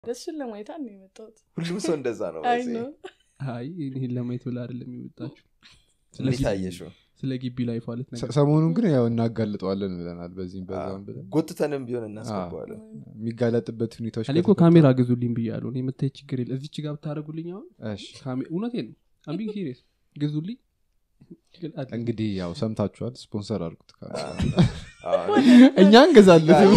እሱን ለማየት ነው የመጣሁት ሁሉም ሰው እንደዛ ነው አይ በዚህ። ነው አይ ይህን ለማየት ብላ አይደለም የመጣችሁ ስለ እንዴት ግቢ- አየሽው ስለ ግቢ ላይፍ አለት ነገር ሰ- ሰሞኑን ግን ያው እናጋልጠዋለን ብለናል በዚህም በዛም ብለን ጎትተንም ቢሆን እናስገባዋለን የሚጋለጥበት ሁኔታዎች እኔ እኮ ከተፈጠሩ- ካሜራ ግዙልኝ ብያለሁ እኔ የምታይ ችግር የለ እዚች ጋር ብታደረጉልኝ አሁን እሺ ካሜ- እውነቴን ነው አምቢንግ ሲሪየስ ግዙልኝ ግን አለ- እንግዲህ ያው ሰምታችኋል ስፖንሰር አድርጉት ካሜራ። አዎ። እኛ እንገዛለን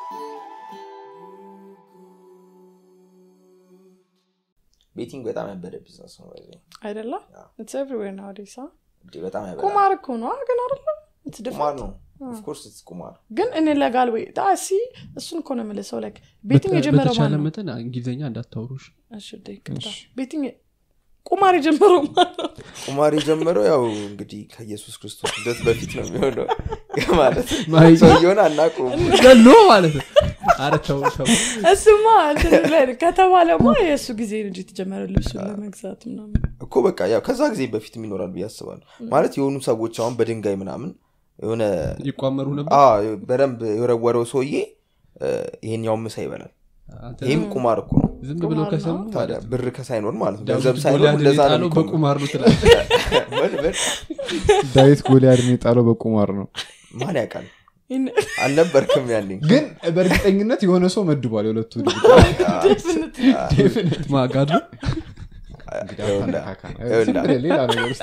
ቤቲንግ በጣም ያበደ ቢዝነስ ነው በዚህ። አይደለ አዎ። ኢትስ ኤቭሪዌር ናውዴስ እንዴ በጣም ያበደ ቁማር እኮ ነው ግን አይደለ It's ቁማር different. ነው ኦፍኮርስ ቁማር ግን እኔ ለጋል ወይ ሲ እሱን እኮ ነው የምልህ ሰው ላይክ ቤቲንግ በተ- የጀመረው በተቻለ ማን ነው መጠን እንግሊዝኛ እንዳታወሩሽ እሺ ደ ይቅርታ እሺ። ቤቲንግ ቁማር የጀመረው ማን ነው ቁማር የጀመረው ያው እንግዲህ ከኢየሱስ ክርስቶስ ልደት በፊት ነው የሚሆነው ማለት ማይ- ሰውየውን አናቁም ገሎ ማለት ነው አረ ተው ተው እሱማ እንትን ላይ ነው። ከተባለማ የእሱ ጊዜ ነው እንጂ የተጀመረው ልብሱን ለመግዛት ምናምን እኮ በቃ ያው ከዛ ጊዜ በፊት ይኖራል ብዬ አስባለሁ ማለት የሆኑ ሰዎች አሁን በድንጋይ ምናምን የሆነ ይቋመሩ ነበር አ በደንብ የወረወረው ሰውዬ እ፣ ይሄኛው ምሳ ይበላል አንተ ይህም ቁማር እኮ ነው ዝም ብለው ቁማር ከሰሙ ነው። ታዲያ ማለት ነው ብር ከሳይኖር ማለት ነው ዳዊት ገንዘብ ሳይኖር ጎልያድን እንደዛ ነው የጣለው የሚቆመው። በቁማር ነው ትላለህ ምን ምን ዳዊት ጎልያድን የጣለው በቁማር ነው ማን ያውቃል ይህን- አልነበርክም ያኔ ግን በእርግጠኝነት የሆነ ሰው መድቧል የሁለቱ definitely። ማጋድ ነው ይኸውልህ፣ ይኸውልህ፣ ሌላ ነገር ውስጥ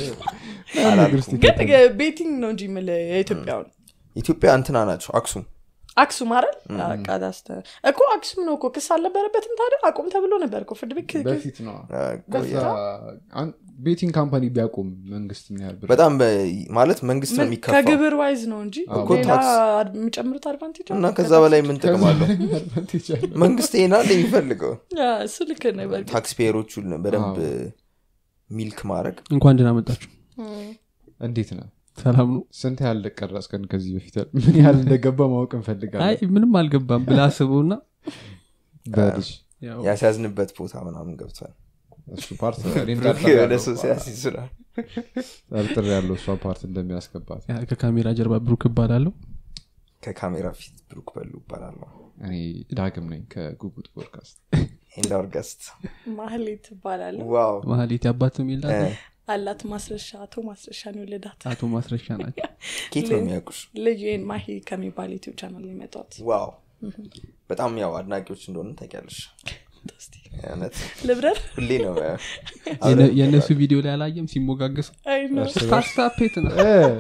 አላልኩም። ግን ቤቲንግ ነው እንጂ የምልህ የኢትዮጵያውን ኢትዮጵያ እንትና ናቸው አክሱም አክሱም አይደል ቃዳስተ እኮ አክሱም ነው እኮ ክስ አልነበረበትም ታዲያ አቁም ተብሎ ነበር እኮ ፍርድ ቤት ክ- በፊት ነው አ፣ ቆየ። ቤቲንግ ካምፓኒ ቢያቆም መንግስት ምን ያህል ብር በጣም በ- ማለት መንግስት ነው ምን- የሚከፋው ከግብር ዋይዝ ነው እንጂ አዎ፣ ሌላ ታክስ። አድ- የሚጨምሩት አድቫንቴጅ እና ከዛ በላይ ምን ጥቅም አለው advantage አለው። መንግስት ይሄን አለ የሚፈልገው እሱ ልክ ነው በእርግጥ። ታክስ ፔየሮቹን በደንብ ሚልክ ማድረግ እንኳን ደህና መጣችሁ እም። እንዴት ነው ሰላም ነው ስንት ያህል ቀረጽከን ከዚህ በፊት ምን ያህል እንደገባ ማወቅ አይ እንፈልጋለን ምንም አልገባም ብላ አስበውና በልጅ ያው ያስያዝንበት ቦታ ምናምን ገብቷል እሱ ፓርት ወደ ሰው ሲያስይዝራል ጠርጥር ያለው እሷ ፓርት እንደሚያስገባት ያ ከካሜራ ጀርባ ብሩክ እባላለሁ ከካሜራ ፊት ብሩክ በሉ ይባላለሁ እኔ ዳግም ነኝ ከጉጉት ፖድካስት ኤንድ አርገስት ማህሌት ትባላለሁ ዋው መሀሌት ያባት የሚል እ፣ አላት ማስረሻ አቶ ማስረሻ ነው የወለዳት አቶ ማስረሻ ናቸው ኬት ነው የሚያውቁሽ ልዩን ማሂ ከሚባል ዩቲብ ቻናል የመጣት ዋው በጣም ያው አድናቂዎች እንደሆነ ታውቂያለሽ እውነት ልብረር ሁሌ ነው የነ- የእነሱ ቪዲዮ ላይ አላየም ሲሞጋገሱ አይ ነው ስታስታፔት ነው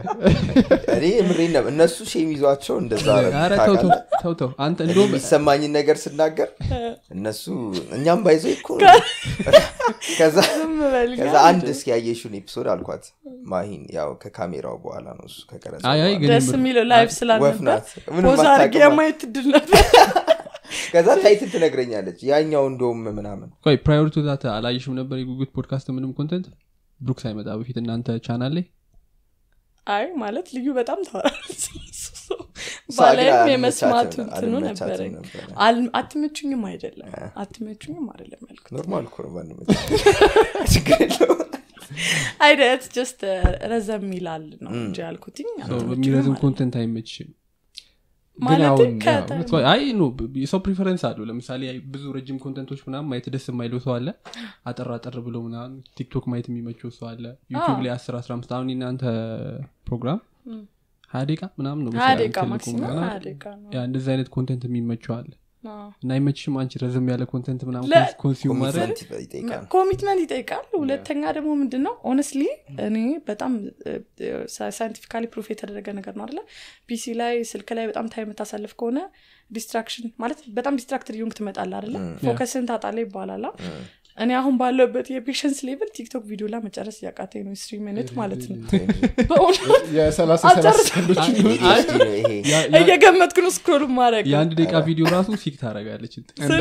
እኔ ምሬ ነው እነሱ ሼም ይዟቸው እንደዛ ኧረ ተው ተው ታውቃለህ? ተው ተው አንተ እኔ እንደውም የሚሰማኝን ነገር ስናገር እነሱ እኛም ባይዘ እኮ ነው። ከዛ ዝም በል ከዛ ጋር አንድ እስኪ ያየሽውን ኤፒሶድ አልኳት ማሂን ያው ከካሜራው በኋላ ነው እሱ ከቀረጸ አይ አይ በኋላ። ግን ደስ የምር- የሚለው ላይፍ ወፍ ስላልነበር ናት ምንም ፖዝ አድርጌ አታውቅም። የማየት እድል ነበር ከዛ ታይትል ትነግረኛለች ያኛው እንደውም ምናምን ቆይ ፕራዮሪ ቱ ዛት አላየሽም ነበር የጉጉት ፖድካስት ምንም ኮንተንት ብሩክ ሳይመጣ በፊት እናንተ ቻናል ላይ አይ ማለት ልዩ በጣም ታወራለች እሷ ግን ባላይም የመስማቱ አልመቻትም- እንትኑ አልመቻትም ነበረኝ ነበረ። አል- አትመቹኝም አይደለም አትመቹኝም አይደለም ያልኩት ኖርማል እኮ ነው ባንመች ችግር የለውም አይደት ጀስት ረዘም ይላል ነው እንጂ ያልኩትኝ ሰው አትመቹኝም በሚረዝም አይደለም። ኮንተንት አይመችሽም ማለት አሁን ከተ- ያው ቆይ፣ አይ ኖ የሰው ፕሪፈረንስ አለው ለምሳሌ ብዙ ረጅም ኮንተንቶች ምናምን ማየት ደስ የማይለው ሰው አለ አጠር አጠር ብሎ ምናምን ቲክቶክ ማየት የሚመቸው ሰው አለ ዩቲብ ላይ አስር አስራ አምስት አሁን እናንተ ፕሮግራም ሀያ ደቂቃ ምናምን ነው ሀያ መሰለኝ ደቂቃ ትልቁ ማክሲመም ምናምን። ሀያ ደቂቃ ነው ያ እንደዚህ አይነት ኮንተንት የሚመቸው አለ አዎ። እና አይመችሽም አንቺ ረዘም ያለ ኮንተንት ምናምን ለ- ኮንሱም ማድረግ ኮሚትመንት ይጠይቃል ኮሚትመንት ይጠይቃል ሁለተኛ ደግሞ ምንድን ነው ኦነስትሊ እኔ በጣም ሳይንቲፊካሊ ፕሩፍ የተደረገ ነገር ነው አለ ፒሲ ላይ ስልክ ላይ በጣም ታይም የምታሳልፍ ከሆነ ዲስትራክሽን ማለት በጣም ዲስትራክትድ ዩንግ ትመጣለ አደለ ፎከስን ታጣለ ይባላላ እኔ አሁን ባለበት የፔሽንስ ሌቭል ቲክቶክ ቪዲዮ ላይ መጨረስ እያቃተኝ ነው ስሪ ሚኒት ማለት ነው በእውነት የሰላሳ አጨርስ- ሰላሳ ሰከንዶች ADHD ነው ይሄ ያ- ያ- እየገመትኩ ነው ስክሮል ማድረግ የአንድ ደቂቃ ቪዲዮ ራሱ ሲክ ታደረጋለች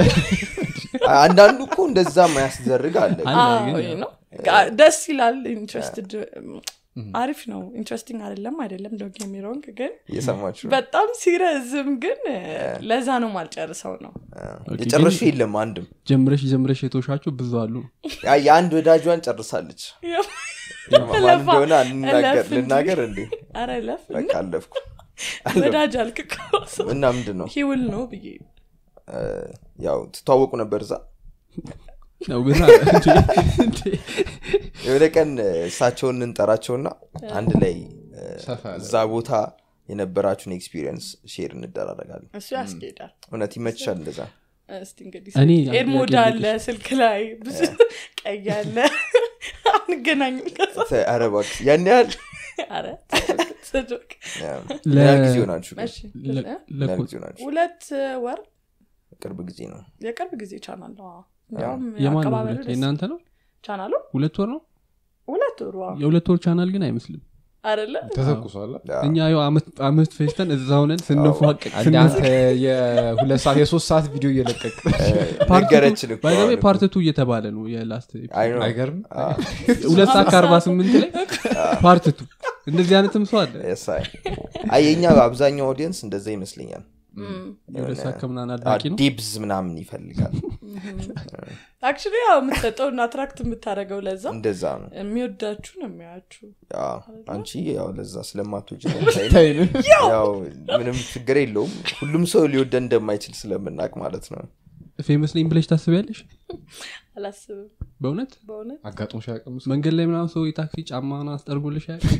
አንዳንዱ እኮ እንደዛ ማያስደርግ አለ አለ ግን አዎ፣ ያው- ነው። ጋ- ደስ ይላል ኢንትረስትድ አሪፍ ነው ኢንትረስቲንግ አይደለም አይደለም ዶግ የሚሮንግ ግን እየሰማችሁ ነው? በጣም ሲረዝም ግን ለዛ ነው ማልጨርሰው ነው የጨረሹ የለም አንድም ጀምረሽ ጀምረሽ የተውሻቸው ብዙ አሉ ያ የአንድ ወዳጇን ጨርሳለች ማን እንደሆነ አልናገር- እለፍ እንጂ። ልናገር እንዴ አረ ለፍ በቃ አለፍኩ ወዳጅ አልክ እኮ። እና ምንድን ነው ሂውል ነው ብዬ እ፣ ያው ትተዋወቁ ነበር እዛ ነው ግን እንዴ፣ የሆነ ቀን እ፣ እሳቸውን እንጠራቸውና አንድ ላይ እ፣ ሰፋ ያለ እዛ ቦታ የነበራችሁን ኤክስፒሪየንስ ሼር እንደራረጋለን እሱ ያስኬዳል እውነት ይመችሻል እንደዛ እስቲ እንግዲህ እኔ ኤርሞድ ጥያቄ አለ ስልክ ላይ ብዙ ቀይ አለ አንገናኝም ከዛ ተ- ኧረ እባክሽ ያን ያህል ኧረ ስዶቅ ያ፣ ለ- ምን ያህል ጊዜ ሆናችሁ ግን? እሺ ለ- እ? ምን ያህል ለኮ- ጊዜ ሆናችሁ ሁለት ወር ቅርብ ጊዜ ነው የቅርብ ጊዜ ቻናል ነው አዎ። እንዲያውም የማን ነው አቀባበሉ ሁለት? ደስ የእናንተ ነው ቻናሉ ሁለት ወር ነው ሁለት ወሩ አዎ። የሁለት ወር ቻናል ግን አይመስልም አይደለ ተተኩሷል ያ፣ እኛ ያው አመት- አመት ፌስተን እዛ ሆነን ስንፏቀቅ አንድ አንተ የሁለት ሰዓት የሶስት ሰዓት ቪዲዮ እየለቀቅ ነገረችን እኮ አሁን እኮ። ፓርትቱ እየተባለ ነው የላስት አይ ነው። አይገርም አ፣ ሁለት ሰዓት ከአርባ ስምንት ላይ ፓርትቱ እንደዚህ አይነትም ሰው አለ yes፣ አይ አይ የኛ አብዛኛው ኦዲየንስ እንደዛ ይመስለኛል የሁለት ሰዓት ከምናምን አ፣ አድናቂ ነው ዲብዝ ምናምን ይፈልጋል አክቹሊ ያው የምትሰጠውን አትራክት የምታደረገው ለዛ እንደዛ ነው የሚወዳችሁ ነው የሚያችሁ ያ፣ አንቺ ያው ለዛ ስለማትወጂ ታይን ያው ምንም ችግር የለውም ሁሉም ሰው ሊወደን እንደማይችል ስለምናቅ ማለት ነው ፌመስ ነኝ ብለሽ ታስቢያለሽ አላስብም በእውነት በእውነት አጋጥሞሽ አያውቅም እሱ? መንገድ ላይ ምናምን ሰው የታክሲ ጫማን አስጠርጎልሽ አያውቅም?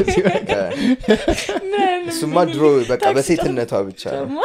እሱማ ድሮ በቃ በሴትነቷ ብቻ ነው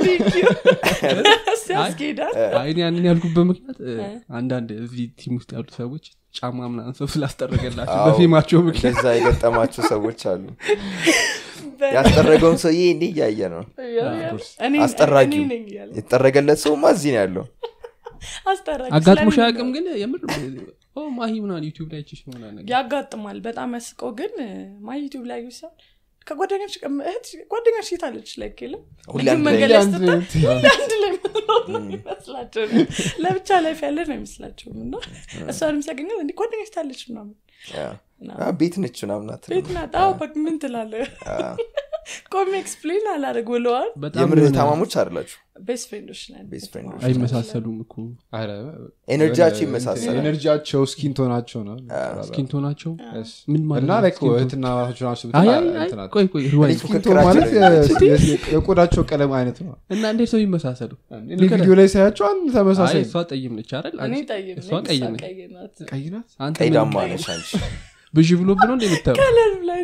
ሲያስጌዳል አይ እኔ ያንን ያልኩበት ምክንያት እ፣ አንዳንድ እዚህ ቲም ውስጥ ያሉ ሰዎች ጫማ ምናምን ሰው ስላስጠረገላቸው አዎ፣ በፌማቸው ምክንያት እንደዛ የገጠማቸው ሰዎች አሉ ያስጠረገውን ሰውዬ እንዴ እያየ ነው አስጠራጊው የተጠረገለት ሰውማ እዚህ ነው ያለው አስጠራጊ አጋጥሞሽ ስለኔ አያውቅም ነው። ግን የምር ኦ ማሂ ምናምን ዩቲዩብ ላይ ችሽ ምናምን ነገር ያጋጥማል በጣም ያስቀው ግን ማይ ዩቲዩብ ላይ ይሳል ከጓደኛች እህት ጓደኛች የታለች ላይ የለም ሁሌ ግን አንድ ላይ መንገድ ላይ አንድ ስትታይ ላይ ሁሌ አንድ ላይ ምንኖር ነው የሚመስላቸው ለብቻ ላይፍ ያለ ነው አይመስላቸውም እና እሷንም ሲያገኘው እንዲ ጓደኛች ታለች ምናምን ያ። ምናምን። አ፣ ቤት ነች ምናምን አትልም። ቤት ናት አዎ በቃ ምን ትላለ ቆሜ ኤክስፕሌን አላደርግ ብለዋል በጣም የምር የሆነ ታማሞች አይደላችሁ ቤስት ፍሬንዶች ነን ቤስት ፍሬንዶች አይመሳሰሉም እኮ ኧረ፣ ኤነርጂያቸው የሆነ ይመሳሰላል። ኤነርጂያቸው ስኪንቶናቸው ነው ስኪንቶ ናቸው Yes። ምን ማለት እና ነው like ስኪንቶ? እህትና እህቶች ናቸው አይ ብትል አይ አይ እንትን አትልም። ቆይ ቆይ ሪዋይንድ እኔ ስኪንቶ ፉክክራቸው ማለት ነው። የ- የ- የቆዳቸው ቀለም አይነት ነው እና እንዴት ሰው ይመሳሰሉ እኔ ቪዲዮ ላይ ሳያቸው አንድ አይ ተመሳሳይ እሷ ጠይም ነች አይደል እኔ አንቺ- ጠይም እሷ ነኝ ቀይ እሷ ነች ቀይ ናት ቀይ ናት አንተ ቀይ ምን ዳማ ቀይ? ነሽ አንቺ ብዥ ብሎብ ነው እንደምታየው ከለር ላይ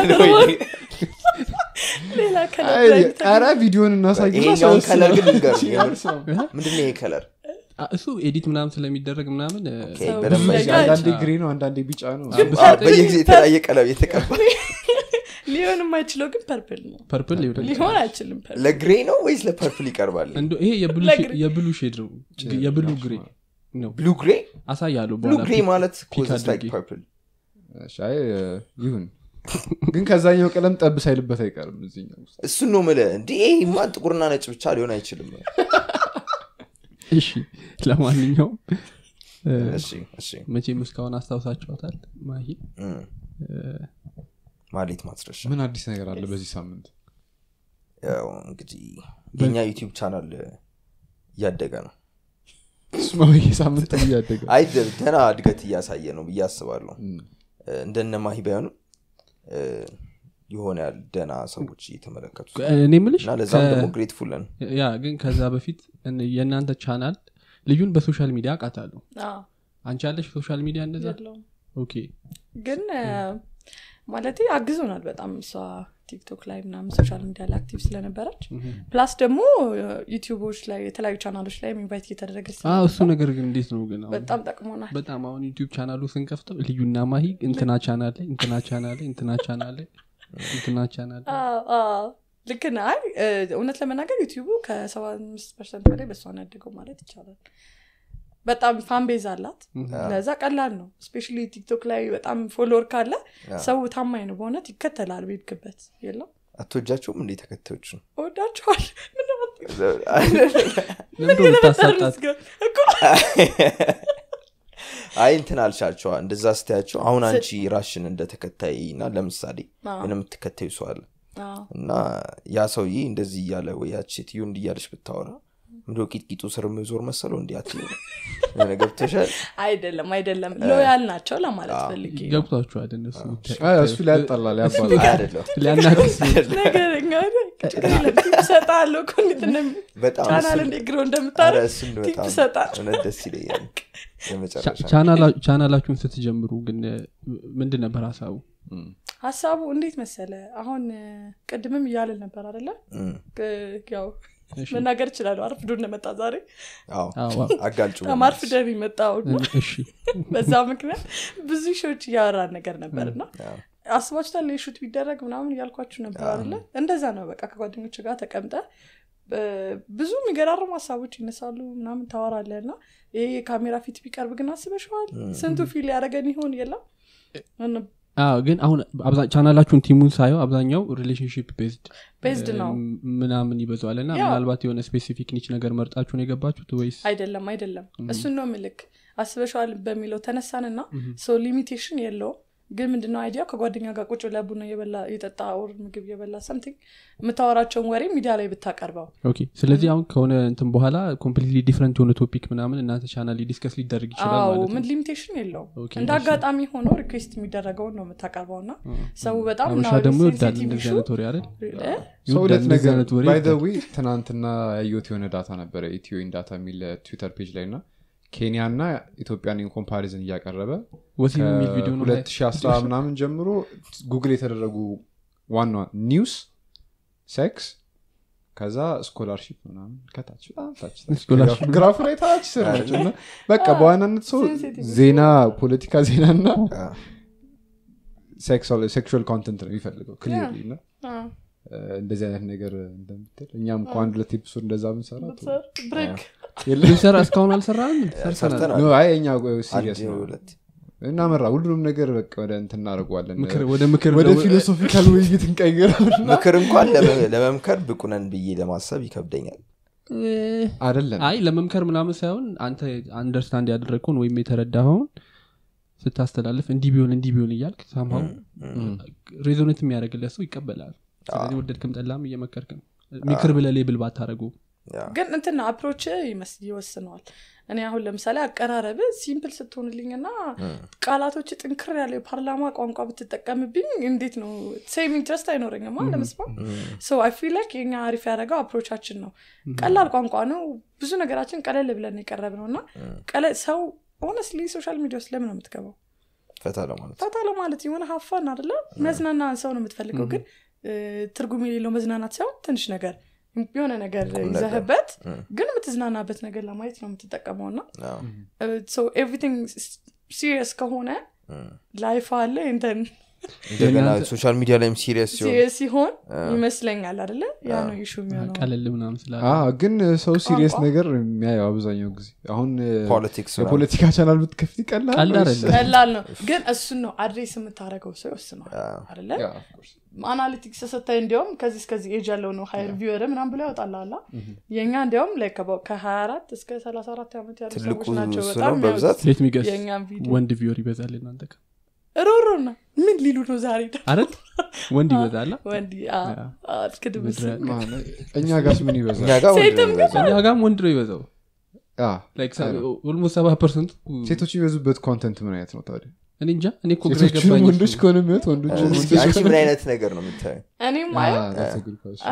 ሌላ ከለር አይ፣ ላይ ኧረ ቪዲዮን እናሳይና ይሄኛውን ሰው- ከለር ግን ንገሩ ሰው- ምንድን ነው ይሄ ከለር አ- እሱ ኤዲት ምናምን ስለሚደረግ ምናምን እ፣ ኦኬ፣ ሰው በደንብ ብዙ አይቼ- ነገር- አንዳንዴ ግሬ ነው አንዳንዴ ቢጫ ነው አ፣ በየጊዜ የተለያየ ቀለም የተቀባ ሊሆን የማይችለው ግን ፐርፕል ነው ፐርፕል ሊሆን ሊሆን አይችልም ፐርፕል ለግሬ ነው ወይስ ለፐርፕል ይቀርባል እንዶ ይሄ የብሉ ለግሬ- ሼ- የብሉ ሼድ ነው የብሉ ግሬ ነው ብሉ ግሬ አሳያለሁ ብሉ በኋላ ግሬ ፒክ- ማለት ፒክ ኮዝስ ላይክ አድርጌ። ፐርፕል እሺ፣ አይ ይሁን ግን ከዛኛው ቀለም ጠብ ሳይልበት አይቀርም እዚህኛው ውስጥ እሱን ነው ምለ እንዲ ይሄማ ጥቁርና ነጭ ብቻ ሊሆን አይችልም እሺ ለማንኛውም እ፣ እሺ እሺ መቼም እስካሁን አስታውሳችኋታል ማሂ እም። ማሌት ማስረሻ ምን አዲስ ነገር አለ በዚህ ሳምንት ያው እንግዲህ የኛ ዩቲዩብ ቻናል እያደገ ነው እሱማ ሳምንት እያደገ አይ ደ- ደህና እድገት እያሳየ ነው ብዬ አስባለሁ እም። እንደነ ማሂ ባይሆንም እ፣ የሆነ ያህል ደህና ሰዎች እየተመለከቱ እኔ ምልሽ እና ለዛም ከ- ደግሞ ግሬትፉል ነን ያ ግን ከዛ በፊት እን- የእናንተ ቻናል ልዩን በሶሻል ሚዲያ አውቃታለሁ አንቺ ያለሽ ሶሻል ሚዲያ እንደዛ የለውም ኦኬ ግን ማለት አግዞናል በጣም እሷ ቲክቶክ ላይ ምናምን ሶሻል ሚዲያ ላይ አክቲቭ ስለነበረች ፕላስ ደግሞ ዩቲዩቦች ላይ የተለያዩ ቻናሎች ላይ ኢንቫይት እየተደረገች አዎ እሱ ስለነበር ነገር ግን እንዴት ነው ግን አሁን በጣም ጠቅሞናል በጣም አሁን ዩቲዩብ ቻናሉ ስንከፍተው ልዩና ማሂ እንትና ቻናል ላይ እንትና ቻናል ላይ እንትና ቻናል ላይ እንትና ቻናል ላይ አዎ፣ አዎ። ልክ ነህ። አይ እ፣ እውነት ለመናገር ዩቲዩቡ ከሰባ አምስት ፐርሰንት በላይ በእሷ ነው ያደገው ማለት ይቻላል በጣም ፋንቤዝ አላት ለዛ ቀላል ነው ስፔሻሊ ቲክቶክ ላይ በጣም ፎሎወር ካለ ሰው ታማኝ ነው በእውነት ይከተላል ቤድክበት የለው አትወጃቸውም እንዴ ተከታዮች ነው እወዳቸዋል ለምንድን ነው የምታሳጣት አይ እንትን አልሻቸዋ እንደዛ ስተያቸው አሁን አንቺ ራሽን እንደ ተከታይ እና ለምሳሌ ምን የምትከተዩ ሰው አለ እና ያ ሰውዬ እንደዚህ እያለ ወይ ያች ሴትዮ እንዲህ እያለች ብታወራ ምንድ ቂጥቂጡ ስር ዞር መሰለው እንዲ አት ገብተሻል አይደለም አይደለም ሎያል ናቸው ለማለት ፈልጌ ነው። ገብቷችኋል እነሱ አይ፣ እሱ ሊያጠላል ያባላል አይደለም ሊያናክስ ነገረኛ ሰጣለሁ እኮ እንዴት እንደሚ በጣም ቻናል እሱን- እንዴት ግሮ ኧረ እንደምታረግ እሱን ቲፕ በጣም ሰጣል እውነት ደስ ይለኛል የመጨረሻ ቻናላ- ቻናላችሁን ስትጀምሩ ግን እ፣ ምንድን ነበር ሀሳቡ ሀሳቡ እንዴት መሰለ አሁን እ፣ ቅድምም እያልን ነበር አደለ እም፣ ያው እሺ። መናገር እችላለሁ አርፍዶ እንደመጣ ዛሬ አዎ አዎ፣ አዎ። አጋልጩ በጣም አርፍደን የመጣው ነው እሺ በዛ ምክንያት ብዙ ሾዎች እያወራን ነገር ነበር እና አዎ። አስባችኋል የሹት ቢደረግ ምናምን እያልኳችሁ ነበር አለ እንደዛ ነው በቃ ከጓደኞች ጋር ተቀምጠ በ- ብዙ የሚገራርሙ ሀሳቦች ይነሳሉ ምናምን ታወራለ እና ይሄ የካሜራ ፊት ቢቀርብ ግን አስበሸዋል ስንቱ ፊል ያደረገን ይሆን የለም እን- አዎ፣ ግን አሁን አብዛ- ቻናላችሁን ቲሙን ሳየው አብዛኛው ሪሌሽንሽፕ ቤዝድ ቤዝድ ነው ምናምን ይበዛዋል እና ያው። ምናልባት የሆነ ስፔሲፊክ ኒች ነገር መርጣችሁን የገባችሁት ወይስ አይደለም አይደለም እሱን ነው ምልክ አስበሸዋል በሚለው ተነሳንና ሶ ሊሚቴሽን የለውም ግን ምንድነው አይዲያው ከጓደኛ ጋር ቁጭ ብለህ ቡና የበላ የጠጣ ኦር ምግብ የበላ ሰምቲንግ የምታወራቸውን ወሬ ሚዲያ ላይ ብታቀርበው ኦኬ ስለዚህ አሁን ከሆነ እንትን በኋላ ኮምፕሊትሊ ዲፍረንት የሆነ ቶፒክ ምናምን እናንተ ቻናል ዲስከስ ሊደረግ ይችላል አዎ ማለት ምን ነው ሊሚቴሽን የለውም ኦኬ፣ እንደ እሺ። አጋጣሚ ሆኖ ሪኩዌስት የሚደረገውን ነው የምታቀርበው እና ሰው በጣም አበሻ now ደግሞ ይወዳል sensitive እንደዚህ issue- አይነት ወሬ አይደል እ? ሰው ይወዳል ሁለት እንደዚህ ነገር አይነት ወሬ ባይ ይወዳል። ዌይ ትናንትና ያየሁት የሆነ ዳታ ነበረ ኢትዮ ዳታ የሚል ትዊተር ፔጅ ላይ እና ኬንያ እና ኢትዮጵያን ኮምፓሪዝን እያቀረበ ወሲብ የሚል ቪዲዮ ነው ላይ- 2010 ምናምን ጀምሮ ጉግል የተደረጉ ዋና ኒውስ ሴክስ ከዛ ስኮላርሺፕ ምናምን ከታች በጣም ታች ታች ስኮላርሺፕ። ግራፉ ላይ ታች ስር ናቸው እና በቃ በዋናነት ሰው sensitive ዜና ፖለቲካ ዜና እና አዎ። ሴክሹዋል ኮንተንት ነው የሚፈልገው ክሊርሊ እና አ፣ እ፣ እንደዚህ አይነት ነገር እንደምትል እኛም እኮ አንድ ሁለት ኤፒሶድ እንደዛ ምንሰራ ብትሰር ብሬክ የለም ልንሰራ እስካሁን አልሰራንም ሰርተናል ሰርተናል። ኖ፣ አይ እኛ አንድ ሲሪየስ ነው ሁለት እናመራ ሁሉንም ነገር በቃ ወደ እንትን እናደርገዋለን ምክር- ወደ ምክር ወደ ደግሞ- ፊሎሶፊካል ውይይት እንቀይረው ምክር እንኳን ለመ- ለመምከር ብቁነን ብዬ ለማሰብ ይከብደኛል አይደለም አይ ለመምከር ምናምን ሳይሆን አንተ አንደርስታንድ ያደረግከውን ወይም የተረዳኸውን ስታስተላልፍ እንዲህ ቢሆን እንዲህ ቢሆን እያልክ ሳምሃው ሬዞኔት የሚያደርግለት ሰው ይቀበላል ስለዚህ ወደድክም ጠላም እየመከርክ ነው ምክር ብለ ሌብል ባታደረጉ ያ። ግን እንትን አፕሮች ይወስነዋል እኔ አሁን ለምሳሌ አቀራረብ ሲምፕል ስትሆንልኝና ቃላቶች ጥንክር ያለው የፓርላማ ቋንቋ ብትጠቀምብኝ እንዴት ነው ሴም ኢንትረስት አይኖረኝማ ለመስማት ሶ አይ ፊል ላይክ የኛ አሪፍ ያደረገው አፕሮቻችን ነው ቀላል ቋንቋ ነው ብዙ ነገራችን ቀለል ብለን የቀረብ ነው እና ቀለ- ሰው ሆነስሊ ሶሻል ሚዲያ ውስጥ ለምን ነው የምትገባው ፈታ ለማለት ፈታ ለማለት የሆነ ሀፋን አደለ መዝናና ሰው ነው የምትፈልገው ግን እ፣ ትርጉም የሌለው መዝናናት ሳይሆን ትንሽ ነገር የሆነ ነገር ነገር። ይዘህበት ም። ግን የምትዝናናበት ነገር ለማየት ነው የምትጠቀመው እና አዎ። ኤቭሪቲንግ ሲሪየስ ከሆነ ም። ላይፍ አለ እንትን እንደገና የእናንተ- ሶሻል ሚዲያ ላይም ሲሪየስ ሲሆን ሲሪየስ ሲሆን ይመስለኛል አደለ ያ ነው ኢሹ የሚሆነው ቀለል ምናምን ስላለ አዎ፣ ግን ሰው ሲሪየስ ቋንቋ? ነገር የሚያየው አብዛኛው ጊዜ አሁን እ፣ ፖለቲክስ የፖለቲካ ቻናል ብትከፍት ይቀላል ቀልድ ወይስ- አይደለም። ቀላል ነው ግን እሱን ነው አድሬስ የምታደረገው ሰው ይወስነዋል አደለ ያ፣ of course። አናሊቲክስ ስታይ እንዲያውም ከዚህ እስከዚህ ኤጅ ያለው ነው ሀይር ቪወር ምናም ብሎ ያወጣላላ የእኛ እንዲያውም ላይ ከ24 እስከ 34 ዓመት ያሉ ትልቁ ሰዎች ናቸው እሱ በጣም ነው በብዛት ሌት ሚገስ የእኛም ቪዲዮ ወንድ ቪዮር ይበዛል እናንተ ጋር ሮሮ ና ምን ሊሉ ነው ዛሬ ደግሞ? አረት ወንድ ይበዛላ ወንድ አልክድምስ ምድረ- ማን- እኛ ጋርስ ምን እኛ ይበዛል ጋር ወንድ ሴትም ነው የሚበዛው። እኛ ጋም ወንድ ነው ይበዛው አ፣ ኦልሞስት ሰባ ፐርሰንቱ ሴቶች የሚበዙበት ኮንተንት ምን አይነት ነው ታዲያ እኔ እንጃ እኔ እኮ ግራ ሴቶችንም የገባኝ ወንዶች እሱ ነው። ከሆነ የሚወት ወንዶች እስኪ ወንዶች አንቺ ከሆነ- ምን አይነት ነገር ነው የምታየው እኔም አ፣ አየው that's a good question።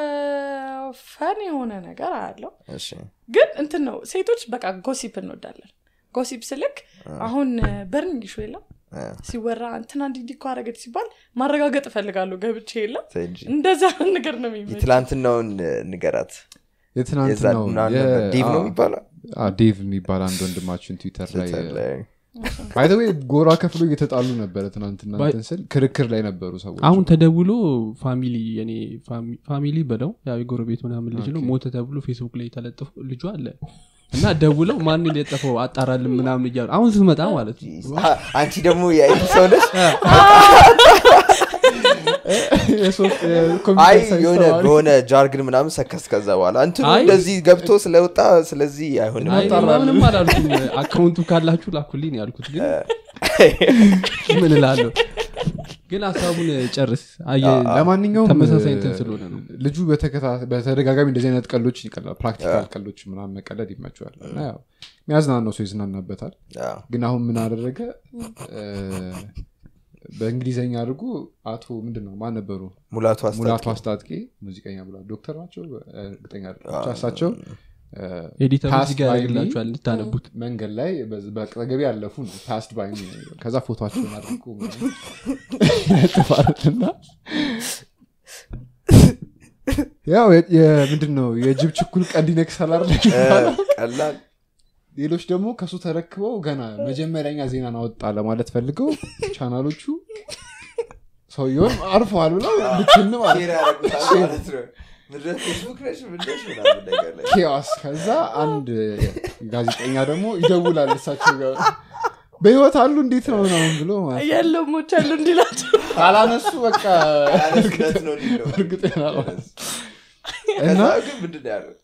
ፈን የሆነ ነገር አለው እሺ ግን እንትን ነው ሴቶች በቃ ጎሲፕ እንወዳለን ጎሲፕ ስልክ አሁን በርን ሹ የለም አ፣ ሲወራ እንትና እንዲህ እንዲህ እኮ አረገች ሲባል ማረጋገጥ እፈልጋለሁ ገብቼ የለም ተይ እንጂ እንደዛ ነገር ነው የሚመች የትላንትናውን እ፣ ንገራት የዛ የትናንትናው ምናምን የ- ነበር ዴቭ ነው አ፣ የሚባለው አ፣ ዴቭ የሚባል አንድ ወንድማችን ትዊተር ላይ ትዊተር ላይ ባይዘዌ ጎራ ከፍሎ እየተጣሉ ነበረ ትናንትና ባይ- እንትን ስል ክርክር ላይ ነበሩ ሰዎች አሁን ተደውሎ ፋሚሊ የኔ ፋሚ- ፋሚሊ በለው ያው የጎረቤት ምናምን ልጅ ነው ሞተ ተብሎ ፌስቡክ ላይ የተለጠፉ ልጁ አለ እና ደውለው ማንን የጠፈው አጣራልን ምናምን እያሉ አሁን ስትመጣ ማለት ነው አ፣ አንቺ ደግሞ የአይቲ ሰው ነች የሶፍት- አይ የኮምፒውተር ሳይንስ የሆነ ተማሪ በሆነ ጃርግን ምናምን ሰከስ ከዛ በኋላ እንትኑ አይ። እንደዚህ ገብቶ ስለወጣ ስለዚህ አይሆንም አይ ምንም አላልኩም አካውንቱ ካላችሁ ላኩልኝ ነው ያልኩት ግን ምን እላለሁ ግን ሀሳቡን ጨርስ አየ- ለማንኛውም ተመሳሳይ እ፣ እንትን ስለሆነ ነው ልጁ በተከታ- በተደጋጋሚ እንደዚህ አይነት ቀሎች ይቀላል ፕራክቲካል ቀሎች ምናምን መቀለድ ይመቸዋል እና ያው የሚያዝናናው ሰው ይዝናናበታል አዎ። ግን አሁን ምን አደረገ እ፣ በእንግሊዝኛ አድርጎ አቶ ምንድን ነው ማን ነበሩ ሙላቱ ሙላቱ አስታጥቄ አስታጥቄ ሙዚቀኛ ብላ ዶክተር ናቸው እርግጠኛ አይደለሁም። ብቻ እሳቸው ኤዲተር Pass እዚህ ጋር by me. ያደርግላችኋል እንድታነቡት መንገድ ላይ በዚ- በአጠገቤ ያለፉ ነው ፓስድ ባይ me ነው። ከዛ ፎቶቸውን አድርጎ ጥፋትና ያው የ- የ- ምንድን ነው የጅብ ችኩል ቀንድ ይነክሳል አይደል የሚባለው? ቀላል ሌሎች ደግሞ ከሱ ተረክበው ገና መጀመሪያኛ ዜናን አወጣ ለማለት ፈልገው ቻናሎቹ ሰውየውን አርፈዋል ብለው ልትን ማለት ሼር ያደረጉታል ማለት ነው ምድረ ፌስቡክ ነሽ ምንደሽ ምናምን ነገር ላይ ኬዋስ ከዛ አንድ ጋዜጠኛ ደግሞ ይደውላል እሳቸው ጋር በህይወት አሉ እንዴት ነው ምናምን ብሎ ማለት ነው። የለሞች ያሉ እንዲላቸው ካላነሱ በቃ ያለስለት ነው ሊለው እርግጠኛ ነው። ከዛ እና ግን ምንድን ነው ያለው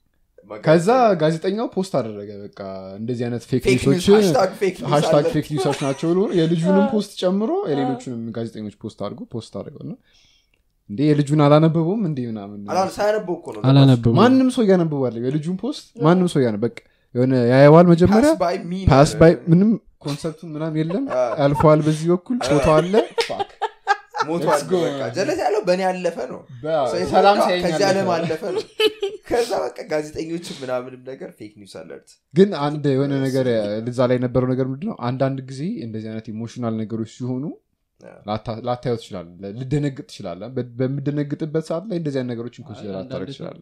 ከዛ ጋዜጠኛው ፖስት አደረገ በቃ እንደዚህ አይነት ፌክ ፌክ ኒውስ ኒውሶች ሃሽታግ ፌክ ኒውስ ሃሽታግ አለ። ፌክ ኒውሶች ናቸው ብሎ የልጁንም ፖስት ጨምሮ የሌሎቹንም ጋዜጠኞች ፖስት አድርጎ ፖስት አድርገው እና እንዴ የልጁን አላነበበውም እንዴ ምናምን አላ- ሳያነበው እኮ ነው አላነበቡ ማንም ሰው እያነበባለ የልጁን ፖስት ማንም ሰው እያነበ በቃ የሆነ ያየዋል መጀመሪያ Pass by me ፓስ ነው። ባይ ምንም ኮንሰፕቱን ምናም የለም አ። ያልፈዋል በዚህ በኩል ፎቶ አለ ፋክ። ሞቷል Let's go. በቃ ጀለት ያለው በእኔ ያለፈ ነው በ- ሰው ሰላም የተረዳው ሳይኝ ከዚህ ዓለም አለፈ። አለፈ ነው ከዛ በቃ ጋዜጠኞችም ምናምንም ነገር ፌክ ኒውስ አለርት ግን አንድ የሆነ ነገር ልዛ ላይ የነበረው ነገር ምንድነው አንዳንድ ጊዜ እንደዚህ አይነት ኢሞሽናል ነገሮች ሲሆኑ ላታ- ላታየው ትችላለ ልደነግጥ ትችላለ በ- በምደነግጥበት ሰዓት ላይ እንደዚህ አይነት ነገሮችን ኮንሲደር ላታረግ ትችላለ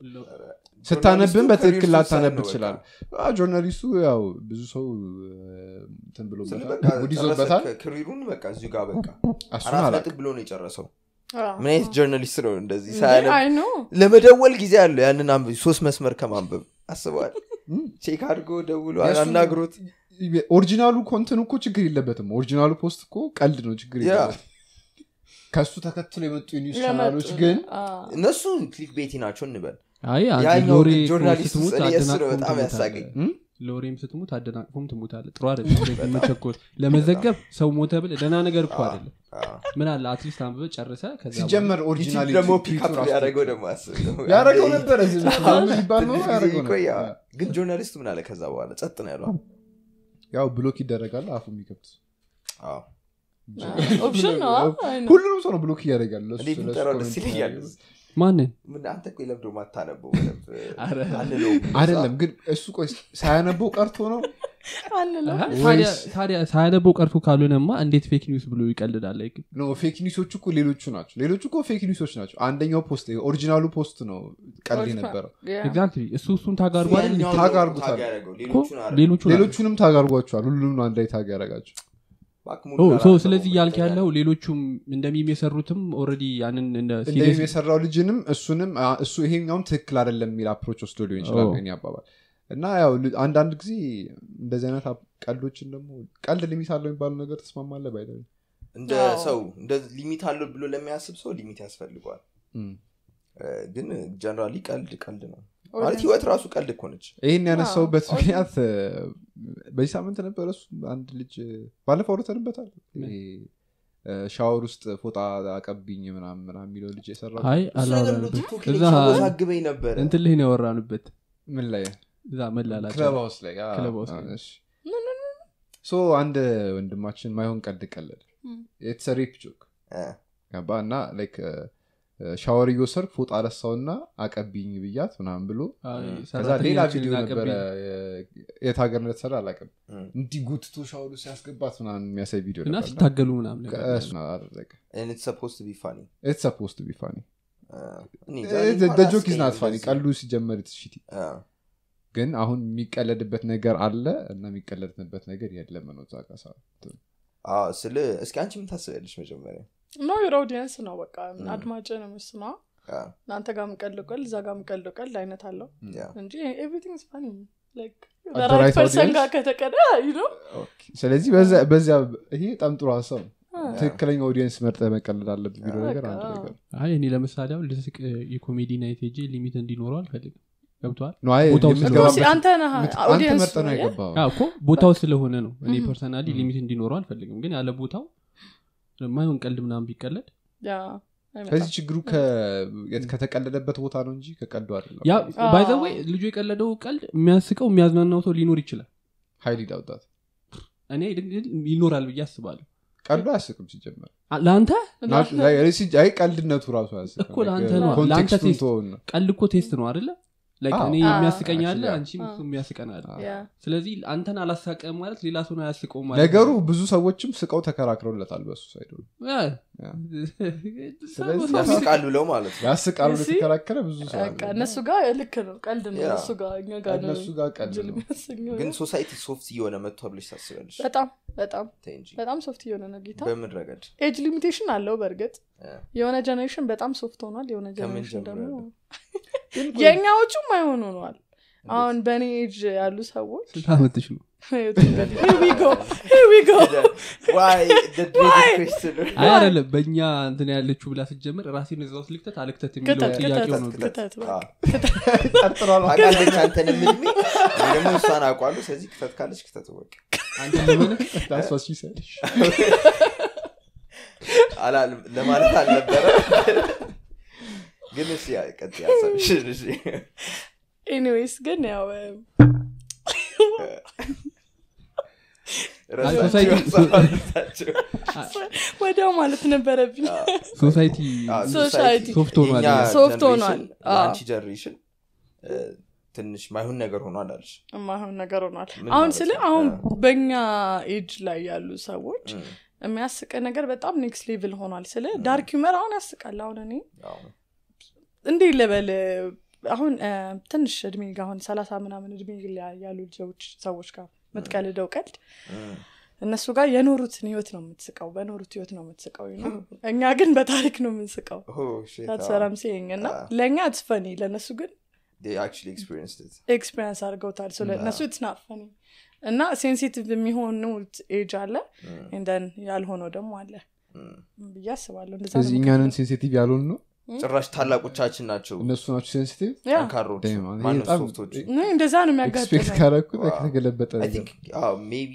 ስታነብን በትክክል ላታነብ ትችላል ጆርናሊስቱ ያው ብዙ ሰው እንትን ብሎበታል ጉድ ይዞበታል ክሪሩን በቃ እዚሁ ጋር በቃ እሱን አራት አላውቅም ነጥብ ብሎ ነው የጨረሰው ምን አይነት ጆርናሊስት ነው እንደዚህ አይ ሳያነብ ነው ለመደወል ጊዜ አለው ያንን አንብ- ሶስት መስመር ከማንበብ አስበዋል እም። ቼክ አድርጎ ደውሎ የእሱን- አናግሮት ኦሪጂናሉ ኮንትን እኮ ችግር የለበትም ኦሪጂናሉ ፖስት እኮ ቀልድ ነው ችግር ያ። የለበትም ከሱ ተከትሎ የመጡ የኒውስ ቻናሎች ለመጡ- ግን አ፣ እነሱ ክሊክ ቤቲ ናቸው እንበል አይ አንተ ያኛው ሎሬ ግን እኮ ጆርናሊስት ስትሞት እኔ የእሱ ነው አደናቅፎም በጣም ትሞታለህ። ያሳቀኝ። እም? ሎሬም ስትሞት አደናቅፎም ትሞታለ ጥሩ አይደለም መቸኮል ለመዘገብ ሰው ሞተ ብል ደህና ነገር እኮ አይደለም ምን አለ አትሊስት አንብበ ጨርሰ ከዛ ሲጀመር ዩቲዩብ ኦሪጂናል ደግሞ ፒክአፕ ያደረገው ደግሞ አስብ ያደረገው ነበረ የሚባል ነው ትንሽ ጊዜ ያደረገው ነበር። ይቆይ፣ አዎ። ግን ጆርናሊስቱ ምን አለ ከዛ በኋላ ጸጥ ነው ያለው ያው ብሎክ ይደረጋል አፉ የሚከብት አዎ። ኦፕሽን ነው አ፣ አይ ነው። ሁሉንም ሰው ነው ብሎክ እያደረጋል ለሱ- እኔ ለሱ ብንጠራው ደስ ኮሜንት ይለኛል የሚያደርግ። ማንን ምን አንተ እኮ የለምዶ ማታነበው በደንብ አረ። አንለውም። አይደለም ግን እሱ ቆይ ሳያነበው ቀርቶ ነው አንለው አሀ፣ ወይስ- ታዲያ- ታዲያ ሳያነበው ቀርቶ ካልሆነማ እንዴት ፌክ ኒውስ ብሎ ይቀልዳል like ኖ ፌክ ኒውሶቹ እኮ ሌሎቹ ናቸው ሌሎቹ እኮ ፌክ ኒውሶች ናቸው አንደኛው ፖስት ኦሪጂናሉ ፖስት ነው ቀልድ ነበረው ያ። ኤግዛክትሊ እሱ እሱን ታጋርጓ አይደል ያኛውን ታግ ነው አድርጎታል። ታግ ያደረገው፣ እኮ ሌሎቹን አረ- ሌሎቹ ናቸው። ሌሎቹንም ታግ አድርጓቸዋል ሁሉንም አንድ ላይ ታግ ያደረጋቸው እባክህ ሙሉ ኦ፣ ሶ አላነበበውም ስለዚህ እያልክ ሁለተኛ ያለው ሌሎቹም እንደሚም የሰሩትም ኦልሬዲ ያንን እንደ እንደም serious- የሰራው ልጅንም እሱንም አ፣ እሱ ይሄኛውም ትክክል አይደለም የሚል አፕሮች ወስዶ ሊሆን ይችላል ኦ። የኔ አባባል እና ያው ል- አንዳንድ ጊዜ እንደዚህ አይነት አፕ- ቀልዶችን ደግሞ ቀልድ ሊሚት አለው የሚባለው ነገር ተስማማለ ባይ እንደ አዎ። ሰው እንደ ሊሚት አለው ብሎ ለሚያስብ ሰው ሊሚት ያስፈልገዋል እ፣ ግን ጀነራሊ ቀልድ ቀልድ ነው ማለት ህይወት ራሱ ቀልድ እኮ ነች ይህን ያነሳውበት አዎ። ምክንያት እ፣ በዚህ ሳምንት ነበረ እሱ አንድ ልጅ እ፣ ባለፈው አውርተንበታል ይሄ፣ እ፣ ሻወር ውስጥ ፎጣ አቀብኝ ምናምን ምናምን የሚለው ልጅ የሰራው አይ እሱ ነገር እንደው አላወራንበት ቲክቶክ ላይ እዛ ሲያወዛግበኝ ነበረ እንትን ላይ ነው ያወራንበት ምን ላይ እዛ መላላጫ ክለብ ሃውስ ላይ አ፣ ክለብ ሃውስ አ፣ ላይ። እሺ። ሶ አንድ ወንድማችን ማይሆን ቀልድ ቀለድ ም። የተሰሬፕ ጆክ እ፣ ገባ እና ላይክ ሻወር እየወሰድኩ ፎጣ አነሳውና አቀብኝ ብያት ምናምን ብሎ አይ፣ ከዛ ሌላ ሰራተኛችንን ቪዲዮ ነበረ አቀብኝ። የ- የት ሀገር እንደተሰራ አላውቅም እ። እንዲህ ጉትቶ ሻወሩ ሲያስገባት ምናምን የሚያሳይ ቪዲዮ እና ነበር እና ሲታገሉ ምናምን ነገር እሱን አደረገ and it's supposed to be funny ኢትስ ሰፖስት ቢ ፋኒ እ፣ እኔ እንጃ፣ እኔ እንኳን ጆክ ኢዝ ናት አያስቀኝም ፋኒ እንደዚህ። ቀልዱ ሲጀመር ሽቲ እ፣ ግን አሁን የሚቀለድበት ነገር አለ እና የሚቀለድበት ነገር የለም ነው እዛ ጋር ሰዓት አዎ፣ ስለ እስኪ አንቺ ምን ታስቢያለሽ መጀመሪያ ኖ ዩር ኦዲየንስ ነው በቃ አድማጭ ነው ምስ ነው አ፣ እናንተ ጋር ምቀልው ቀልድ እዛ ጋር ምቀልው ቀልድ አይነት አለው ያ። እንጂ ኤቭሪቲንግ ፋኒ the right ራይት ፐርሰን audience? ጋር ከተቀደ ነው ስለዚህ በዛ- በዚያ ይሄ በጣም ጥሩ ሀሳብ ነው ትክክለኛ ኦዲየንስ መርጠ መቀለድ አለብህ ቢለው ነገር አንድ በቃ። ነገር አይ እኔ ለምሳሌ አሁን ልስቅ የኮሜዲ ናይት ሄጄ ሊሚት እንዲኖረው አልፈልግም ገብተዋል ነው አይ ቦታው የምትገባበት- አንተ ነህ የምት- አንተ ኦዲየንስ መርጠህ ነው የገባው እኮ ቦታው ስለሆነ ነው እኔ Mhm. ፐርሰናሊ Mhm. ሊሚት እንዲኖረው አልፈልግም ግን ያለ ቦታው ማይሆን ቀልድ ምናምን ቢቀለድ ያ ከዚህ ችግሩ ከ- የት- ከተቀለደበት ቦታ ነው እንጂ ከቀልዱ አይደለም ያ አዎ። ባይዘወይ ልጁ የቀለደው ቀልድ የሚያስቀው የሚያዝናናው ሰው ሊኖር ይችላል ሀይል ዳውጣት እኔ ግን ይኖራል ብዬ አስባለሁ ቀልዱ አያስቅም ሲጀመር አ- ለአንተ ና- ላይ- እኔ ሲጀ- አይ ቀልድነቱ ራሱ አያስቅም እኮ ለአንተ Like, ነው። ኮንቴክስቱን ለአንተ ቴስት- ተወውና። ቀልድ እኮ ቴስት ነው አይደለ Like አዎ። እኔ አዎ። የሚያስቀኝ አለ Actually, አንቺም አዎ። እሱ የሚያስቀን አለ አዎ። ያ ስለዚህ አንተን አላሳቀም ማለት ሌላ ሰውን አያስቀውም ማለት ነገሩ ነው። ብዙ ሰዎችም ስቀው ተከራክረውለታል በሱ ሳይድ ያ። ያ። ሰው- ስለዚህ ያስቃሉ ብለው ማለት ነው ያስቃሉ እሺ። የተከራከረ ብዙ ሰው አለ። በቃ እነሱ ጋር ልክ ነው ቀልድ ነው ያ። እነሱ ጋር እኛ ጋር ነው እነሱ ጋር ቀልድ ጅል ነው የሚያሰኘው ግን ነው። ሶሳይቲ ሶፍት እየሆነ መጥቷ ብለሽ ታስቢያለሽ በጣም በጣም ተይ እንጂ በጣም ሶፍት እየሆነ ነው ጌታ በምን ረገድ ኤጅ ሊሚቴሽን አለው በእርግጥ ያ። የሆነ ጀኔሬሽን በጣም ሶፍት ሆኗል የሆነ ከምን ጀኔሬሽን ደግሞ ጀምሮ የእኛዎቹም አይሆኑ ሆኗል አሁን በእኔ ኤጅ ያሉ ሰዎች ስንት ዓመትሽ ነው Here we go, here we go. ዋይ Why? አይ አይደለም በእኛ እንትን ያለችው ብላ ስትጀምር ራሴን እዛ ውስጥ ልክተት አልክተት የሚለው ክተት ጥያቄ ክተት ነው ክተት በቃ። ጠርጥሯል ታውቃለች አንተንም እድሜ እኔ ደግሞ እሷን አውቋሉ ስለዚህ ክተት ካለች ክተት ወቅ አንተ ለምን ዳሷስ ይሰልሽ አላልም ለማለት አልነበረ ግን እሺ ቀጥ ያሰብሽ እሺ ኤኒዌይስ ግን ያው ረሳችሁ ሶሳይቲ- ረሳችሁ። ወዲያው ማለት ነበረብኝ ሶሳይቲ አዎ፣ ሶሳይቲ ሶፍት ሆኗል የእኛ ሶፍት ጀነሬሽን ሆኗል። አዎ። ለአንቺ ጀነሬሽን እ፣ ትንሽ ማይሆን ነገር ሆኗል አለሽ የማይሆን ነገር ሆኗል ምን አሁን ማለት ስለ ነው? አሁን አ። በእኛ ኤጅ ላይ ያሉ ሰዎች እም፣ የሚያስቀ ነገር በጣም ኔክስት ሌቭል ሆኗል ስለ ዳርክ ዩመር አሁን ያስቃል አሁን እኔ አዎ። እንዲህ ልበል አሁን እ፣ ትንሽ እድሜ ጋር አሁን ሰላሳ ምናምን እድሜ ላይ ያሉ ልጆች ሰዎች ጋር የምትቀልደው ቀልድ እም፣ እነሱ ጋር የኖሩትን ህይወት ነው የምትስቀው በኖሩት ህይወት ነው የምትስቀው you know? እኛ ግን በታሪክ ነው የምንስቀው ኦ፣ shit፣ አዎ። ታትሰራም ሲይኝ እና አዎ። ለእኛ ትፈኒ ለእነሱ ግን They actually experienced it። ኤክስፔሪንስ አድርገውታል ስለ እነሱ ትናት ፈኒ እና ሴንሲቲቭ የሚሆኑት ኤጅ አለ እም፣ እንደን ያልሆነው ደግሞ አለ እም። ብዬ አስባለሁ እንደዛ ስለዚህ ነው እኛንን የምከፍለው። ሴንሲቲቭ ያልሆን ነው ጭራሽ ታላቆቻችን ናቸው እነሱ ናቸው ሴንሲቲቭ ያ ጠንካሮች Damn, man, ማነው በጣም- ሶፍቶች እኔ እንደዛ ነው ኤክስፔክት የሚያጋጥመው ካረኩት ዋው። ከተገለበጠ አይ ነገር ቲንክ ሜቢ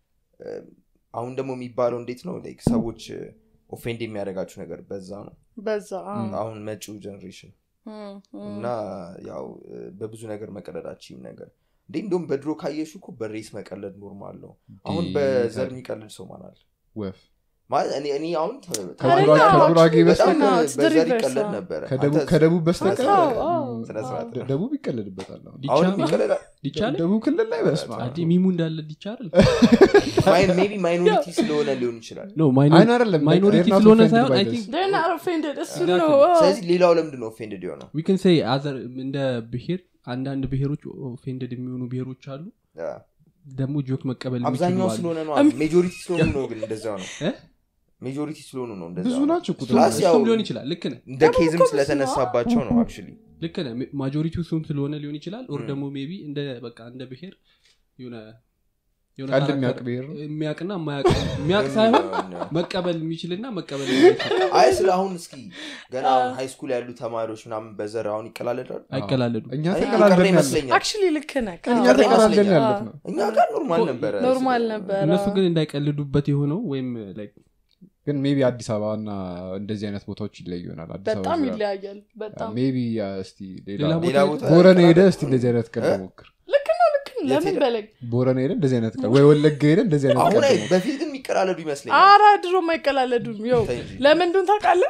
አሁን ደግሞ የሚባለው እንዴት ነው like ሰዎች ኦፌንድ የሚያደርጋችሁ ነገር በዛ ነው በዛ አዎ። አሁን መጪው ጀኔሬሽን እም፣ እም። እና ያው እ፣ በብዙ ነገር መቀለዳችም ነገር እንዴ እንደውም በድሮ ካየሹ እኮ በሬስ መቀለድ ኖርማል ነው አሁን በዘር የሚቀልድ ሰው ማናል ወፍ ማለት እኔ እኔ አሁን ተ- ከጉራ- ተማሪ- ከጉራጌ በጣም በስተቀር ነው፣ it's the በዘር reverse ይቀለድ ነው። ነበረ ከደቡብ- አንተ- ከደቡብ በስተቀር አዎ፣ አዎ፣ ስነ ስርዓት አዎ። ነው። ደቡብ ይቀለድበታል አሁን አሁንም ዲቻ ይቀለዳል ዲቻል ደቡብ ክልል ላይ በስማ አዲ ሚሙ እንዳለ ዲቻል ሜቢ ማይኖሪቲ ስለሆነ ሊሆን ይችላል ኖ አይን አይደለም ማይኖሪቲ they're not ስለሆነ offended ሳይሆን by አይ this. ቲንክ They're not offended እሱ Exactly. ነው አዎ። ስለዚህ ሌላው ለምንድን ነው ኦፌንድድ የሆነው ዊ ክን ሴይ አዘር እንደ ብሄር አንዳንድ ብሄሮች ኦፌንደድ የሚሆኑ ብሄሮች አሉ ያ። ደግሞ ጆክ መቀበል የሚችሉ አብዛኛው አሉ። ስለሆነ ነው ሜጆሪቲ ስለሆኑ ነው ግን እንደዛው ነው እ? ሜጆሪቲ ስለሆኑ ነው እንደዛ ብዙ ነው። ናቸው ቁጥር ፕላስ ያው እሱም ሊሆን ይችላል ልክ ነህ እንደ ኬዝም ስለተነሳባቸው ነው አክቹዋሊ ልክ ነህ ማጆሪቲው እሱም ስለሆነ ሊሆን ይችላል ኦር ም። ደግሞ ሜቢ እንደ በቃ እንደ ብሄር የሆነ የሆነ ቀልድ ካራክተር- የሚያውቅ ብሄር ነው የሚያውቅና የማያውቅ የሚያውቅ ሳይሆን መቀበል የሚችልና መቀበል የማይችል አይ ስለ አሁን እስኪ ገና አሁን ሃይ ስኩል ያሉ ተማሪዎች ምናምን በዘር አሁን ይቀላለዳሉ አይቀላለዱ እኛ እኔ የቀረ ተቀላልደን ያለ ይመስለኛል አክቹሊ ልክ ነህ እኛ ቀረ ተቀላልደን ይመስለኛል። ያለት ነው እኛ ጋር ኖርማል ነበረ ኖርማል ነበረ እነሱ ግን እንዳይቀልዱበት የሆነው ወይም like ግን ሜቢ አዲስ አበባ እና እንደዚህ አይነት ቦታዎች ይለዩ ይሆናል አዲስ በጣም አበባ ዙሪያ። ይለያያል በጣም ሜቢ እስቲ ሌላ ሌላ ቦታ ሌላ ቦታ ቦረና ሄደ እስቲ እንደዚህ አይነት ቀን እ? ሞክር ልክ ነው ልክ ነው የት ለምን ሄደ? በለኝ ቦረና ሄደ እንደዚህ አይነት ቀን ወይ ወለጋ ሄደ እንደዚህ አይነት አሁን ቀን አይ ሞክር። በፊት ግን የሚቀላለዱ ይመስለኛል አራ ድሮ አይቀላለዱም ው ተይ እንጂ። ለምንዱን ታውቃለህ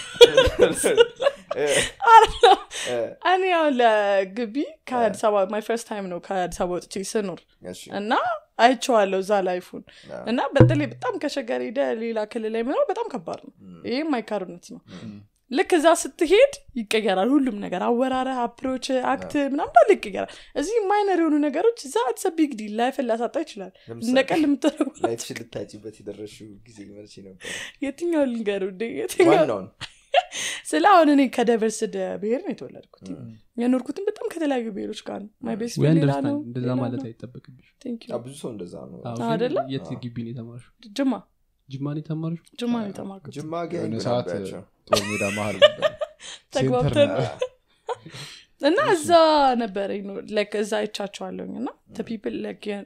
እ፣ እ፣ እኔ ያው ለግቢ ከአዲስ አበባ ማይ ፈርስት ታይም ነው ከአዲስ አበባ ወጥቼ ስኖር እሺ፣ እና አይቼዋለሁ እዛ ላይፉን አ፣ እና በተለይ በጣም ከሸገር ሄደ ሌላ ክልል ላይ መኖር በጣም ከባድ ነው ም፣ ይህም አይካሩነት ነው ም፣ ልክ እዛ ስትሄድ ይቀየራል ሁሉም ነገር አወራረ አፕሮች አክት ምናምን ባለ ይቀየራል እዚህ ማይነር የሆኑ ነገሮች እዛ አትሰ ቢግ ዲል ላይፍን ሊያሳጣ ይችላል ለምሳሌ እንደ ቀል የምትደረጉ ላይፍሽን ልታጭበት የደረሽው ጊዜ መርቼ ነበር የትኛው ልንገሩ እንዴ የትኛው ዋናውን ስለ አሁን እኔ ከዳይቨርስድ ብሄር ነው የተወለድኩት የኖርኩትን በጣም ከተለያዩ ብሄሮች ጋር ነው ማይ ቤስት ወይ ሌላ አንደርስታንድ ነው እንደዛ ሌላ ማለት ነው። አይጠበቅብሽ Thank you። አዎ፣ ብዙ ሰው እንደዛ ነው አዎ፣ አዎ፣ ግን አይደለ? የት ግቢ ነው የተማርሽው ጅማ ጅማ ነው የተማርሽው ጅማ ነው የተማርኩት ጅማ ጋ የሆነ ይንግ ሰዓት ነበራቸው። ጦር ሜዳ መሀል ነበር። ተግባብተን ሴንተር ነበር። እና እዛ ነበረ ላይክ እዛ አይቻቸዋለሁኝ እና ፒፕል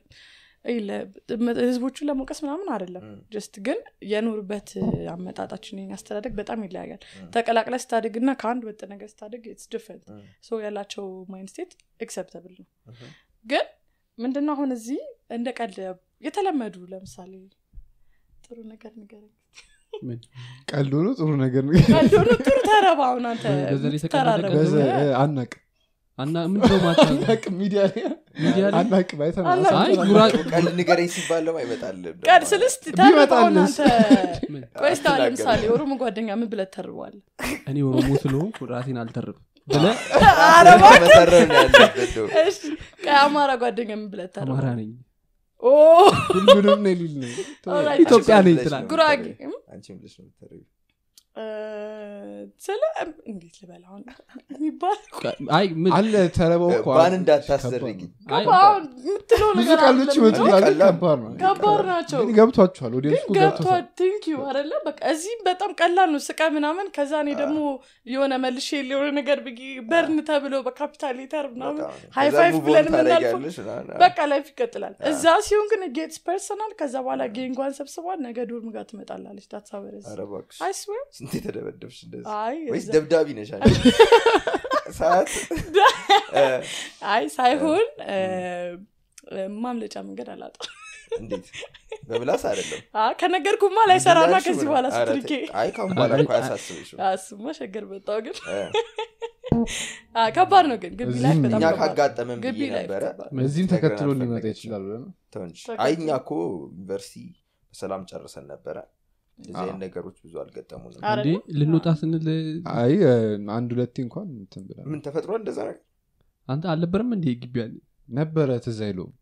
ህዝቦቹን ለመውቀስ ምናምን አይደለም ም፣ ጀስት ግን የኖርበት አመጣጣችን የእኛ አስተዳደግ በጣም ይለያያል ም። ተቀላቅለ ስታድግ እና ከአንድ ወጥ ነገር ስታድግ ስ ዲፍረንት ም፣ ሶ ያላቸው ማይንድ ስቴት ኤክሰፕተብል ነው እህ፣ ግን ምንድነው አሁን እዚህ እንደ ቀልድ የተለመዱ ለምሳሌ ጥሩ ነገር ንገረኝ ምን? ቀልድ ሆኖ ጥሩ ነገር ነው ካልሆነ ጥሩ ተረባ አሁን አንተ በዛ ላይ የተቀለደ የምትተራረበው። ቀልድ በዛ- ነው? እ፣ አናቅ አና ምንድነው ማታ አናቅ ሚዲያ ላይ ሚዲያ ላይ አናቅ ባይተን አናቅ። አይ ጉራ ቀልድ ንገረኝ ሲባል ደግሞ አይመጣልም ቀን ስልስት ተርበውን ቢመጣልስ? አንተ ምን? ቆይ እስቲ አሁን አትናገርም። ለምሳሌ የኦሮሞ ጓደኛ ምን ብለህ ተርበዋል እኔ ኦሮሞ ስለሆንኩ ራሴን አልተርብም ብለ መሰረር ነው ያለበት ነው። እሺ ቀይ አማራ ጓደኛ ምን ብለህ አማራ ተርበዋል ነኝ ኦ ሁሉንም ነው ሊል ነው ኦልራይት። ኢትዮጵያ ነኝ ብለሽ ነው ትላለህ። ጉራጌ የምትተርቢው። አንቺም ብለሽ ነው የምትተርቢው። እ፣ ስለ እንዴት ልበል አሁን የሚባል አይ ምን አለ ተረበው እኮ ባን አለ። እንዳታስደርጊ አይ አሁን የምትለው ብዙ ነገር ቀልዶች አይደለም ይመጡ እንጂ ይላሉ ከባድ ነው ከባድ ናቸው ግን ገብቷችኋል ኦዲየንስ ግን ገብቷል ቴንክ ዩ አደለ በቃ እዚህም በጣም ቀላል ነው ስቃ ምናምን ከዛ እኔ ደግሞ የሆነ መልሼ የሆነ ነገር ብዬ በርን ተብሎ በካፒታል ሌተር ምናምን በጣም ነው። ሃይ ከዛ ፋይቭ move on ብለን የምናልፈው ታደርጊያለሽ ምናምን። በቃ ላይፍ ይቀጥላል እዛ ሲሆን ግን ጌትስ ፐርሰናል ከዛ በኋላ ጌንጓን ሰብስቧል ነገ ዶርም ጋር ትመጣላለች ዳትሳበረዝ ኧረ እባክሽ አይስዌር ስንት የተደበደብሽ እንደዚህ አይ ወይስ እዛ- ደብዳቢ ነሽ አንቺ? ሰዓት እ፣ አይ ሳይሆን እ፣ እ፣ ማምለጫ መንገድ አላጣ እንዴት በምላስ አይደለም ከነገርኩማ ላይሰራና ምንድን ነው ከዚህ ያልሽው? በኋላ ኧረ ስትልኬ ተይ። አይ ካሁን በኋላ እኮ አያሳስብሽም እሱማ ሸገር በጣው ግን እ፣ አ፣ ከባድ ነው ግን ግቢ ላይ እዚህም በጣም እኛ ከባድ ነው። ካጋጠመን ግቢ ብዬ ላይ ነበረ ከባድ እዚህም ነግረን ተከትሎ ሊመጣ አልፈለገችም። ይችላል ብለህ ነው? ተው እንጂ። ተከትሎ። አይ እኛ እኮ ዩኒቨርሲቲ በሰላም ጨርሰን ነበረ እንደዚህ አይነት ነገሮች ብዙ አልገጠሙንም አረ እንዴ ልንወጣ ስንል አይ እ፣ አንድ ሁለቴ እንኳን እንትን ብላ ምን ተፈጥሯል እንደዛ ነገር አንተ አልነበረም እንዴ ግቢ ያለ ነበረ ትዝ አይለውም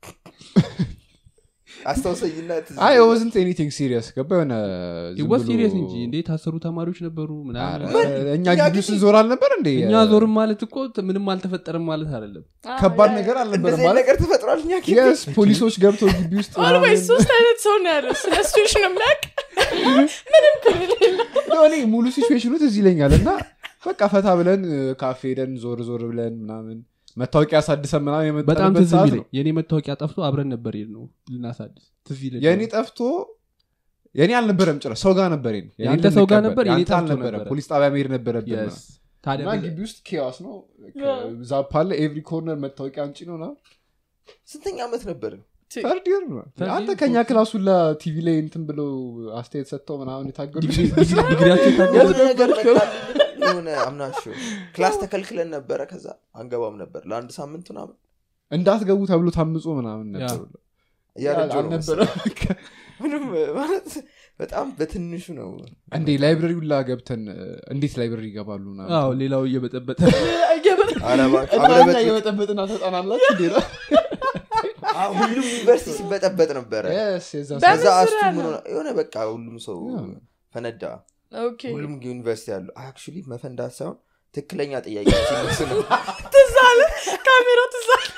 አስታውሰኝና ትዝ አይ ይለኛል። ወዝንት ኤኒቲንግ ሲሪየስ ገባ የሆነ ዝም ይወስ ብሎ- ሲሪየስ እንጂ እንዴ የታሰሩ ተማሪዎች ነበሩ ኧረ፣ ምናምን እኛ እኛ ግቢ ግቢ- ስንዞር አልነበር እንዴ እኛ ዞርም ማለት እኮ ምንም አልተፈጠረም ማለት አይደለም አ፣ ከባድ ያ- ነገር አልነበረ እንደዚህ አይነት ማለት ነገር ተፈጥሯል እኛ ግቢ? የስ ፖሊሶች ገብተው ግቢ ውስጥ ኦልዌይስ ምናምን- ሶስት አይነት ሰው ነው ያለው ስለ ሲቹዌሽን የሚያውቅ ምንም ክልል የለም። ነው እኔ ሙሉ ሲቹዌሽኑ ትዝ ይለኛል እና በቃ ፈታ ብለን እ፣ ካፌ ሄደን ዞር ዞር ብለን ምናምን መታወቂያ አሳድሰን ምናምን በጣም የመጣንበት ትዝ ሰዓት የሚለኝ ነው የእኔ መታወቂያ ጠፍቶ አብረን ነበር ሄድ ነው ልናሳድስ ትዝ ይለኝ የእኔ ጠፍቶ የእኔ አልነበረም ጭራሽ ሰው ጋር ነበር የኔ። የኔ የአንተ ሰው ጋር ልንቀበል፣ ነበር፣ የኔ የአንተ ጠፍቶ አልነበረም ነበረ። ፖሊስ ጣቢያ መሄድ ነበረብን Yes. ምናምን። ታዲያ እና ምን- ግቢ ውስጥ ኬዋስ ነው ያ። ዛፕ አለ ኤቭሪ ኮርነር መታወቂያ አንጪ ነው ና ስንተኛ ዓመት ነበር ተርድ ይር ነው Third አንተ year, ከኛ fourth ክላስ ሁላ ቲቪ ላይ እንትን ብለው አስተያየት ሰጥተው ምናምን የታገዱ ዲግሪ- ዲግሪ- ዲግሪያቸው የታገዱ የሆነ ነገር መጣልኝ። የሆነ አምናሽው ክላስ ተከልክለን ነበረ ከዛ አንገባም ነበር ለአንድ ሳምንት ምናምን እንዳትገቡ ተብሎ ታምጾ ምናምን ያ። ነበር እያረጀሁ ነው አልነበረም መሰለኝ። ምንም ማለት በጣም በትንሹ ነው እንዴ ላይብረሪ ሁላ ገብተን እ፣ እንዴት ላይብረሪ ይገባሉ ምናምን አዎ ሌላው እየበጠበጠ እየበ- ኧረ እባክህ፣ እና አብረበት- እኛ እየበጠበጥን አሰልጣናላችሁ እንዴ ነው? አዎ፣ ሁሉም ዩኒቨርሲቲ ሲበጠበጥ ነበረ Yes, የዛ በምን ከዛ አስቱ ዙሪያ ምን ነው? ሆነ- የሆነ በቃ ሁሉም ሰው ያ። ፈነዳ ኦኬ ሁሉም ዩኒቨርሲቲ ያሉ አክቹሊ መፈንዳት ሳይሆን ትክክለኛ ጥያቄ ሲነሱ ነው ትዝ አለ ካሜራው ትዝ አለ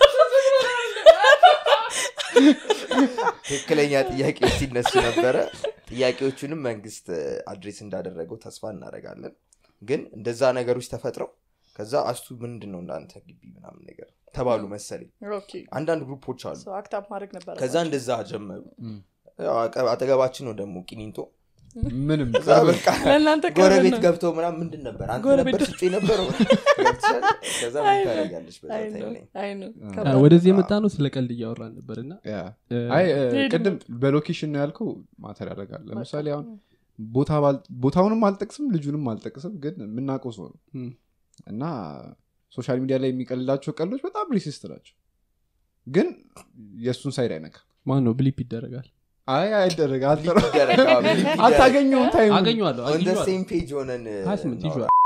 ትክክለኛ ጥያቄዎች ሲነሱ ነበረ ጥያቄዎቹንም መንግስት አድሬስ እንዳደረገው ተስፋ እናደርጋለን ግን እንደዛ ነገሮች ተፈጥረው ከዛ አስቱ ምንድን ነው እንዳንተ ግቢ ምናምን ነገር ተባሉ መሰለኝ ኦኬ አንዳንድ ግሩፖች አሉ ሰው አክታፕ ማድረግ ነበረ ከዛ እንደዛ ጀመሩ ም። ያው አቀ- አጠገባችን ነው ደግሞ ቂሊንቶ ምንም ከዛ በቃ ለእናንተ ቅርብ ጎረቤት ነው። ገብተው ምናምን ምንድን ነበር አንተ ጎረቤት ነበር ስጡ የነበረው ገብተሻል? ከዛ ምን አይ ነው። ታደርጊያለሽ በዛ አይ ታይም ነው፣ ላይ አይ ነው። አ- ከባድ ወደዚህ የመጣ ነው ስለ ቀልድ እያወራን ነበር እና ያ። እ፣ አይ እ፣ ሄድ ቅድም በሎኬሽን ነው ያልከው ማተር ያደርጋል ለምሳሌ አሁን ቦታ ባል- ቦታውንም አልጠቅስም ልጁንም አልጠቅስም ግን የምናውቀው ሰው ነው ም፣ እና ሶሻል ሚዲያ ላይ የሚቀልላቸው ቀልዶች በጣም ሪሲስት ናቸው ግን የእሱን ሳይድ አይነካ ማን ነው ብሊፕ ይደረጋል አይ አይደረግ ሊፕ ይደረግ፣ አዎ፣ ሊፕ ይደረግ። አታገኘውም ታይም አገኘዋለሁ ኦን ደ አግኝቼዋለሁ። ሴም ፔጅ ሆነን ሀያ ስምንት እናውራ። ይዤዋለሁ።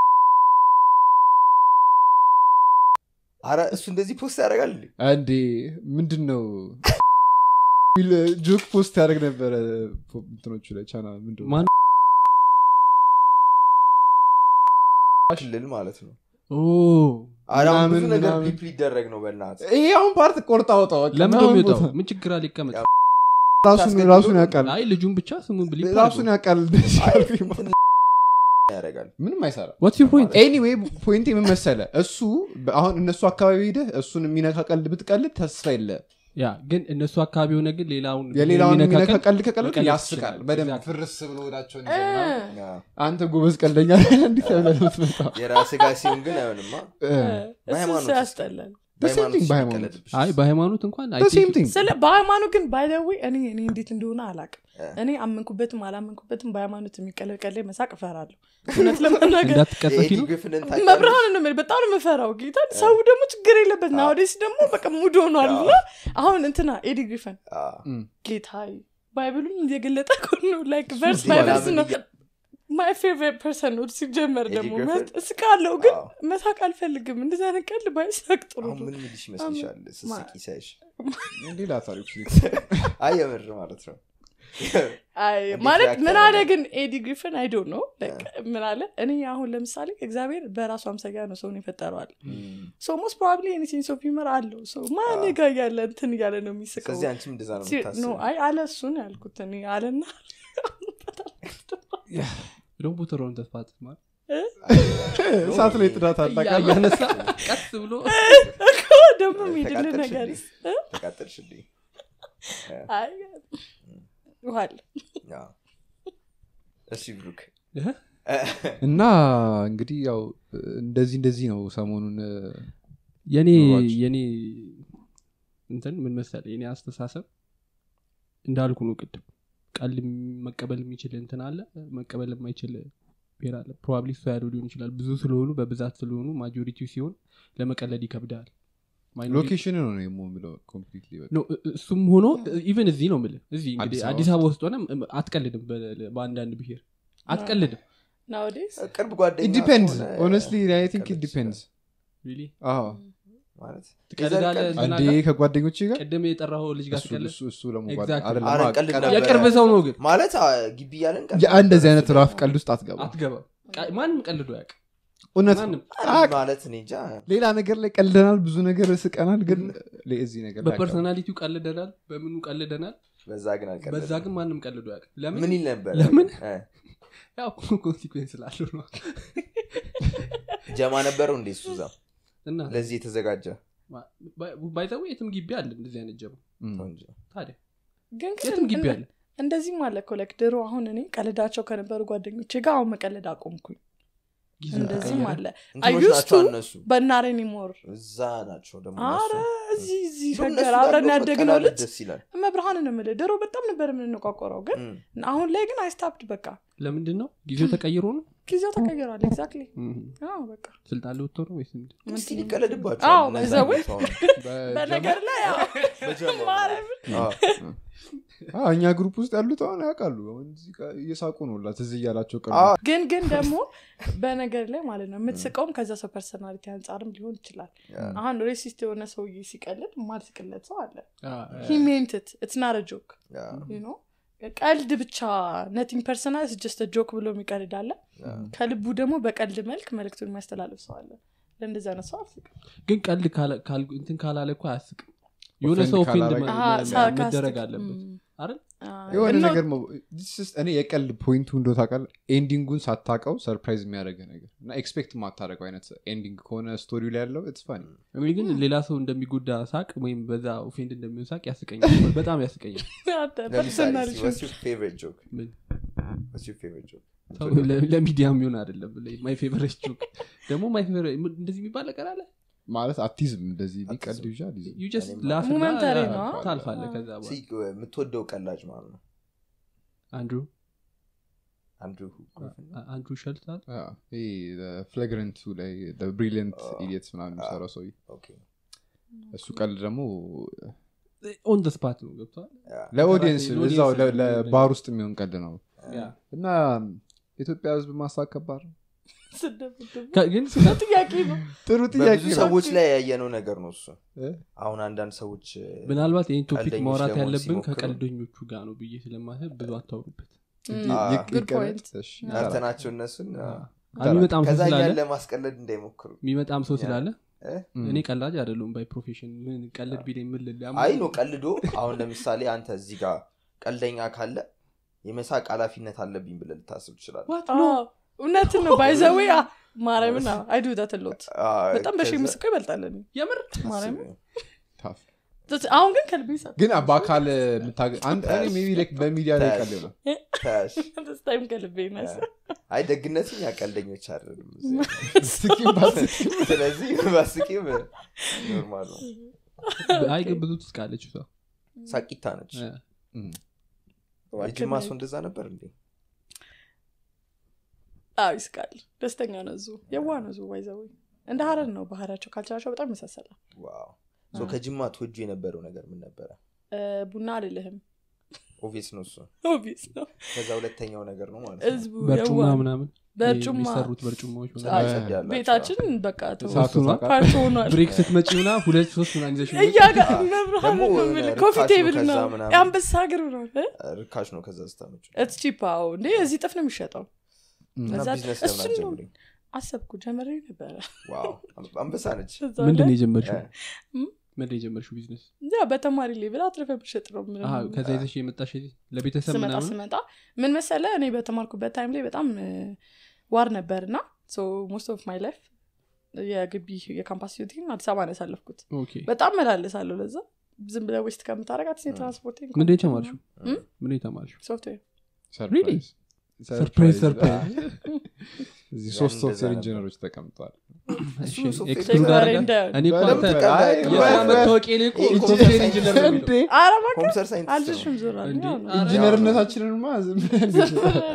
አረ እሱ እንደዚህ ፖስት ያደርጋል እንዴ? እንዴ ምንድን ነው ሚል ጆክ ፖስት ያደርግ ነበረ ፖ- እንትኖቹ ላይ ቻና ምንድን ነው? ማን ክልል ማለት ነው ኦ አረ አሁን ብዙ ምናምን ነገር ምናምን። ሊፕ ሊደረግ ነው በእናት ይሄ አሁን ፓርት ቆርጣ አውጣ በቃ ለምን ምናምን የሚወጣው ቦታ- ምን ችግር አለ ይቀመጥ ያው ራሱን ታስገድዶ ራሱን ያውቃል አይ ልጁን ብቻ ስሙን ብሊፕ ራሱን ያውቃል ያደርጋል ምንም አይሰራ ዋትስ ዩር ፖይንት ኤኒዌይ ፖይንት ምን መሰለ እሱ በ- አሁን እነሱ አካባቢ ሄደህ እሱን የሚነካ ቀልድ ብትቀልድ ተስፋ የለ ያ ግን እነሱ አካባቢ የሆነ ግን ሌላውን የሌላውን የሚነካ የሚነካ ቀልድ ቀልድ ከቀልድ መቀለድ ያስቃል ይችላል። በደንብ Exactly. ፍርስ ብሎ ወዳቸውን እ፣ ያ። አንተ ጎበዝ ቀልደኛ ነህ፣ እንዲህ ተብለህ ነው የምትመጣው። የራስ ጋር ሲሆን ግን አይሆንማ እ፣ እሱ በሃይማኖት ሰው ውስጥ ያስጠላል በሃይማኖት በሃይማኖት። ሲቀለድብሽ አይ በሃይማኖት እንኳን I ሴም think- ቲንግ ስለ በሃይማኖት ግን ባይደዊ እኔ እኔ እንዴት እንደሆነ አላቅም እ። እኔ አመንኩበትም አላመንኩበትም በሃይማኖት የሚቀለድ ቀላይ መሳቅ እፈራለሁ እውነት ለመናገር እንዳትቀጠፊ የኤዲ ነው ግሪፍንን ታውቂያለሽ? መብርሃን ነው የምልህ፣ በጣም ነው የምፈራው ጌታ ሰው ደግሞ ችግር የለበት ናወዴስ ደግሞ በቃ ሙድ ሆኗል እና አሁን እንትና ኤዲ ግሪፈን አዎ። ጌታዬ ባይብሉን እየገለጠ እኮ ነው ላይክ ቨርስ እንዴ ባይ ቨርስ ምናምን ነው እያ- ማይ ፌቨሪት ፐርሰን ነው ሲጀመር ኤዲ ደግሞ ግሪፈን? እስቃለሁ ግን አዎ። መሳቅ አልፈልግም እንደዚህ አይነት ቀልድ ባይሳቅ ጥሩ አሁን ነው ምን ሚልሽ ይመስልሻል ስስቂ ሳይሽ ሌላ ታሪክ አይ የምር ማለት ነው አይ እንዴት ማለት react ምን አለ ያደርጋል? ግን ኤዲ ግሪፈን አይዶ ነው ምን አለ እኔ አሁን ለምሳሌ እግዚአብሔር በራሱ አምሳያ ነው ሰውን የፈጠረዋል ሶ ሞስት ፕሮባብሊ እኔ ሴንስ ኦፍ ሂመር አለው ሰው ማን ጋ እያለ እንትን እያለ ነው የሚስቀው ስለዚህ አንቺም እንደዛ ነው ሲ- ኖ የምታስበው አይ አለ እሱን ያልኩት እኔ አለና ደግሞ ቡትሮን ተስፋት ማለት እሳት ላይ ጥዳት አላቃለ እያነሳ ቀስ ብሎ እኮ ደግሞ የሚድል ነገር ተቃጠልሽልኝ ተቃጠልሽልኝ አይ ውሃል አዎ። እሺ ብሩክ እህ? እና እንግዲህ ያው እንደዚህ እንደዚህ ነው ሰሞኑን እ፣ የኔ ኑሯችን። የኔ እንትን ምን መሰለ የኔ አስተሳሰብ እንዳልኩ ነው ቅድም ቃል መቀበል የሚችል እንትን አለ መቀበል የማይችል ብሔር አለ ፕሮባብሊ እሱ ያለው ሊሆን ይችላል ብዙ ስለሆኑ በብዛት ስለሆኑ ማጆሪቲው ሲሆን ለመቀለድ ይከብዳል Minority- ሎኬሽን ነው ነው የምለው ኮምፕሊትሊ በቃ ኖ፣ እ- እሱም ሆኖ ኢቨን እዚህ ነው ምል እዚህ እንግዲህ አዲስ አበባ አዲስ አበባ ውስጥ ሆነ አትቀልድም በ- በአንዳንድ ብሔር አትቀልድም ናወዴስ ቅርብ ጓደኛ ኢዲፔንድስ ከሆነ ሆነስትሊ አይ ቲንክ ቀለድ ዲፔንድስ Really? ማለት ትቀልዳለህ የዘር ቀልድ- እንትና አንዴ ጋር? ከጓደኞቼ ጋር ቅድም የጠራኸው ልጅ ጋር እሱ- ትቀልድ እሱ- እሱ ደግሞ Exactly. አይደለም፣ አረ አ- ቀልድ ቀልድ- ነበር። የቅርብ ሰው ነው ግን ማለት አ፣ ግቢ እያለን ቀልድ ያ እንደዚህ ነበር። አይነት ራፍ ቀልድ ውስጥ አትገባ አትገባም ቃ- ማንም ቀልዶ ያቅ እውነት ማንም አረ ማለት እኔ እንጃ ሌላ ነገር ላይ ቀልደናል ብዙ ነገር ስቀናል ግን ለ- እዚህ ነገር ላይ በፐርሶናሊቲው ቀልደናል በምኑ ቀልደናል በዛ ግን አልቀለድም። በዛ ግን ማንም ቀልዶ ያቅ ለምን ምን ይል ነበር ለምን? እ፣ ያው ኮንሲኩዌንስ ስላለው ነው ጀማ ነበረው እንዴ እሱ እዛ እና ለዚህ የተዘጋጀ ባይዘው የትም ግቢ አለ እንደዚህ አይነት ጀባ ም። ቆንጆ። ታዲያ ግን የትም ግቢ እንደ- አለ እንደዚህም አለ እኮ ላይክ ድሮ አሁን እኔ ቀልዳቸው ከነበሩ ጓደኞቼ ጋር አሁን መቀለድ አቆምኩኝ ጊዜው እንደዚህም ተቀየረ። አለ እንትኖች used ናቸው to- እነሱ በናሬ ኒሞር እዛ ናቸው ደግሞ አረ እነሱ። እዚህ እዚህ እንደውም እነሱ ሸገር ጋር አብረን እንደው ያደግነው መቀላለድ ልጅ ደስ ይላል መብርሃንን የምልህ ድሮ በጣም ነበር የምንቋቆረው ግን እም። አሁን ላይ ግን አይስታፕድ በቃ ለምንድን ነው ጊዜው ተቀይሮ ነው ጊዜው ተቀይሯል ኤግዛክትሊ እም። በቃ ስልጣን ለወጥቶ ነው ወይስ ምንድን? እስቲ ምንድን ነው? ሊቀለድባቸዋል አዎ፣ እነዛ በዛ ወይ? ሰው ነው። በነገር ላይ ያው በጀማ ማርያምን አዎ። አዎ፣ እኛ ግሩፕ ውስጥ ያሉት አሁን ያውቃሉ አሁን እዚህ ጋር እየሳቁ ነው ላ ትዝ እያላቸው ቀሉ አዎ። ግን ግን ደግሞ በነገር ላይ ማለት ነው የምትስቀውም ከዛ ሰው ፐርሰናሊቲ አንጻርም ሊሆን ይችላል ያ። አሁን ሬሲስት የሆነ ሰውዬ ሲቀልድ ማልስቅለት ሰው አለ አ- ሂ ሜንትት ኢትስ ናት ጆክ ያ፣ ኖ ቀልድ ብቻ ነቲንግ ፐርሰናል ጀስት ጆክ ብሎ የሚቀልድ አለ ያ። ከልቡ ደግሞ በቀልድ መልክ መልክቱን የሚያስተላልፍ ሰው አለ ለእንደዚህ አይነት ሰው አልስቅም ግን ቀልድ ካለ- ካል- እንትን ካላለ እኮ አያስቅም የሆነ Offend ሰው ኦፌንድ ካላረገ- መ- አሃ፣ መ- sarcastic። መደረግ አለበት ም። አይደል አ፣ የሆነ እና- ነገር መ- this is- እኔ የቀልድ ፖይንቱ እንደ ታውቃለህ ኤንዲንጉን ሳታቀው ሰርፕራይዝ የሚያደርገ ነገር እና ኤክስፔክት የማታደረገው አይነት ኤንዲንግ ከሆነ ስቶሪ ላይ ያለው ኢትስ ፋኒ እኔ ግን ሌላ ሰው እንደሚጎዳ ሳቅ ወይም በዛ ኦፌንድ እንደሚሆን ሳቅ ያስቀኛል በጣም ያስቀኛል አንተ ለምሳሌ personality እስኪ, what's your favorite joke? ምን? What's your favorite joke? ሰው ለ- ለሚዲያ የሚሆን አይደለም ማይ ፌቨሬት ጆክ ደግሞ ማይ ፌቨሬት እንደዚህ የሚባል ነገር አለ ማለት አቲዝም እንደዚህ አቲዝም። ሊቀልድ ይዣ አልይዝም። ዩ ጀስት እኔም- ላፍ Momentary ነው። ታልፋለ ከዛ እስኪ, በኋላ የምትወደው ቀላጅ ማለት ነው አንድሩ አንድሩ ግሪፊን ነው? አንድሩ ሸልታል አዎ፣ ይሄ ፍላግረንቱ ላይ ብሪሊየንት አዎ። ኢዲየትስ ምናምን የሚሰራው ሰው ኦኬ። እሱ ቀልድ ደግሞ ኦን ደ ስፓት ነው ገብተዋል ያ። ለኦዲየንስ ለኦዲየንስ እዛው ለ- የሚሆን ለባር ውስጥ የሚሆን ቀልድ ነው ያ። እና ኢትዮጵያ ህዝብ ማሳቅ ከባድ ነው ስደብድብ ከ- ግን ጥያቄ ነው ጥሩ ጥያቄ በብዙ ነው ሰዎች ላይ ያየነው ነገር ነው እሱ እ? አሁን አንዳንድ ሰዎች እ፣ ምናልባት ይህን ቶፒክ ቀልደኞች ማውራት ለመሆን ያለብን ሲሞክሩ- ከቀልደኞቹ ጋር ነው ብዬ ስለማሰብ ብዙ አታውሩበት ይ- አዎ። ይቅ- Good ይቀመጥ። point. እሺ፣ ጠርተናቸው እነሱን አ፣ የሚመጣም ሰው ከዛ ስላለ እኛን ለማስቀለድ እንዳይሞክሩ የሚመጣም ሰው ስላለ እ? እም። እኔ ቀላጅ አይደለሁም ባይ ፕሮፌሽን ምን ቀልድ ቢለኝ ምን ልል አይ ነው ቀልዶ አሁን ለምሳሌ አንተ እዚህ ጋር ቀልደኛ ካለ የመሳቅ ኃላፊነት አለብኝ ብለህ ልታስብ ትችላል አዎ፣ እውነትን ነው ባይዘዌ ማርያምን አይዱ ዳትሎት አ፣ በጣም በሺ ከዛ- ምስቆ ይበልጣል እኔ የምር ማርያምን ታፍ አሁን ግን ከልቤ ይሳቅ ግን በአካል የምታገ- አንድ እኔ ሜቢ ላይክ በሚዲያ ላይ ቀል ይሆናል ታያሽ ስታይም ከልቤ ይነስ አይ ደግነትም ያቀልደኞች አይደለም ስቂም ባስቂም ስለዚህ ባስቂም ኖርማል ነው አይ ግን ብዙ ትስቃለች እሷ ሳቂታ ነች እ። እም። የጅማ ሰው እንደዛ ነበር እንዴ አዎ ይስቃል ደስተኛ ነው ዙ የዋ ነው ዙ ባይዘዊ እንደ ሀረር ነው ባህሪያቸው ካልቸራቸው በጣም ይመሳሰላል ዋው ሶ ከጅማ ትወጁ የነበረው ነገር ምን ነበረ እ፣ ቡና አልልህም ኦቪየስ ነው እሱ ኦቢስ ነው ከዛ ሁለተኛው ነገር ነው ማለት ነው ህዝቡ በርጩማ የዋ ምናምን በርጩማ የሚሰሩት በርጩማዎች አይ፣ ምናምን ጸድ ያላቸው። ቤታችን በቃ እሳቱ ነው። ታውቃለህ? ፓርት ሆኗል ብሬክ ስትመጪ ምና ሁለት ሶስት ምናምን ይዘሽ ነው እያጋ አዎ። መብርሃን ደግሞ ነው የሆነ የምልህ። ርካሽ ኮፊ ነው ቴብል ከዛ ነው ምናምን። የአንበሳ እግር ነው ርካሽ ነው ከዛ ስታመጭ እትስ ቺፓው እንዴ እዚህ ጥፍ ነው የሚሸጠው እና እዛ- ቢዝነስ ለምን እሱን ነው አትጀምሪም? አሰብኩ ጀመሬ ነበረ ዋው አንበሳ ነች እዛ ምንድን ነው ላይ የጀመርሽው እ፣ ምንድን ነው የጀመርሽው ቢዝነስ ያ በተማሪ ሌብል አትርፈ መሸጥ ነው ምንም አሀ፣ ከዛ ይዘሽ የመጣሽ እዚህ ለቤተሰብ ስመጣ ምናምን ስመጣ ምን መሰለ እኔ በተማርኩበት ታይም ላይ በጣም እ፣ ዋር ነበር እና ሞስት ኦፍ ማይ ላይፍ የግቢ የካምፓስ ዩቲን አዲስ አበባ ነው ያሳለፍኩት ኦኬ በጣም መላለሳለሁ ለዛ ዝም ብለ ዌስት ከምታረጋት የትራንስፖርት ምንድን ነው የተማርሽው እም? ምንድን ነው የተማርሽው ሶፍትዌር ሰርፕራይዝ ሰርፕራይዝ ሰርፕራይዝ እዚህ ያን ሶስት እንደዛ ሶፍትዌር ነበር። ኢንጂነሮች ተቀምጠዋል እሱ እሺ፣ ሶፍትዌር ኤክስክሉድ ቴክኖሎጂ አደረጋ? እንዳይሆን። እኔ እኮ በደንብ አንተ ቀላል አይ፣ ነው። የስራ ወይ- መታወቂያ ላይ እኮ ይሄ ሶፍትዌር ኮምፒውተር ኢንጂነር ነው የሚለው እንዴ ኧረ እባክህ ኮምፒውተር ሳይንቲስት አልሽም ዞር እንዴ? አለ ኧረ ኢንጂነርነታችንንማ ዝም ብለን ነው።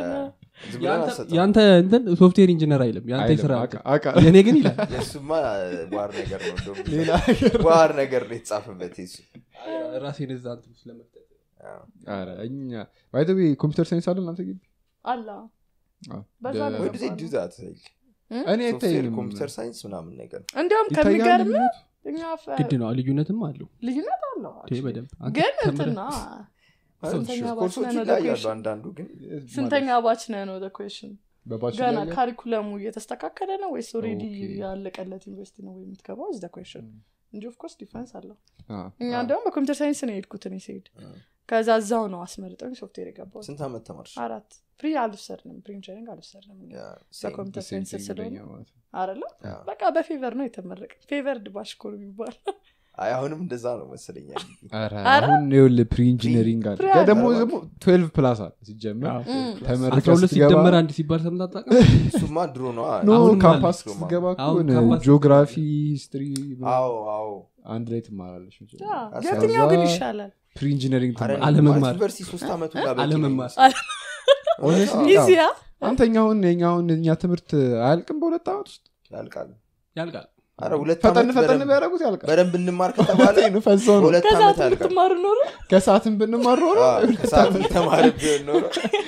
ዝም ብለን ያንተ- አንሰጥም። ያንተ እንትን ሶፍትዌር ኢንጂነር አይልም ያንተ የስራ አይልም፣ አቃ- አቃ- የእኔ ግን ይላል የእሱማ ዋር ነገር ነው እንደውም ሌላ ነገር ዋር ነገር ነው የተጻፈበት የሱ ራሴን እዛ እንትን ውስጥ ለመፍጠት አዎ። ኧረ እኛ ባይ ዘ ዌይ ኮምፒውተር ሳይንስ አለ እናንተ ግቢ አላ አዎ። በዛ ደ- ነው Why do they do that? Like, እኔ ሶፍትዌር አይታይም ኮምፒውተር ሳይንስ ምናምን ነገር እንዲያውም ይታያል ከሚገርም ልዩነቱ? እኛ ፈ- ግድ ነው ልዩነትም አለው ልዩነት አለው ይሄ actually። በደንብ አንተ ግን ተምረህ- እንትና ስንተኛ ባች ኮርሶቹ ነህ ነው ይለያያሉ question? አንዳንዱ ግን ስንተኛ ባች ነህ ነው ኩዌሽን በባች ገና ላይ ካሪኩለሙ እየተስተካከለ ነው ወይስ ኦሬዲ ኦኬ። ያለቀለት ዩኒቨርሲቲ ነው ወይ የምትገባው ዝ ኩዌሽን እንጂ ኦፍኮርስ ዲፈረንስ አለው አ፣ እኛ እንደውም በኮምፒውተር ሳይንስ ነው የሄድኩት እኔ ስሄድ ከዛ እዛው ነው አስመርጠኝ ሶፍትዌር የገባው ስንት ዓመት ተማርሽ አራት ፍሪ አልወሰድንም ፍሪ ኢንጂነሪንግ አልወሰድንም ያ፣ same። በኮምፒውተር the same ሳይንስ thing ስለሆነ ለኛ ማለት ነው። አለ ያ። በቃ በፌቨር ነው የተመረቀ ፌቨርድ ባሽ እኮ ነው የሚባል አይ አሁንም እንደዛ ነው መሰለኛ ኧረ፣ ኧረ? አሁን ይኸውልህ ፕሪ ኢንጂነሪንግ አለ ፕሪ ጋ ደግሞ አለ። ደግሞ ትዌልቭ ፕላስ አለ ሲጀመር አዎ። እም። ተመርቀህ አስራ ሁለት ስትገባ- ሲደመር አንድ ሲባል ሰምተህ አታውቅም? እሱማ ድሮ ነው ኖ አሁንም ካምፓስ አለ። ስትገባ እኮ አሁን የሆነ ካምፓስ ጂኦግራፊ ሂስትሪ አዎ አዎ አንድ ላይ ትማራለች ያ፣ አስራ- የትኛው ግን ከዛ- ይሻላል ፕሪ ኢንጂነሪንግ አረ፣ ትማራለች አለመማር። ማለት ዩኒቨርሲቲ ሶስት ዓመቱ ጋር በቂ ነው አለመማር። ይመስላል። Honestly, አዎ፣ ኢዚያ አንተኛ አሁን የኛ አሁን እኛ ትምህርት አያልቅም በሁለት ዓመት ውስጥ ያልቃል ያልቃል አረ ሁለት ፈጠን ዓመት ፈጠን በደንብ- ቢያደረጉት ያልቃል በደንብ እንማር ከተባለ ፈሰው ነው በሁለት ከዛ ዓመት ያልቃል ትምህርት ኖሮ ከሰዓትም ብንማር ኖሮ አዎ፣ ከሰዓትም ተማሪ ቢሆን ኖሮ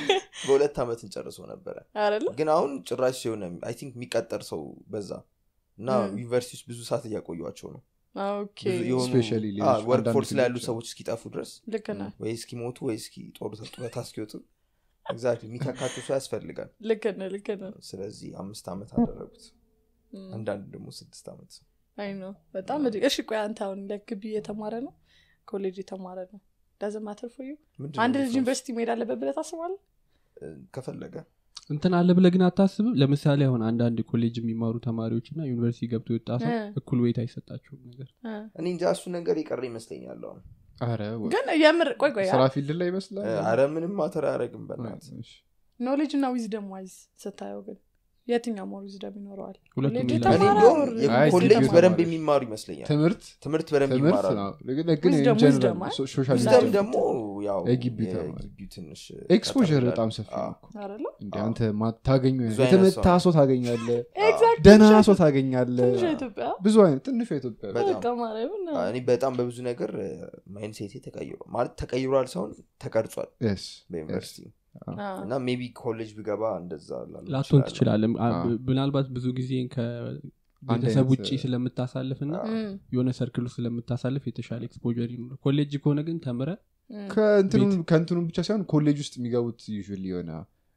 በሁለት ዓመት እንጨርሶ ነበረ አይደለ ግን አሁን ጭራሽ የሆነ አይ ቲንክ የሚቀጠር ሰው በዛ እና ም። ዩኒቨርሲቲ ውስጥ ብዙ ሰዓት እያቆዩቸው ነው ኦኬ ብዙ የሆኑ Especially ሌሎች ወርክ አንዳንድ ፎርስ ላይ ያሉ ፊልዶች ሰዎች እስኪጠፉ ድረስ ልክ ነህ ወይ እስኪሞቱ ወይ እስኪ ጦር ጡረታ እስኪወጡ ኤግዛክትሊ የሚተካቸው ሰው ያስፈልጋል ልክ ነህ ልክ ነህ ስለዚህ አምስት ዓመት አደረጉት እም። አንዳንድ ደግሞ ስድስት ዓመት አይ ነው በጣም እድ- እሺ ቆይ አንተ አሁን ለግቢ የተማረ ነው ኮሌጅ የተማረ ነው ዳዝንት ማተር ፎር ዩ ምንድን አንድ ነው ልጅ difference? ዩኒቨርሲቲ መሄድ አለበት ብለህ ታስባለህ እ፣ ከፈለገ እንትን አለ ብለህ ግን አታስብም ለምሳሌ አሁን አንዳንድ ኮሌጅ የሚማሩ ተማሪዎች እና ዩኒቨርሲቲ ገብቶ የወጣ ሰው እ። እኩል ወይት አይሰጣቸውም ነገር እ። እኔ እንጃ እሱ ነገር የቀረ ይመስለኛል አሁን አረ ወ- ግን የምር ቆይ ቆይ ስራ ፊልድ ላይ ይመስላል እ፣ አረ ምንም ማተር አያደረግም በናት እሺ። ኖሌጅ እና ዊዝደም ዋይዝ ስታየው ግን የትኛው ሞር ዊዝደም ይኖረዋል ሁለቱም ኮሌጅ ይላል። እኔ የተማረ እንዲሁም or አይ፣ ኮሌጅ ቲንክ በደንብ ተማሪዎች። የሚማሩ ይመስለኛል ትምህርት ትምህርት በደንብ ትምህርት ይማራሉ ነው ግን ግን Wisdom, in general wisdom, አይ? ሶሻል ዊዝደም wisdom ደግሞ ያው የግቢ ተማሪ። የግቢው ትንሽ ኤክስፖር ቀጠር በጣም ይላል። ሰፊ አዎ። ነው እኮ። አይደለ እንደ አዎ። አንተ ማታገኙ ብዙ አይነት የተመታ ሰው ሰው ታገኛለ ኤግዛክት ደህና ሰው ታገኛለ ትንሿ ኢትዮጵያ ብዙ አይነት ትንሿ ኢትዮጵያ በጣም በቃ ማርያምን ነው። እኔ በጣም በብዙ ነገር ማይንሴቴ ተቀይሯል ማለት ተቀይሯል ሳይሆን ተቀርጿል Yes, በዩኒቨርሲቲ አ፣ እና ሜቢ ኮሌጅ ብገባ እንደዛ ላልሆን ላትሆን እችላለሁ። ትችላለም አዎ። ምናልባት ብዙ ጊዜ ከቤተሰብ አይነት፣ ውጭ ስለምታሳልፍ እና አዎ። እም፣ የሆነ ሰርክል ውስጥ ስለምታሳልፍ የተሻለ ኤክስፖር ይኖር ኮሌጅ ከሆነ ግን ተምረ እም። ከእንትኑ- ከእንትኑ ብቻ ሳይሆን ኮሌጅ ውስጥ የሚገቡት ዩዥዋሊ የሆነ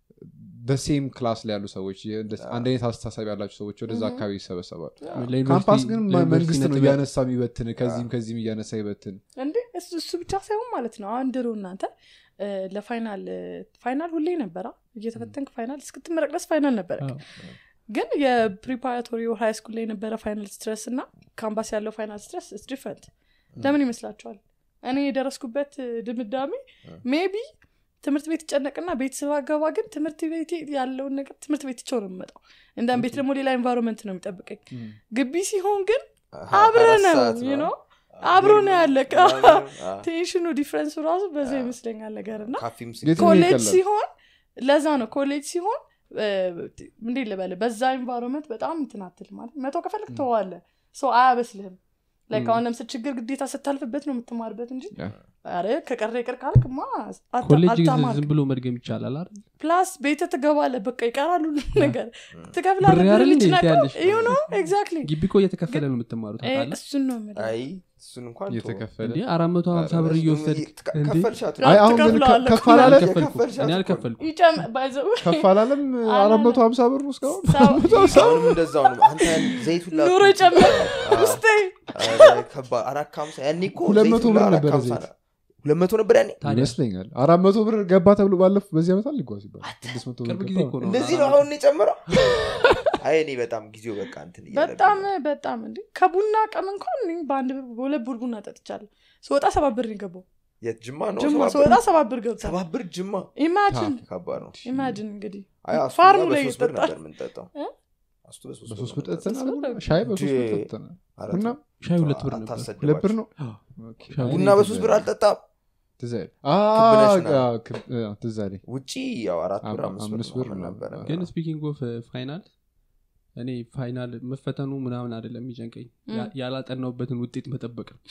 በሴም ክላስ ላይ ያሉ ሰዎች እንደ- አንድ አይነት አስተሳሰብ ያላቸው ሰዎች ወደዛ Mhm. አካባቢ ይሰበሰባሉ ለዩኒቨርሲቲ- ካምፓስ ግን ማ- ለዩኒቨርሲቲ መንግስት ነው ነጥብ እያነሳ የሚበትን ከዚህም ከዚህም እያነሳ ይበትን እንዴ እሱ እሱ ብቻ ሳይሆን ማለት ነው አሁን ድሮ እናንተ እ፣ ለፋይናል እ፣ ፋይናል ሁሌ ነበራ እየተፈተንክ ፋይናል እስክትመረቅ ድረስ ፋይናል ነበረ አዎ። ግን የፕሪፓራቶሪ ሃይ ስኩል ላይ የነበረ ፋይናል ስትረስ እና ካምፓስ ያለው ፋይናል ስትረስ ስ ዲፍረንት ለምን ይመስላችኋል እኔ የደረስኩበት ድምዳሜ ሜቢ ትምህርት ቤት ይጨነቅና ቤት ስባገባ ግን ትምህርት ቤት ያለውን ነገር ትምህርት ቤት ቸው ነው የምመጣው እንዳም ቤት ደግሞ ሌላ ኤንቫይሮንመንት ነው የሚጠብቀኝ ግቢ ሲሆን ግን አብረ ነው ነው አብሮ ነው ያለ ቴንሽኑ ዲፍረንሱ ራሱ በዛ ይመስለኛል ነገር እና ኮሌጅ ሲሆን ለዛ ነው ኮሌጅ ሲሆን እንዴት ልበል በዛ ኤንቫይሮንመንት በጣም እንትናትል ማለት መቶ ከፈለግ ተዋለ ሰው አያበስልህም ላይክ አሁን ለምስል ችግር ግዴታ ስታልፍበት ነው የምትማርበት እንጂ ረ ከቀረ ይቅር ካልክ ማ ኮሌጅ ዝም ብሎ መድገም ይቻላል አይደል ፕላስ ቤተ ትገባለ በቃ ይቀራሉ ነገር ትከፍላለህ ነው ኤግዛክትሊ ግቢ እኮ እየተከፈለ ነው የምትማሩት እሱን ነው እሱን እንኳን እየተከፈለ አራት መቶ ሀምሳ ብር እየወሰድ አሁን ግን ከፍ አላለ አልከፈልኩ ከፍ አላለም አራት መቶ ሀምሳ ብር እስካሁንም እንደዛው ነው አንተ ዘይቱ ኑሮ ጨምር ውስጤ አራት ከሀምሳ ያኔ እኮ ሁለት መቶ ብር ነበረ ዘይት ሁለት መቶ ነበር ያኔ ይመስለኛል አራት መቶ ብር ገባ ተብሎ ባለፉ በዚህ ዓመት አልጓዝ ይባል ስድስት መቶ ብር ቅርብ ጊዜ እኮ ነው እንደዚህ ነው አሁን የጨምረው አይ እኔ በጣም ጊዜው በቃ እንትን በጣም በጣም እንዲ ከቡና ቀም እንኳን በአንድ በሁለት ቡር ቡና ጠጥቻለሁ ስወጣ ሰባት ብር ገባው የት ጅማ ነው ጅማ ስወጣ ሰባት ብር ገብታ ሰባት ብር ጅማ ኢማጂን ከባድ ነው ኢማጂን እንግዲህ አይ ፋርሙ ላይ በሶስት ብር ይጠጣል ነበር የምንጠጣው አስቱ በሶስት ብር ጠጥተናል ሻይ በሶስት ብር ጠጥተናል ቡና ሻይ ሁለት ብር ነበር ሁለት ብር ነው ቡና በሶስት ብር አልጠጣም ትዝ አለኝ ውጪ ያው አራት ብር አምስት አምስት ብር ብር ነው። ነበረ ግን ስፒኪንግ ኦፍ ፋይናል እኔ ፋይናል መፈተኑ ምናምን አይደለም የሚጨንቀኝ ያ- ያላጠናውበትን ውጤት መጠበቅ ነው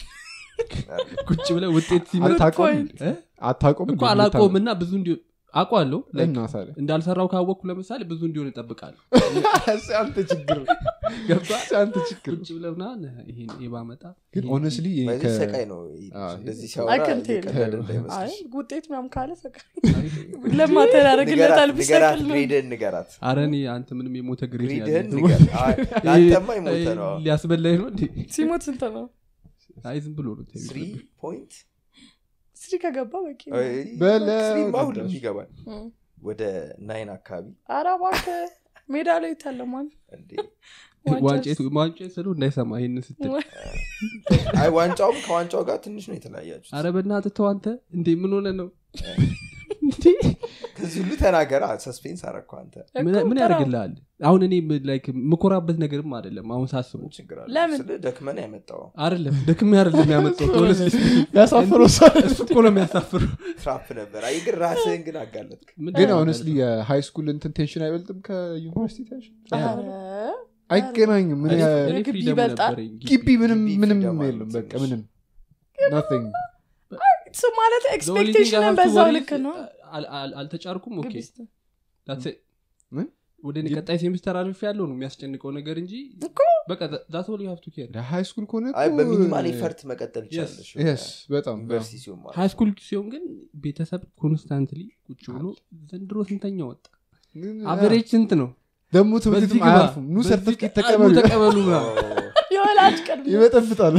ቁጭ ብለ ውጤት ሲመጣ አታውቀውም እ? አታውቀውም እኮ አላቆም እና ብዙ እንዲ አውቋለሁ like እና ታዲያ እንዳልሰራው ካወቅኩ ለምሳሌ ብዙ እንዲሆን እጠብቃለሁ አንተ ችግር ገብቷል አንተ ችግር ቁጭ ብለ ምናምን ይሄን ባመጣ ግን ኦነስትሊ በዚህ ሰቃይ ነው አዎ። እንደዚህ I ሲያወራ can tell. እየቀለደ አይ እንዳይመስልሽ ውጤት ምናም ካለ ፈቃ ለማተር ያደረግለታል ንገራት ንገራት ቢሰቅል ነው ግሬድህን ንገራት አረ እኔ አንተ ምንም የሞተ ግሬድ ነው ግሬድህን ያለኝ። ንገር አይ፣ ለአንተማ የሞተ ነው ሊያስበላኝ ነው እንዴ ሲሞት ስንት ነው አይ ዝም ብሎ ነው ተይው። ስሪ ፖይንት ስሪ ከገባ በቂ ነው። በለው ስሪማ ሁሉም ገዳሽ። ይገባል እም። ወደ ናይን አካባቢ ኧረ እባክህ ሜዳ ላይ ይታለማል እንዴ ዋንጫ ዋንጫ ስለው እንዳይሰማ ይህን ስትል አይ ዋንጫውም ከዋንጫው ጋር ትንሽ ነው የተለያያችሁት አረ በእናትህ ተው አንተ እንዴ ምን ሆነ ነው እንዴ ከዚህ ሁሉ ተናገራ ሰስፔንስ አረግኩ አንተ ምን- ምን ያደርግልሃል አሁን እኔ ላይክ ምኮራበት ነገርም አይደለም አሁን ሳስበው ምን ችግር አለ ለምን? ስለ ደክመን ያመጣው አይደለም ደክሜ አይደለም ያመጣው ያሳፍረው ሰው እሱ እኮ ነው የሚያሳፍሩ ትራፕ ነበር አይ ግን ራስህን ግን አጋለጥክ ግን ሆነስሊ የሃይ ስኩል እንትን ቴንሽን አይበልጥም ከዩኒቨርሲቲ ቴንሽን ኧረ፣ አይገናኝም ምን ያ- እኔ ግቢ ፍሪደም ይበልጣል። ነበረኝ ግቢ ምንም ግቢ ምንም ፍሪደም አለው የለም በቃ ትንሽ። ምንም ናቲንግ እሱ ማለት The only thing I ኤክስፔክቴሽንን have to በዛው worry ልክ is- ነው አል- አል- አልተጫርኩም ኦኬ ግቢ ስትል። That's it. ምን? ወደ እኔ ቀጣይ ሴሚስተር አልፍ ያለው ነው የሚያስጨንቀው ነገር እንጂ እኮ በቃ ዛት ኦል ዩ ሃቭ ቱ ኬር ሃይ ስኩል ከሆነ አይ እኮ- በሚኒማል ኤፈርት መቀጠል ይቻለሽ Yes, በጣም ዩኒቨርሲቲ ሲሆን ማለት ሃይ ስኩል ሲሆን ግን ቤተሰብ ኮንስታንትሊ ቁጭ ብሎ ዘንድሮ ስንተኛ ወጣ ግን አቨሬጅ ስንት ነው ደግሞ ትምህርት በዚህ ቤትም ግባ፣ አያርፉም ኑ በዚህ ሰርተፍኬት ጣ- ኑ ተቀበሉ ተቀበሉ ምናምን። የወላጅ ቅድም ይበጠብጣል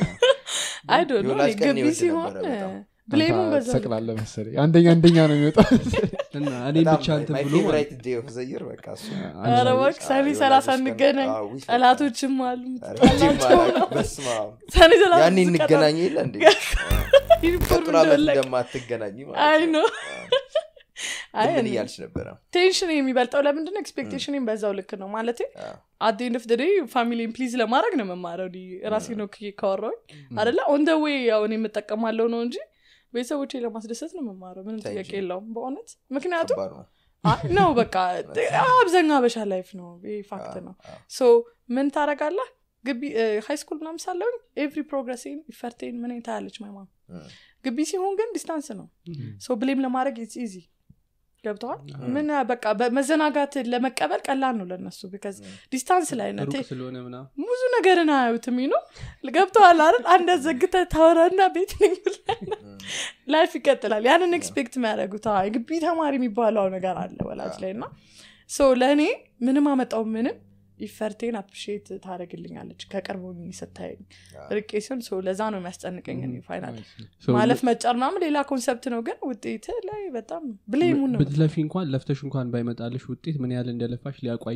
አይ ዶንት ኖ የወላጅ ቀን ግቢ ይወድ ሲሆን ነበረ በጣም። ብሌሙን በዛ ልክ ሰቅላለ መሰለኝ አንደኛ አንደኛ ነው የሚወጣው እና እኔ ብቻ እንትን ብሎ ማለት ፌቨራይት ዴይ ኦፍ ዘይር በቃ እሱ ኧረ እባክህ ሰኔ የወላጆች ሰላሳ ቀን- እንገናኝ አዎ፣ ውይ፣ ጠላቶችም አሉ ኧረ ሂጂም ጠላቸው አላውቅም። ነው በስመ አብ። ሰኔ ሰላሳ ያኔ ስቀጣ እንገናኝ የለ እንዴ ዩኒፎርም ቀጥሎ ዓመት እንደወለቀ እንደማትገናኝ ማለት አይ ነው። ነው አይ ግን ምን እኔ- እያልሽ ነበረ ቴንሽን የሚበልጠው ለምንድን ነው ኤክስፔክቴሽን በዛው ልክ ነው ማለት አዎ። አዴንድ ኦፍ ደይ ፋሚሊን ፕሊዝ ለማድረግ ነው መማረው ራሴ ነው ክዬ ካወራሁኝ አደለ ኦን ደ ዌይ ያው እኔ የምጠቀማለው ነው እንጂ ቤተሰቦቼ ለማስደሰት ነው መማረው ምንም Thank ጥያቄ you. የለውም በእውነት ምክንያቱም ከባድ ነው አይ ነው በቃ አብዛኛው አበሻ ላይፍ ነው ይህ ፋክት ነው አዎ። ሶ ምን ታረጋለህ ግቢ ሃይ ስኩል ምናምን ሳለውኝ ኤቭሪ ፕሮግረሴን ኢፈርቴን ምን ታያለች ማይማ እም። ግቢ ሲሆን ግን ዲስታንስ ነው ሶ ብሌም ለማድረግ ኢትስ ኢዚ ገብተዋል ምን በቃ በመዘናጋት ለመቀበል ቀላል ነው ለነሱ ቢካዝ ዲስታንስ ላይ ነው ሩቅ ስለሆነ ምናምን ብዙ ነገርን አያዩትም ነው ገብተዋል አይደል አንድ ዘግተ ታወራና ቤት ነኝ ብለህ ላይፍ ይቀጥላል ያንን ኤክስፔክት የሚያደርጉት አዎ፣ የግቢ ተማሪ የሚባለው ነገር አለ ወላጅ ላይ እና ሶ ለእኔ ምንም አመጣው ምንም ኢፈርቴን አፕሪሼት ታደረግልኛለች ከቅርቡ ስታየኝ ርቄ ሲሆን ሶ ለዛ ነው የሚያስጨንቀኝ እኔ ፋይናል So ማለፍ መጫር ምናምን ሌላ ኮንሰፕት ነው ግን ውጤት ላይ በጣም ብሌሙን ነው ብትለፊ እንኳን ለፍተሽ እንኳን ባይመጣልሽ ውጤት ምን ያህል እንደለፋሽ ሊያውቁ አይችሉም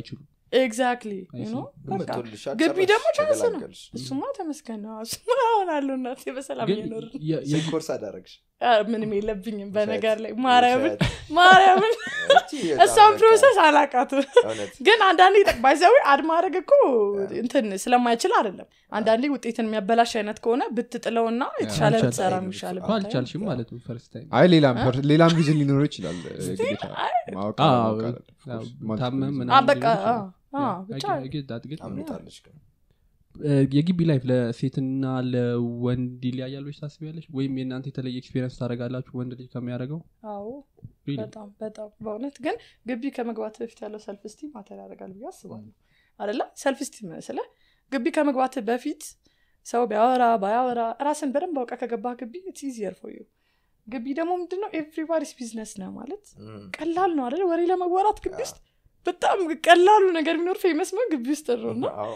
ኤግዛክትሊ I see. መቶልሻል ግቢ ጨረስሽ፣ ደግሞ ቻንስ ነው ተገላገልሽ። እሱማ ተመስገን ነው እሱማ አሁናለሁ እናቴ በሰላም ግን እየኖር የ- የ- ስንት ኮርስ አዳረግሽ ምንም የለብኝም በነገር ላይ ማርያምን ውሸት። ማርያምን እቺ በጣም እሷን በቃ ፕሮሰስ አላቃቱ እውነት ግን አንዳንዴ ጠቅባይዛዊ አድ ማድረግ እኮ እንትን ስለማይችል አይደለም አንዳንዴ ውጤትን የሚያበላሽ አይነት ከሆነ ብትጥለውና የተሻለ አልቻል- ብትሰራ አይ- የሚሻል እኮ አልቻልሽም ማለት ነው ፈርስት ታይም አይ ሌላም ፐር- ሌላም ጊዜ ሊኖረው ይችላል ግዴታ ማወቅ አዎ፣ ማወቅ አይደለም። Of course, multiple ታመም reasons. ምናምን በቃ ሊሆን ይችላል። አዎ፣ አዎ፣ ያ፣ ብቻ I get- I get that ግን አምልጣለች ግን እ፣ የግቢ ላይፍ ለሴትና ለወንድ ይለያያለች ታስቢያለች ወይም የእናንተ የተለየ ኤክስፔሪንስ ታደረጋላችሁ ወንድ ልጅ ከሚያደርገው አዎ Really? በጣም በጣም በእውነት ግን ግቢ ከመግባት በፊት ያለው ሰልፍ ስቲም ማተር ያደርጋል ብዬ አስባለሁ አደለ ሰልፍ ስቲም ስለ ግቢ ከመግባት በፊት ሰው ቢያወራ ባያወራ ራስን በደንብ አውቀ ከገባ ግቢ ኢዚየር ፎዩ ግቢ ደግሞ ምንድነው ኤቭሪባዲስ ቢዝነስ ነው ማለት እም፣ ቀላል ነው አደለ ወሬ ለመወራት ግቢ ውስጥ በጣም ቀላሉ ነገር ቢኖር ፌመስ ነው ግቢ ውስጥ ነው እና አዎ።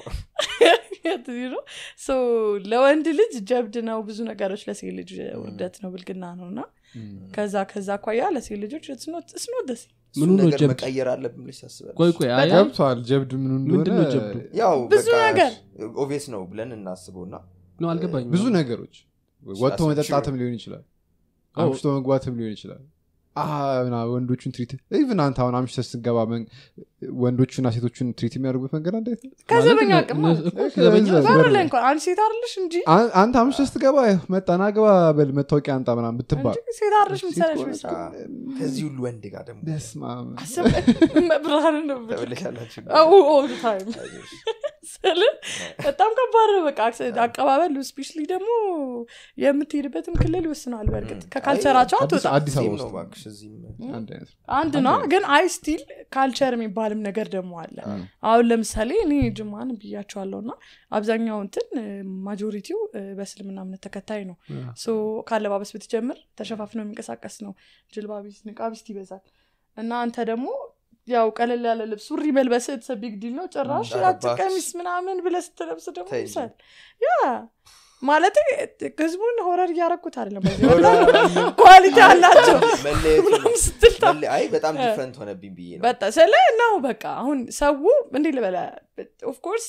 ነው ሶ ለወንድ ልጅ ጀብድ ነው ብዙ ነገሮች ለሴት ልጅ ውርደት ነው ብልግና ነው እና Mm. ከዛ ከዛ አኳያ ለሴት ልጆች ስኖ ደስ እሱን ምኑ ነው ነገር ጀብድ? መቀየር አለብን ብለሽ ታስባለሽ? ቆይ ቆይ አይ- ገብቷል ጀብድ ምኑ ምንድን ነው እንደሆነ ጀብዱ? ያው ብዙ በቃ ነገር። ኦቪየስ ነው ብለን እናስበው እና ነው አልገባኝም ብዙ ነገሮች ወጥቶ Sure. መጠጣትም ሊሆን ይችላል አዎ። አምሽቶ መግባትም ሊሆን ይችላል አ፣ ምና ወንዶቹን ትሪት ኢቭን አንተ አሁን አምሽተ ስትገባ መን- ወንዶቹና ሴቶቹን ትሪት የሚያደርጉበት መንገድ አንድ አይነት ነው። ከዘበኛ ማለት አቅም እነ- ማለት እኮ ዘበኛ ከዛ- በር በር ላይ እንኳን አንድ ሴት አለሽ እንጂ አን- አንተ አምሽተ ስትገባ መጣና ግባ በል መታወቂያ አንጣ ምናምን ብትባል እንጂ ሴት አለሽ ምትሰለሽ ሴት ምስ አ፣ ከዚህ ሁሉ ወንድ ጋር ደግሞ በስመ አብ። ብርሃን ነው ተበለሻላችሁ ኦል ታይም ስል በጣም ከባድ ነው በቃ አቀባበል ስፔሻሊ ደግሞ የምትሄድበትም ክልል ይወስነዋል በእርግጥ ከካልቸራቸው አዲስ አትወጣ አዲስ አበባ እዚህም ውስጥ ነው እባክሽ እዚህም አንድ አይነት ነው። አንድ ነው ግን አይ ስቲል ካልቸር የሚባልም ነገር ደግሞ አለ አሁን ለምሳሌ እኔ ጅማን ብያቸዋለሁ እና አብዛኛው እንትን ማጆሪቲው በእስልምና እምነት ተከታይ ነው ሶ ካለባበስ ብትጀምር ተሸፋፍነው የሚንቀሳቀስ ነው ጅልባቢስ ንቃቢስት ይበዛል እና አንተ ደግሞ ያው ቀለል ያለ ልብስ ሱሪ መልበስ ቢግ ዲል ነው ጭራሽ ኧረ ያጭ እባክሽ። ቀሚስ ምናምን ብለህ ስትለብስ ደግሞ ተይ እንጂ። ይብሳል ያ ማለት ህዝቡን ሆረር እያረኩት አይደለም ኳሊቲ አላቸው መለየቱ ነው። ምናምን ስትል ታ- መለ- አይ በጣም ዲፍረንት ሆነብኝ ብዬ ነው በጣ ስለ ነው በቃ አሁን ሰው እንዲህ ልበለ ኦፍኮርስ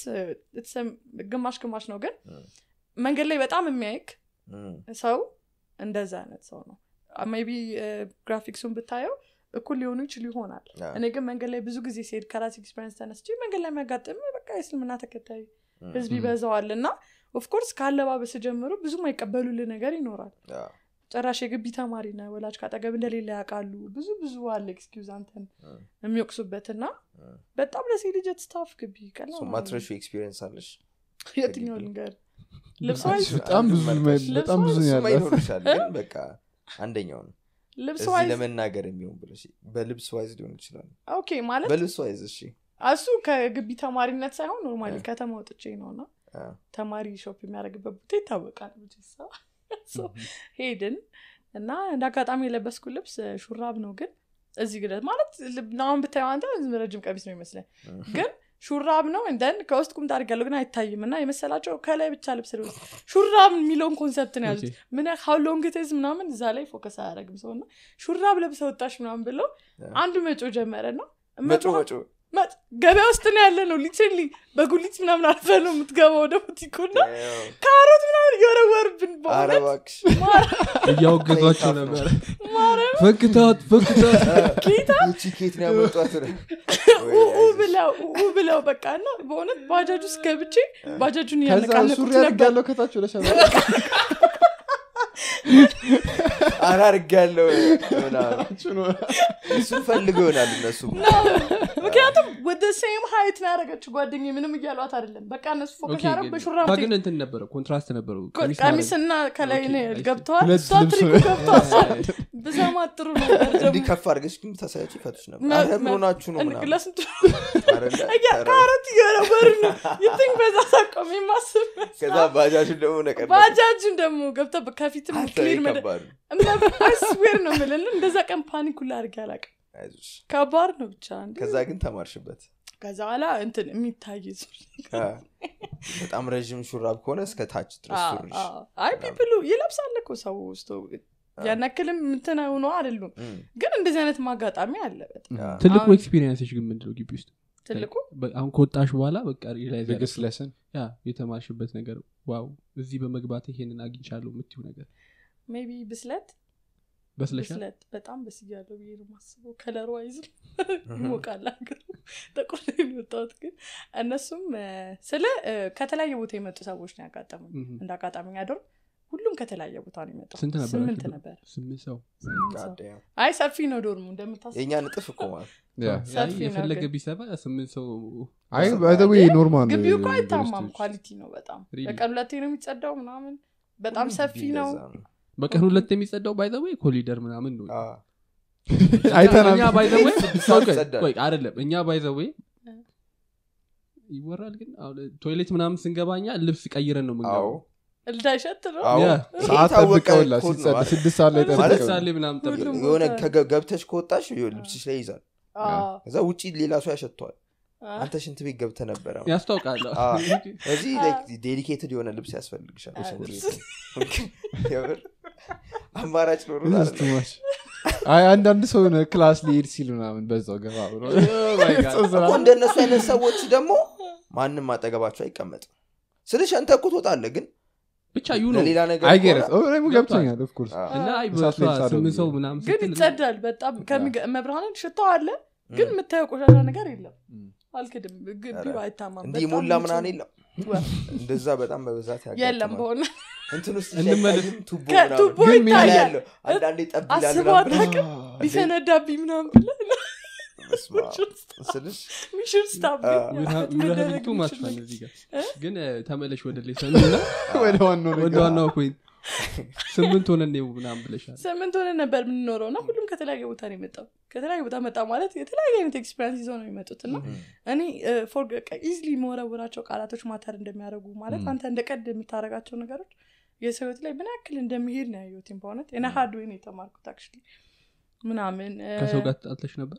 ግማሽ ግማሽ ነው ግን Mm. መንገድ ላይ በጣም የሚያይክ እም፣ ሰው እንደዛ አይነት ሰው ነው ሜቢ ግራፊክሱን ብታየው እኩል ሊሆኑ ይችሉ ይሆናል አዎ። እኔ ግን መንገድ ላይ ብዙ ጊዜ ሲሄድ ከራስ ኤክስፔሪንስ ተነስቼ መንገድ ላይ የሚያጋጥም በቃ የእስልምና ተከታይ እም፣ ህዝብ ይበዛዋል እና ኦፍኮርስ ከአለባበስ ጀምሮ ብዙ ማይቀበሉልህ ነገር ይኖራል አዎ። ጭራሽ የግቢ ተማሪ ና ወላጅ ካጠገብ እንደሌለ ያውቃሉ ብዙ ብዙ አለ ኤክስኪውዝ አንተን እም፣ የሚወቅሱበት እና እም። በጣም ለሴት ልጅ ስታፍ ግቢ ቀላል ሶ ነው። ማትረሹ ኤክስፒሪየንስ አለሽ የትኛው ልንገር ልብስ አንቺ ዋይዝ በጣም ብዙ መርጠሽ። በጣም ብዙ ነው እሱማ ያላት ይኖርሻል ግን በቃ አንደኛው ነው ልብስ እዚህ ዋይዝ ለመናገር የሚሆን ብለሽ በልብስ ዋይዝ ሊሆን ይችላል ኦኬ ማለት በልብስ ዋይዝ እሺ እሱ ከግቢ ተማሪነት ሳይሆን ኖርማሊ እ። ከተማ ወጥቼ ነው እና አ፣ ተማሪ ሾፕ የሚያደርግበት ቦታ ይታወቃል ብቻ ሰው So ሄድን እና እንደ አጋጣሚ የለበስኩ ልብስ እ፣ ሹራብ ነው ግን እዚህ ግለት ማለት ልብ- አሁን ብታየው አንተ ዝም ረጅም ቀሚስ ነው ይመስላል እም፣ ግን ሹራብ ነው እንደን ከውስጥ ቁምጣ አድርጋለሁ ግን አይታይም እና የመሰላቸው ከላይ ብቻ ልብስ ልብስ ሹራብ የሚለውን ኮንሰፕት ነው ያዙት ምን ሀው ሎንግ ቴዝ ምናምን እዛ ላይ ፎከስ አያደረግም ሰው እና ሹራብ ለብሰ ወጣሽ ምናምን ብለው አንዱ መጮ ጀመረ ነው መጮ መጮ መጥ- ገበያ ውስጥ ነው ያለ ነው ሊትራሊ በጉሊት ምናምን አልፈ ነው የምትገባው ወደ ቡቲኩ እና ያው፣ ካሮት ምናምን እየወረወርብን ኧረ በእውነት እባክሽ እያወገዟቸው ነው። ነበር ማርያም ፈክታት ፈክታት ጌታ እቺ ኬት ነው ያመጧት ወይ ኡኡ አይዞሽ። ብለው ኡኡ ብለው በቃ እና በእውነት ባጃጅ ውስጥ ገብቼ ባጃጁን ከዛ ሱሪ እያነቃነቁት ነበር ያደርጋለሁ ከታች ወደ ሸራ ኧረ አድርጌያለሁ ምናምን እሱን ፈልገው ይሆናል እነሱ ምክንያቱም ወደ ሴም ሀይት ነው ያደረገችው ጓደኛ ምንም እያሏት አይደለም በቃ እነሱ ፎከስ ኦኬ፣ ያደረጉ ግን- በሹራብ እሷ ግን እንትን ነበረው ኮንትራስት ነበረው ቀሚስ ማድረግ። ቀሚስና ከላይ ኦኬ፣ ነው I see። ገብተዋል ሁለት እሷ ልብስ ትሪኩ ነው። ገብተዋል ብሰማ ጥሩ ነበር እንዲህ ደግሞ ከፍ አድርገሽ ግን ተሳያች ይፈቱሽ ነበር መ- ኧረ ምን መ- ሆናችሁ ነው እን- ምናምን ለስንቱ አይደለ? እያ ኧረ፣ ካሮት እየነበሩ ነው ይትንክ በዛ ሳቆም የማስብ ከዛ ባጃጁን ደግሞ ነቀ ባጃጅን ደግሞ ገብተ ከፊትም ክሊር መደ ከባዱ ስዌር ነው ምልል እንደዛ ቀን ፓኒክ ሁላ አድርጌ አላውቅም አይዞሽ ከባድ ነው ብቻ እንዴ። ከዛ ግን ተማርሽበት ከዛ በኋላ እንትን የሚታይ ሱሪ አ፣ በጣም ረዥም ሹራብ ከሆነ እስከ ታች ድረስ አዎ፣ ሱሪሽ አዎ። አይ ፒፕሉ ይለብሳል እኮ ሰው ውስጥ ያን ያክልም እንትን ሆኖ አይደሉም እም፣ ግን እንደዚህ አይነት ማጋጣሚ አለ በጣም አ፣ ትልቁ አሁን- ኤክስፒሪየንስሽ ግን ምንድነው ግቢ ውስጥ ትልቁ በ- አሁን ከወጣሽ በኋላ በቃ ሪላይዝ ቢግስት ሌሰን ያ የተማርሽበት ነገር ዋው እዚህ በመግባት ይሄንን አግኝቻለሁ የምትይው ነገር ሜቢ ብስለት በስለሻል ብስለት በጣም በስያለሁ ብዬ ነው ማስበው ከለሩ አይዝም ይሞቃል ሀገሩ ጠቁር የወጣሁት ግን እነሱም እ፣ ስለ እ፣ ከተለያየ ቦታ የመጡ ሰዎች ነው ያጋጠሙኝ ምም። እንደ አጋጣሚ ያደሩ ሁሉም ከተለያየ ቦታ ነው የመጣው ስንት ነበር ስምንት ነበር ስምንት ሰው ስምንት ሰው። God damn። አይ ሰፊ ነው ዶርሙ እንደምታስ የእኛ ንጥፍ እኮ ማለት ያ ሰፊ ነው የፈለገ ግን። ቢሰባ ስምንት ሰው አይ ባይዘዌ ኖርማል ግቢው እኮ አይታማም ዩኒቨርሲቲዎች። ኳሊቲ ነው በጣም Really? በቀን ሁለቴ ነው የሚጸዳው ምናምን በጣም ሰፊ ነው እንደዛ ነው። በቀን ሁለት የሚጸዳው ባይዘወይ ኮሊደር ምናምን ነው አዎ። አይተናል እኛ ባይዘወይ ስድስት ሰዓት ይጸዳል። አይደለም እኛ ባይዘወይ እ። ይወራል ግን አሁን ቶይሌት ምናምን ስንገባኛ ልብስ ቀይረን ነው አዎ ምንገባው እንዳይሸት ነው አዎ። ያ። ሰዓት የታወቀ ጠብቀውላ ኮድ ነው ሲጸዳ ማለት ስድስት ሰዓት ላይ ማለት ጠብቀው ሳሌ ምናምን ጠብቀን ሁሉም የሆነ ቦታ- ከገ- ገብተሽ ከወጣሽ ይኸው ልብስሽ ላይ ይዛል አዎ። ከዛ ውጪ ሌላ ሰው ያሸተዋል አዎ። አንተ ሽንት ቤት ገብተ ነበረ ያስታውቃል አዎ። እዚህ ዴዲኬትድ የሆነ ልብስ ያስፈልግሻል አዎ። ሽንት ቤት የምር አማራጭ ኖሮ This is too much. አይ አንዳንድ ሰው ሆነ ክላስ ሊሄድ ሲል ምናምን በዛው ገባ ብሎ እኮ እንደነሱ አይነት ሰዎች ደግሞ ማንም አጠገባቸው አይቀመጥም ስልሽ አንተ እኮ ትወጣለህ ግን ብቻ ዩ ነው ለሌላ ነገር አይገርም ከሆነ- እኔም ገብቶኛል ኦፍኮርስ አዎ። እና አይ እሳት በሷ ላይ ጻደው ስምንት ሰው ብዬ። ምናምን ግን ስትል ይጸዳል በጣም ከሚገ- መብርሃንን ሽታው አለ ግን የምታየው ቆሻሻ ነገር የለም ም። አልክድም ግቢው ኧረ፣ አይታማም እንዲህ በጣም ሞላ ንጹህ ምናምን ነው። የለም ወ- እንደዛ በጣም በብዛት የለም ያጋጥማል በሆነ እንትን ውስጥ እንመለስ። ሲያይም ቱቦ ከቱቦ ምናምን ግን ምን ከላይ ይታያል ያለው አንዳንዴ ጠብ ይላል አስበው ምናምን ብለሽ አታውቅም? እንዴ፣ ቢፈነዳብኝ ምናምን ብለህ በስመ አብ። ስልሽ ሚሽን ስታብ ሚራቱ ማችፋል እዚህ ጋር ግን እ፣ ተመለሽ ወደ ላይ ሰሚና ወደ ዋናው ወደ ነገር ዋናው ፖይንት ስምንት ሆነን ነው ምናምን ብለሻል ስምንት ሆነ ነበር የምንኖረው እና ሁሉም ከተለያየ ቦታ ነው የመጣው ከተለያየ ቦታ መጣ ማለት የተለያየ አይነት ኤክስፔሪንስ ይዘው ነው የሚመጡት እና እኔ ኢዝሊ መወረወራቸው ቃላቶች ማተር እንደሚያደርጉ ማለት አንተ እንደ ቀድ የምታደረጋቸው ነገሮች የሰው ህይወት ላይ ምን ያክል እንደሚሄድ ነው ያየሁትም በእውነት እና ሀርድ ወይ ነው የተማርኩት አክቹዋሊ ምናምን እ፣ ከሰው ጋር ተጣልተሽ ነበር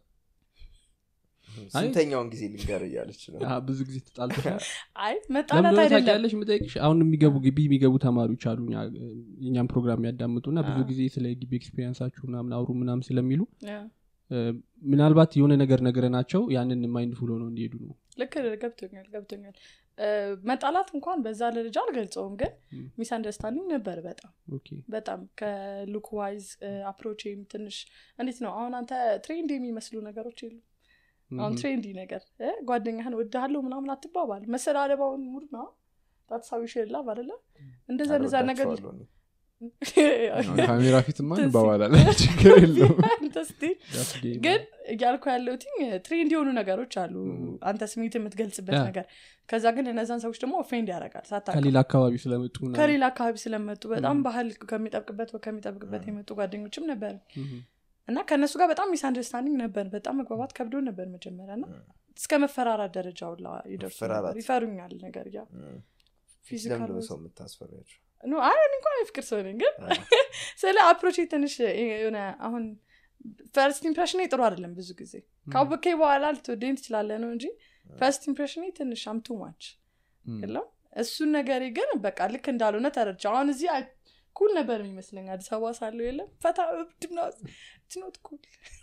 ስንተኛውን ጊዜ ልንገር እያለች ነው አ፣ ብዙ ጊዜ ተጣልተሻል አይ መጣላት ለምንድነው አይደለም ታውቂያለሽ የምጠይቅሽ አሁን የሚገቡ ግቢ የሚገቡ ተማሪዎች አሉ እኛ- የእኛም ፕሮግራም የሚያዳምጡ እና ብዙ አ። ጊዜ ስለ ግቢ ኤክስፔሪንሳችሁ ምናምን አውሩ ምናምን ስለሚሉ ያ፣ እ፣ ምናልባት የሆነ ነገር ነገረናቸው ያንን ማይንድ ፉል ሆነው እንዲሄዱ ነው ልክ ነህ፣ ገብቶኛል ገብቶኛል እ፣ መጣላት እንኳን በዛ ደረጃ አልገልጸውም ግን ም። ሚስ አንደርስታንዲንግ ነበር በጣም ኦኬ በጣም ከሉክ ዋይዝ አፕሮችም ትንሽ እንዴት ነው አሁን አንተ ትሬንድ የሚመስሉ ነገሮች የሉ አሁን ትሬንዲ ነገር እ፣ ጓደኛህን ወድሃለሁ ምናምን አትባባል መሰዳደባውን ሙድ ነው ታትሳዊ ሽላ አደለ እንደዛ እንደዛ ነገር አልወዳቸዋለሁ እኔ። ካሜራ ፊትማ ትዝ- እንባባላለን ችግር የለው አንተ እስቲ ግን እያልኩ ያለሁት ትሬንድ የሆኑ ነገሮች አሉ ም። አንተ ስሜት የምትገልጽበት ያ። ነገር ከዛ ግን እነዛን ሰዎች ደግሞ ኦፌንድ ያደርጋል ሳታውቅ ከሌላ አካባቢ ስለመጡ ምናምን። ከሌላ አካባቢ ስለመጡ በጣም ም። ባህል ከሚጠብቅበት ከሚጠብቅበት የመጡ ጓደኞችም ነበር ምም። እና ከእነሱ ጋር በጣም ሚስ አንደርስታንዲንግ ነበር በጣም መግባባት ከብዶ ነበር መጀመሪያ እና እስከ መፈራራት ደረጃ ሁላ ይደርሱ መፈራራት። ነበር ይፈሩኛል ነገር ያ እም። ፊዚካል ለምንድን ነው ወዝ- ሰው የምታስፈሪያቸው ኖ አይ እኔ እንኳን የፍቅር ሰው ነኝ ግን ስለ አፕሮች ትንሽ የሆነ አሁን ፈርስት ኢምፕሬሽን ጥሩ አይደለም ብዙ ጊዜ ካወከኝ በኋላ ልትወደኝ ትችላለ ነው እንጂ ፈርስት ኢምፕሬሽን ትንሽ አምቱ ማች የለም እሱን ነገሬ ግን በቃ ልክ እንዳልሆነ ተረድቼ አሁን እዚህ አይ- ኩል ነበር የሚመስለኝ አዲስ አበባ ሳለው የለም ፈታ እብድ ትኖት ኩል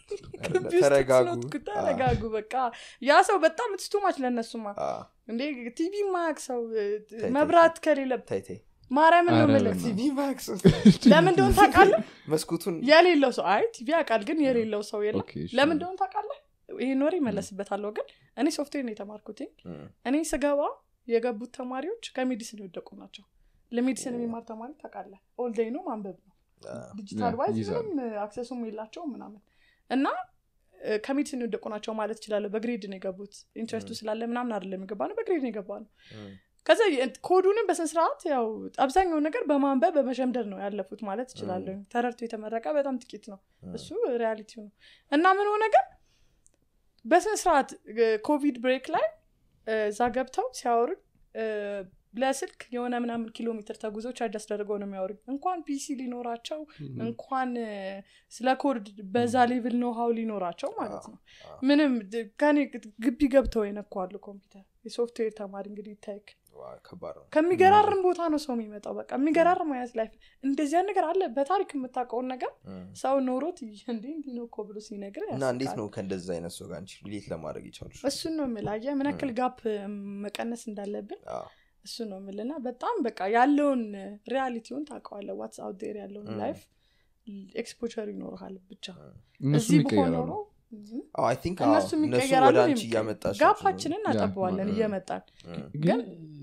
ተረጋጉ። ተረጋጉ በቃ ያ ሰው በጣም ትስቱ ማች ለእነሱማ አ፣ እንዴ ቲቪ ማያቅ ሰው ተይ፣ መብራት ከሌለ ተይ ተይ ማርያምን ነው ኧረ የምልህ በእናትህ። ቲቪ ማክስ ለምን እንደሆን ታውቃለህ መስኮቱን የሌለው ሰው አይ ቲቪ ያውቃል ግን የሌለው ሰው የለም ኦኬ፣ እሺ። ለምን እንደሆን ታውቃለህ ይህን ወሬ ይመለስበታለሁ ግን እኔ ሶፍትዌር ነው የተማርኩት እም፣ እኔ ስገባ የገቡት ተማሪዎች ከሜዲሲን የወደቁ ናቸው ለሜዲሲን የሚማር ተማሪ ታውቃለህ ኦልዴይ ነው ማንበብ ነው አ፣ ዲጂታል ያ፣ ዋይዝ ይይዛሉ። ምንም አክሰሱም የላቸውም ምናምን እና እ፣ ከሜዲሲን የወደቁ ናቸው ማለት ይችላለሁ በግሬድ ነው የገቡት ኢንትረስቱ ስላለ ምናምን አይደለም የገባ ነው በግሬድ ነው የገባ ነው እም፣ ከዛ የ- ኮዱንም በስነስርዓት ያው አብዛኛው ነገር በማንበብ በመሸምደር ነው ያለፉት ማለት ይችላለሁ ተረድቶ የተመረቀ በጣም ጥቂት ነው እም፣ እሱ ሪያሊቲው ነው እና ምን ሆነ ግን በስነስርዓት ኮቪድ ብሬክ ላይ እ፣ እዛ ገብተው ሲያወሩኝ እ፣ ለስልክ የሆነ ምናምን ኪሎ ሜትር ተጉዘው ቻርጅ አስደርገው ነው የሚያወሩኝ እንኳን ፒሲ ሊኖራቸው ምም። እንኳን እ፣ ስለ ኮድ በዛ ሌቭል ነው ሀው ሊኖራቸው ማለት ነው አዎ። ምንም ድ- ከኔ ግቢ ገብተው የነኳሉ ኮምፒውተር የሶፍትዌር ተማሪ እንግዲህ ይታይክ ዋ፣ ከባድ ነው ከሚገራርም ቦታ ነው ሰው የሚመጣው በቃ የሚገራርም አይነት ላይፍ እንደዚያ ነገር አለ በታሪክ የምታውቀውን ነገር እም። ሰው ኖሮት እንዲ እንዲ ነው እኮ ብሎ ሲነግር እና እንዴት ነው ከእንደዛ አይነት ሰው ጋር አንቺ ሪሌት ለማድረግ የቻሉሽ እሱን ነው የምልህ አየህ ምን ያክል ጋፕ መቀነስ እንዳለብን አዎ። እሱ ነው የምልና በጣም በቃ ያለውን ሪያሊቲውን ታውቀዋለህ ዋትስ አውት ዴር ያለውን Mm. ላይፍ ኤክስፖቸር ይኖርሃል ብቻ እነሱም እዚህ ብሆን ይቀየራሉ ኖሮ እዚህ አዎ፣ I think አዎ፣ እነሱም እነሱ ይቀየራሉ ወደ አንቺ እኔም እያመጣሽ ጋፓችንን እናጠበዋለን ያ፣ እየመጣን ግን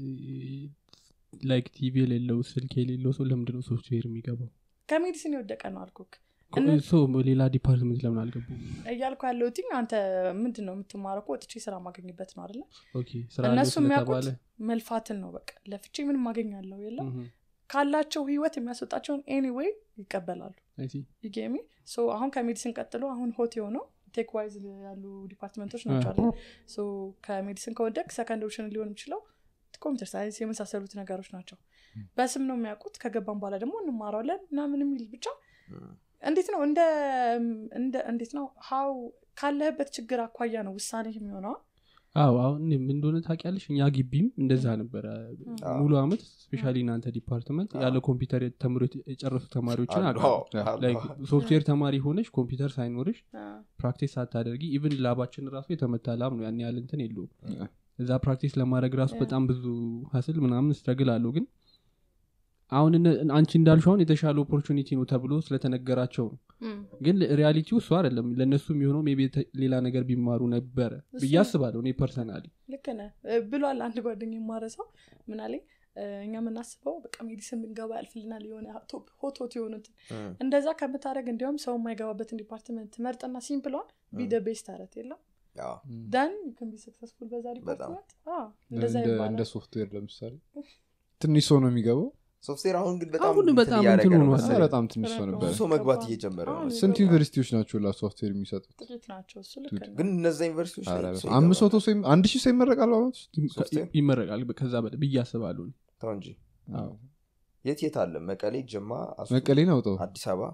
ላይክ ቲቪ የሌለው ስልክ የሌለው ሰው ለምንድነው ሶፍትዌር የሚገባው ከሜዲሲን የወደቀ ነው አልኩክ ኮ- እነ- ሰው ሌላ ዲፓርትመንት ለምን አልገቡ እያልኩ ያለው ቲኝ አንተ ምንድን ነው የምትማረው እኮ ወጥቼ ስራ ማገኝበት ነው አይደለ ኦኬ ስራ አለው እነሱ የሚያውቁት ስለተባለ መልፋትን ነው በቃ ለፍቼ ምን ማገኛለሁ የለም እህ፣ ካላቸው ህይወት የሚያስወጣቸውን ኤኒዌይ ይቀበላሉ I see። ይጌሚ አሁን ከሜዲሲን ቀጥሎ አሁን ሆት የሆነው ቴክ ዋይዝ ያሉ ዲፓርትመንቶች ናቸው አለ ሶ ከሜዲሲን ከወደቅ ሰከንድ ኦፕሽን ሊሆን የሚችለው ኮምፒውተር ሳይንስ የመሳሰሉት ነገሮች ናቸው በስም ነው የሚያውቁት ከገባን በኋላ ደግሞ እንማረዋለን እና ምን የሚል ብቻ እንዴት ነው እንደ እንደ እንዴት ነው ሀው ካለህበት ችግር አኳያ ነው ውሳኔ የሚሆነው አዎ አሁን ምን እንደሆነ ታውቂያለሽ እኛ ግቢም እንደዛ ነበረ ሙሉ አመት ስፔሻሊ እናንተ ዲፓርትመንት ያለ ኮምፒውተር ተምሮ የጨረሱ ተማሪዎችን አውቃለሁ ሶፍትዌር ተማሪ ሆነች ኮምፒውተር ሳይኖርሽ ፕራክቲስ ሳታደርጊ ኢቭን ላባችን ራሱ የተመታ ላብ ነው ያን ያህል እንትን የለውም እዛ ፕራክቲስ ለማድረግ ራሱ በጣም ብዙ ሀስል ምናምን ስትረግል አለው ግን አሁን እነ- አንቺ እንዳልሽ አሁን የተሻለ ኦፖርቹኒቲ ነው ተብሎ ስለተነገራቸው ነው ግን ሪያሊቲው እሱ አይደለም ለእነሱ የሚሆነው ሜይ ቢ የተ- ሌላ ነገር ቢማሩ ነበረ ብዬ እሱ- አስባለሁ እኔ ፐርሰናሊ ልክ ነህ እ፣ ብሏል አንድ ጓደኛ የማረሰው ምን አለኝ እ፣ እኛ የምናስበው በቃ ሜዲሲን ብንገባ ያልፍልናል የሆነ ቶፕ- ሆት ሆት የሆኑትን እንደዛ ከምታደረግ እንዲያውም ሰው የማይገባበትን ዲፓርትመንት መርጥና ሲምፕሏን ቢደ ቤስት አረት የለም ደን ን ቢ ሰክሰስፉል በዛ ዲፓርትመንት አዎ፣ እንደዛ እንደ- ይባላል እንደ ሶፍትዌር ለምሳሌ ትንሽ ሰው ነው የሚገባው ሶፍትዌር አሁን ግን በጣም አሁን እንትን በጣም እያደረገ እንትን ነው ሆኗል። መሰለኝ። በጣም ትንሽ ሰው ነበር ብዙ ሰው መግባት እየጀመረ ነው አሁን መሰለኝ። ስንት ዩኒቨርሲቲዎች ናቸው ላ ሶፍትዌር የሚሰጡት ጥቂት ናቸው እሱ ልክ ነው ግን እነዛ ዩኒቨርሲቲዎች ላይ ኧረ ሰው አምስት ይገባል። መቶ ሰው ይም- አንድ ሺህ ሰው ይመረቃል በአመት ውስጥ ሶፍትዌር? ይመረቃል ከዛ በላይ ብዬ አስባለሁ እኔ። ተው እንጂ አዎ። የት የት አለ መቀሌ ጅማ አሶ- መቀሌን አውጠው አዲስ አበባ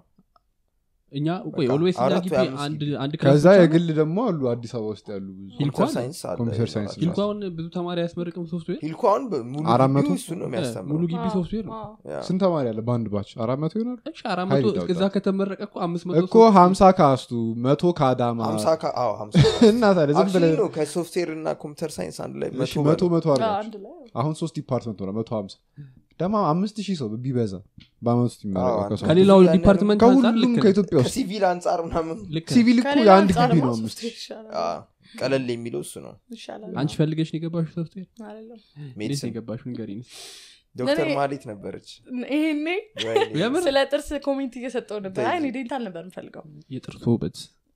እኛ ቆይ በቃ ኦልዌይስ እኛ አራት ግቢ ወይ አምስት አንድ ግቢ። አንድ ክላስ ከዛ ብቻ ነው? የግል ደግሞ አሉ አዲስ አበባ ውስጥ ያሉ ብዙ ሂልኮ ኮምፒውተር አለ? ሳይንስ አለ ኮምፒውተር ሳይንስ ይኖራል። ሂልኮ አሁን ብዙ ተማሪ አያስመርቅም ሶፍትዌር ሂልኮ አሁን ሙሉ አራት መቶ? ግቢው እሱን ነው ሙሉ የሚያስተምረው ግቢ አዎ፣ ሶፍትዌር ነው አዎ። ያ። ስንት ተማሪ አለ በአንድ ባች አራት መቶ ይሆናል እሺ አራት ሀይል መቶ ይዳውጣል። እዛ ከተመረቀ እኮ አምስት መቶ እኮ ሀምሳ ከአስቱ መቶ ከአዳማ ሀምሳ ከ- አዎ፣ ሀምሳ እና ታዲያ ዝም Actually ብለህ ነው ከሶፍትዌር እና ኮምፒውተር ሳይንስ አንድ ላይ እሺ፣ መቶ መቶ በለው። መቶ አዎ፣ አድርጋችሁ አንድ ላይ አሁን ሶስት ዲፓርትመንት ሆነ መቶ ሀምሳ ደግሞ አምስት ሺህ ሰው ቢበዛ በአመት ውስጥ አዎ፣ የሚመረቀው አንድ- ከሰው ከሌላው ብዙ ያን ዲፓርትመንት አንጻር ከሁሉም ልክ ነህ። ከኢትዮጵያ ውስጥ ከሲቪል አንጻር ምናምን ልክ ነህ። ሲቪል እኮ ከሌላ የአንድ አንጻር ግቢ ደግሞ ነው አምስት ሶፍትዌር ይሻላል አ፣ ቀለል የሚለው እሱ ነው ይሻላል አንቺ ፈልገሽ ነው የገባሽው ሶፍትዌር አይደለም እንዴት ነው ሜዲሲን የገባሽው ንገሪኝ ዶክተር ለእኔ- ማሌት ነበረች ይሄኔ ወይኔ። የምር? ስለ ጥርስ ኮሜንት እየሰጠው ነበር አይ እኔ ዴንታል ነበር የምፈልገው የጥርስ ውበት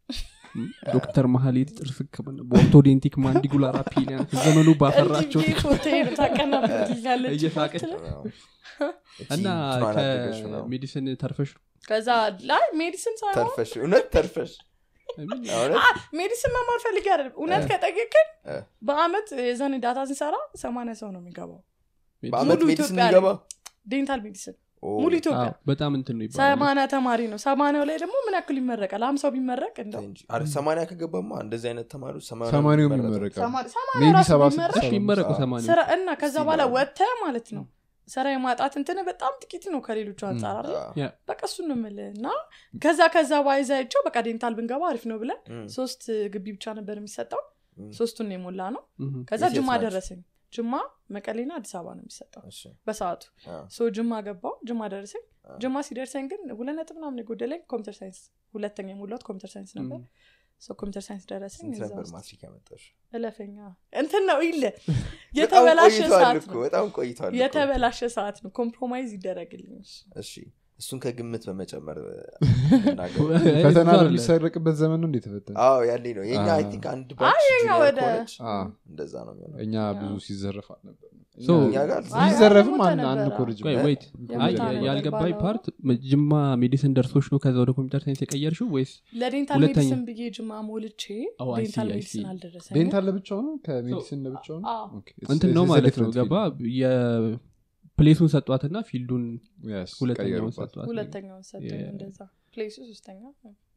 ዶክተር መሀሌት ጥርስ ህክምና በኦርቶዴንቲክ ማንዲጉላር አፒሊያን ዘመኑ ባፈራቸው እንዲህ ፎቶ ታቀናብርልኛለች እየሳቀች እቺ እና እንትኗን አደረገች ነው። ከሜዲሲን ተርፈሽ ነው? ከዛ ላይ ሜዲሲን ሳይሆን ተርፈሽ እውነት ተርፈሽ እውነት አ፣ ሜዲሲን መማር ፈልጌ አይደለም እውነት እ። ከጠየቅን እ። በአመት የዛኔ ዳታ ስንሰራ ሰማንያ ሰው ነው የሚገባው በአመት ሙሉ ሜዲሲን ኢትዮጵያ የሚገባ ዴንታል ሜዲሲን ኦ፣ ሙሉ ኢትዮጵያ አዎ፣ በጣም እንትን ነው ይባላል ሰማንያ ተማሪ ነው ሰማንያው ላይ ደግሞ ምን ያክል ይመረቃል ሀምሳው ቢመረቅ እንደው እንጂ። አረ ሰማንያ ከገባማ እንደዚህ አይነት ተማሪዎች ሰማንያ ሰማንያውም የሚመረጠው። ይመረቃል ሰማንያ ሰማንያ ሜቢ ራሱ ሰባ ቢመረቅ እሺ ይመረቁ አዎ። ሰማንያ ስራ እና ከዛ እስቲ በኋላ ነው። ወጥተህ ማለት ነው ስራ የማጣት እንትን በጣም ጥቂት ነው ከሌሎቹ አንጻር አይደል? አ፣ ያ፣ በቃ እሱን ነው የምልህ እና ከዛ ከዛ ባይዛቸው በቃ ዴንታል ብንገባ አሪፍ ነው ብለን እም፣ ሶስት ግቢ ብቻ ነበር የሚሰጠው እም፣ ሶስቱን ነው የሞላ ነው እህ፣ ከዛ የት የት ጅማ ናቸው? ደረሰኝ ጅማ መቀሌና አዲስ አበባ ነው የሚሰጠው እሺ፣ በሰዓቱ አ፣ ሶ ጅማ ገባው ጅማ ደረሰኝ አ። ጅማ ሲደርሰኝ ግን ሁለት ነጥብ ምናምን የጎደለኝ ኮምፒውተር ሳይንስ ሁለተኛ የሞላሁት ኮምፒውተር ሳይንስ ነበር ሶ ኮምፒውተር ሳይንስ ደረሰኝ ስንት እዛ ነበር ውስጥ ማትሪክ ያመጣሽ እለፈኛ እንትን ነው ይለ በጣም የተበላሸ ቆይቷል ሰዓት እኮ ነው በጣም ቆይቷል እኮ። የተበላሸ ሰዓት ነው ኮምፕሮማይዝ ይደረግልኝ እሱ። እሺ እሱን ከግምት በመጨመር እናገር ፈተና እሱ አይደለም። በሚሰረቅበት ዘመን ነው እንዴ ተፈተነ አዎ ያኔ ነው የኛ አ። አይ ቲንክ አንድ ባች የኛ junior ወደ- college አ። እንደዛ ነው የሚሆነው እኛ ብዙ ሲዘረፍ አልነበር So- እኛ ጋር አይ፣ ሲዘረፍም አይ፣ አንድ አንድ ነበረ። ኮርጅ ቆይ ወይት አይ የቦታ ነገር ያልገባኝ ባለው- ፓርት ጅማ ሜዲሲን ደርሶች ነው ከዛ ወደ ኮምፒውተር ሳይንስ የቀየርሽው ወይስ ለዴንታል ሁለተኛ- ሜዲሲን ብዬ ጅማ ሞልቼ Oh, I see, ዴንታል I ሜዲሲን see. አልደረሰኝም ዴንታል ለብቻው ነው ከሜዲሲን ለብቻው ነው አዎ። ኦኬ፣ it's- እንትን ነው it's a ማለት ነው different ገባ field. የፕሌሱን ሰጧትና ፊልዱን Yes, ሁለተኛውን ቀየሩባት። ሰጧት ሁለተኛውን ሰጡኝ Yeah. እንደዛ ፕሌሱ ሶስተኛ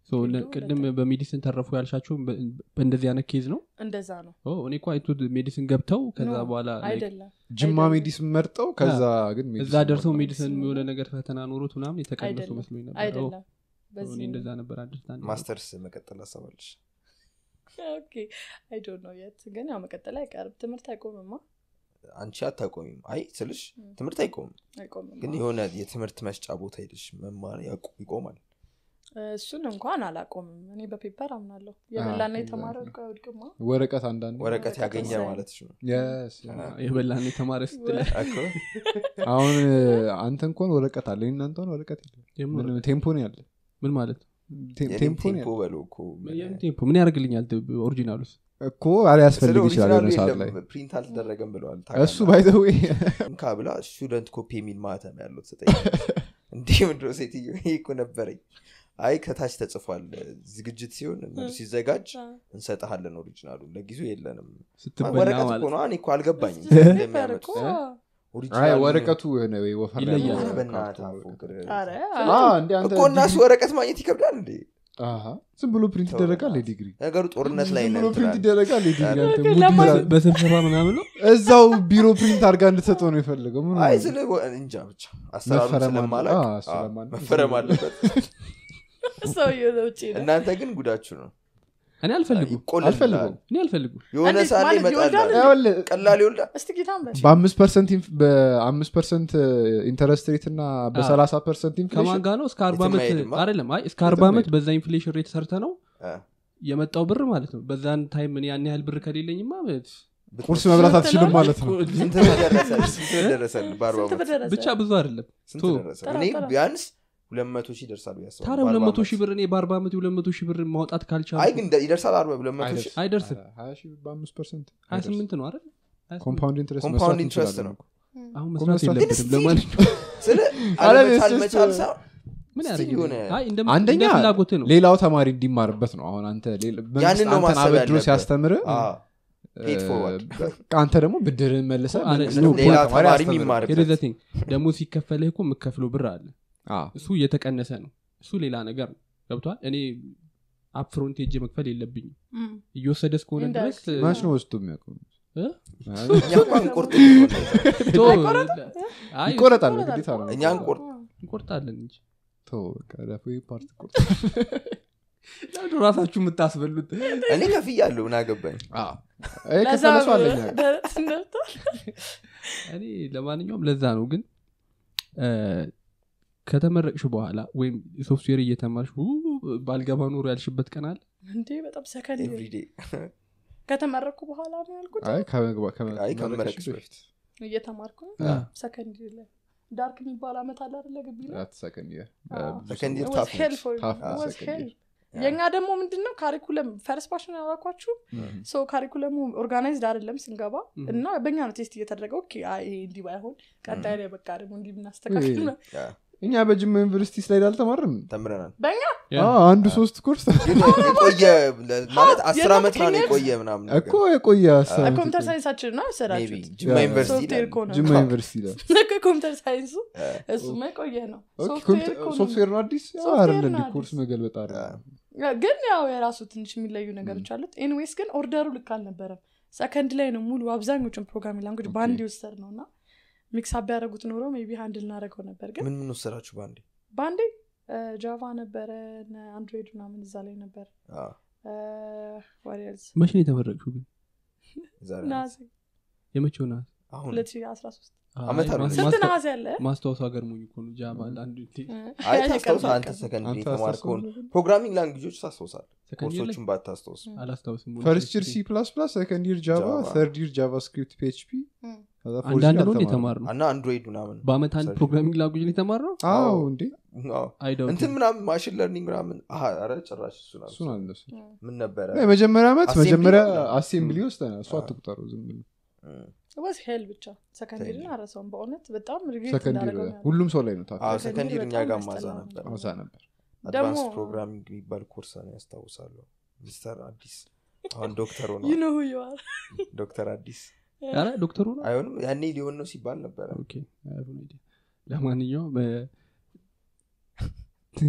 ሶ እነ- ፊልዱ ቅድም ሁለት በሜዲሲን ተረፉ ያልሻቸው በ- በእንደዚህ አይነት ኬዝ ነው እንደዛ ነው ኦ፣ እኔ እኮ አይቶ ሜዲሲን ገብተው ከዛ ኖ፣ በኋላ like አይደለም ጅማ አይደለም። ሜዲስን መርጠው ከዛ ግን እዛ ሜዲሲን ደርሰው መርጠው። ሜዲሲን የሆነ ነገር ፈተና ኖሮት ምናምን የተቀነሱ አይደለም መስሎኝ ነበር ኦ፣ አይደለም እኔ በዚህ እንደዛ ነበር አንደርስታንድ ማስተርስ መቀጠል አሰባለሽ ኦኬ አይ ዶንት ኖ የት ግን ያው መቀጠል አይቀርም ትምህርት አይቆምማ አንቺ አታቆሚም አይ ስልሽ ም። ትምህርት አይቆምም አይቆምም ግን የሆነ የትምህርት መስጫ ቦታ ሄደሽ መማር ያቁ- ይቆማል እሱን እንኳን አላቆምም እኔ በፔፐር አምናለሁ የበላና አዎ፣ የተማረ exactly. ወድቆ አይወድቅማ ወረቀት አንዳንድ ወረቀት ወረቀት ያገኘ ወሳኝ። ማለትሽ ነው Yes, የበላን የተማረ ስትለ እኮ አሁን አንተ እንኳን ወረቀት አለ እናንተ ሆን ወረቀት የለም የምን ምን ቴምፖ ነው ያለ ምን ማለት ነው ቴ- የኔም ቴምፖ ነው ቴምፖ ያለ በለው እኮ የምን ቴምፖ ምን ያደርግልኛል ኦሪጂናሉስ እኮ አሊያስፈልግ ስለ ይችላል ኦሪጂናሉ የሆነ ሰዓት የለም ላይ ፕሪንት አልተደረገም ብለዋል እሱ ባይዘዌ እንካ ብላ ስቱደንት ኮፒ የሚል ማተም ያለው ስጠኝ እንዲህ ምድሮ ሴትዮ ይሄ እኮ ነበረኝ አይ ከታች ተጽፏል ዝግጅት ሲሆን ምር ሲዘጋጅ እንሰጠሃለን ኦሪጂናሉ ለጊዜው የለንም ስትበላ ወረቀት እኮ ማለት ነው እኔ እኮ አልገባኝም ፔፐር እንደሚያመጡት እኮ ኦሪጂናሉ ወረቀቱ የሆነ ወይ ወፈር ያለ ይለያል። ወረቀት በእናትህ ወረቀት። አፎክር። ኧረ አ፣ እንደ አንተ እኮ እናሱ ወረቀት ማግኘት ይከብዳል እንዴ አሃ፣ ዝም ብሎ ፕሪንት ተው ይደረጋል በእናትህ። የዲግሪ ነገሩ ጦርነት ላይ ዝም ነን ብሎ ፕሪንት ትላለህ። ይደረጋል የዲግሪ አንተ ኦኬ፣ ሙድ ለማን- ይዛል። በስብሰባ ምናምን ነው እዛው ቢሮ ፕሪንት አድርጋ እንድትሰጠው ነው የፈለገው ምን አይ ሆነ? ስለ እንጃ ብቻ አሰራሩን መፈረም አለ- ስለማላቅ አዎ፣ አዎ፣ ስለማን- መፈረም አለበት ሰውዬው ውጭ ነው እናንተ ግን ጉዳችሁ ነው እኔ አልፈልጉም ይቆልልሃል። አልፈልገውም። እኔ አልፈልጉም የሆነ እንዴት ሰዓት ላይ ማለት ይወልዳል ይመጣል እንዴ? ይኸውልህ፣ ቀላል ይወልዳል እስቲ ጌታን በል በአምስት ፐርሰንት ኢንፍ- በአምስት ፐርሰንት ኢንተረስት ሬት እና በሰላሳ ፐርሰንት ከማን ኢንፍሌሽን ጋር ነው እስከ አርባ የትም ዓመት አይሄድማ። አይደለም አይ እስከ አርባ የትም ዓመት አይሄድም። በዛ ኢንፍሌሽን ሬት ሰርተ ነው አ፣ የመጣው ብር ማለት ነው በዛን ታይም እኔ ያን ያህል ብር ከሌለኝማ ቁርስ መብላት አትችልም ማለት ነው ስንት ብር ደረሰል ስንት ብር ደረሰል በአርባ ስንት ዓመት በደረሰ ብቻ ብዙ አይደለም ስንት ቶ፣ ደረሰ ተራ፣ እኔ ተራ። ቢያንስ ሁለት መቶ ሺህ ይደርሳል ብዬ አስባለሁ ታዲያ በአርባ ሁለት መቶ ዓመት። ሺህ ብር እኔ በአርባ ዓመት የሁለት መቶ ሺህ ብር ማውጣት ካልቻሉ አይ ግን ደ- ይደርሳል አርባ ሁለት መቶ ሺህ አይደርስም ሀያ ሺህ በአምስት ፐርሰንት ሀያ ስምንት ነው አይደል ሀያ ስምንት። ኮምፓውንድ ኢንትረስት ኮምፓውንድ መስራት ኢንትረስት እንችላለን ነው። እኮ። አሁን እኮ መስራት መስራት የለብንም ግን ለማንኛውም ስለ አረ፣ አለመቻል it's just, መቻል uh, ሳይሆን ምን እስቲ ያደርግ የሆነ አይ እንደ አንደኛ እንደ ፍላጎት ነው ሌላው ተማሪ እንዲማርበት ነው አሁን አንተ ሌላ- መንግስት ያንን ነው አንተን ማሰብ አበድሮ ያለበት። ሲያስተምር አዎ፣ paid forward። አንተ ደግሞ ብድርን መልሰ አረ፣ መንግስት ሌላ ደግሞ ተማሪ አስተምር። የሚማርበት ሄደ ዘቲንግ ደግሞ ሲከፈልህ እኮ የምከፍለው ብር አለ አዎ። እሱ እየተቀነሰ ነው እሱ ሌላ ነገር ነው ገብቷል እኔ አፕፍሮንት ሄጄ መክፈል የለብኝም እም። እየወሰደ እስከሆነ ድረስ Indirect. ማች ነው ወስዶ የሚያውቀው እ? እኛ እንኳን ቁርጥ ቶ- አይቆረጥም? አይ ይቆረጣል ይቆረጣል። ግዴታ ነው እኛ እንቆርጥ እንቆርጣለን እንጂ ተው፣ በቃ ዳፎ ይህ ፓርት ቁርጥ። ለምንድን ራሳችሁ የምታስበሉት እኔ ከፍያለሁ ምን አገባኝ ይሄ ለዛ ከፈለ ሰው አለኝ አለ። ደረት ነርቷል። እኔ ለማንኛውም ለዛ ነው ግን እ፣ ከተመረቅሽ በኋላ ወይም ሶፍትዌር እየተማርሽ ው ባልገባ ኖሮ ያልሽበት ቀን አለ እንዴ በጣም ሰከንድ ኤቭሪዴ ከተመረኩ በኋላ ነው ያልኩት አይ ከመግባ- ከመ- አይ ከመመረቅሽ ከመመረቅሽ በፊት እየተማርኩ አ፣ ሰከንድ ላይ ዳርክ የሚባል አመት አለ አይደለ ግቢ ላይ አት ሰከንድ ይር። አዎ። ብዙ ሰከንድ ሰው- ይር It was tough hell ነች። for me. Tough It was second hell. year. የእኛ ደግሞ ምንድን ነው ካሪኩለም ፈርስት ፓሽን ያላኳችሁ ሰው ካሪኩለሙ ኦርጋናይዝድ አይደለም ስንገባ Mhm. እና በእኛ ነው ቴስት እየተደረገ ኦኬ አይ ይሄ እንዲህ ባይሆን ቀጣይ ላይ በቃ ደግሞ እንዲህ ብናስተካክል ነው። ያ፣ እኛ በጅማ ዩኒቨርሲቲ ስላይድ አልተማርም ተምረናል በእኛ ያ። አዎ፣ አንዱ ሶስት ኮርስ ግን የቆየ ለ- ማለት አስር የለም ዓመት ምናምን ምክንያት- የቆየ ምናምን ነገር። እኮ የቆየ ሀሳብ ኮምፒውተር ሳይንሳችን ነው Maybe ያሰራችሁት ጅማ ያ። ዩኒቨርሲቲ ሶፍትዌር ይላል። እኮ ነው ጅማ ዩኒቨርሲቲ ላይ ኮምፒውተር ሳይንሱ እሱማ የቆየ ነው ሶፍትዌር እኮ ነው። ሶፍትዌር ነው አዲስ ያው ሶፍትዌር አይደለ እንዲ ነው ኮርስ አዲስ። መገልበጥ አለ ግን ያው የራሱ ትንሽ የሚለዩ ነገሮች አሉት ኤኒዌይስ ግን ኦርደሩ ልክ አልነበረም ሰከንድ ላይ ነው ሙሉ አብዛኞቹን ፕሮግራሚንግ ላንጉጅ በአንድ ይወሰድ ነው እና ሚክስ ቢያደረጉት ኖሮ ቢ አንድ ልናደረገው ነበር ግን ምን ምን ወሰዳችሁ በአንዴ በአንዴ ጃቫ ነበረ አንድሮይድ ምናምን እዛ ላይ ነበር አዎ፣ ዋሪየርስ መቼ ነው የተመረቅሽው ግን ዛሬ ነሐሴ የመቼው ናት አሁን 2013 ዓመት አለ። ስንት ነሐሴ አለ ማስታወሱ ሀገርሞኝ እኮ ነው ጃባ ለአንድ አይ እኔ ታስታውሳ ቀርብ አንተ አልቀርም። ሰከንድ አንተ የተማርከውን አስታውሰው? ፕሮግራሚንግ ላንጉጆች ታስታውሳል ሰከንድ ላይ ኮርሶቹን ባታስታውስ አላስታውስም ፈርስት ይር ሲ ፕላስ ፕላስ ሰከንድ ይር ጃቫ Java. ተርድ ይር ጃቫስክሪፕት ፒኤችፒ እም። አንዳንድ ነው የተማር ነው እና አንድሮይድ ምናምን በአመት አንድ ሰርች። ፕሮግራሚንግ ላንጉጅ ነው የተማር ነው አዎ እንዴ አዎ። አይደው እንትን ምናምን ማሽን ለርኒንግ ምናምን አሀ፣ ኧረ ጭራሽ እሱን አልኩት። እሱን አልነሱ ምን ነበረ የመጀመሪያ ዓመት Assembly መጀመሪያ ነው? አሴምብሊ ወስደናል እሱ አዎ። አትቁጠሩ ዝም ብሎ እም። ወዝ ሄል ብቻ ሰከንድሪን Secondary. አረሰውም በእውነት በጣም ሪግሬት ሰከንድ ይር እንዳደረገው ነው ያለው። ሁሉም ሰው ላይ ነው ታዲያ አዎ ሰከንድ ሰከንድ ይር እኛ በጣም ጋር ማዛ ያስጠላ ነበር አዛ ነበር አድቫንስ ደግሞ- ፕሮግራሚንግ የሚባል ኮርስ ነው ያስታውሳለሁ ሚስተር አዲስ አሁን ዶክተር ሆነ You know who you are. ዶክተር አዲስ ኧረ ዶክተሩ ነው አይሆንም ያኔ ሊሆን ነው ሲባል ነበረ ኦኬ፣ I have no idea። ለማንኛውም እ፣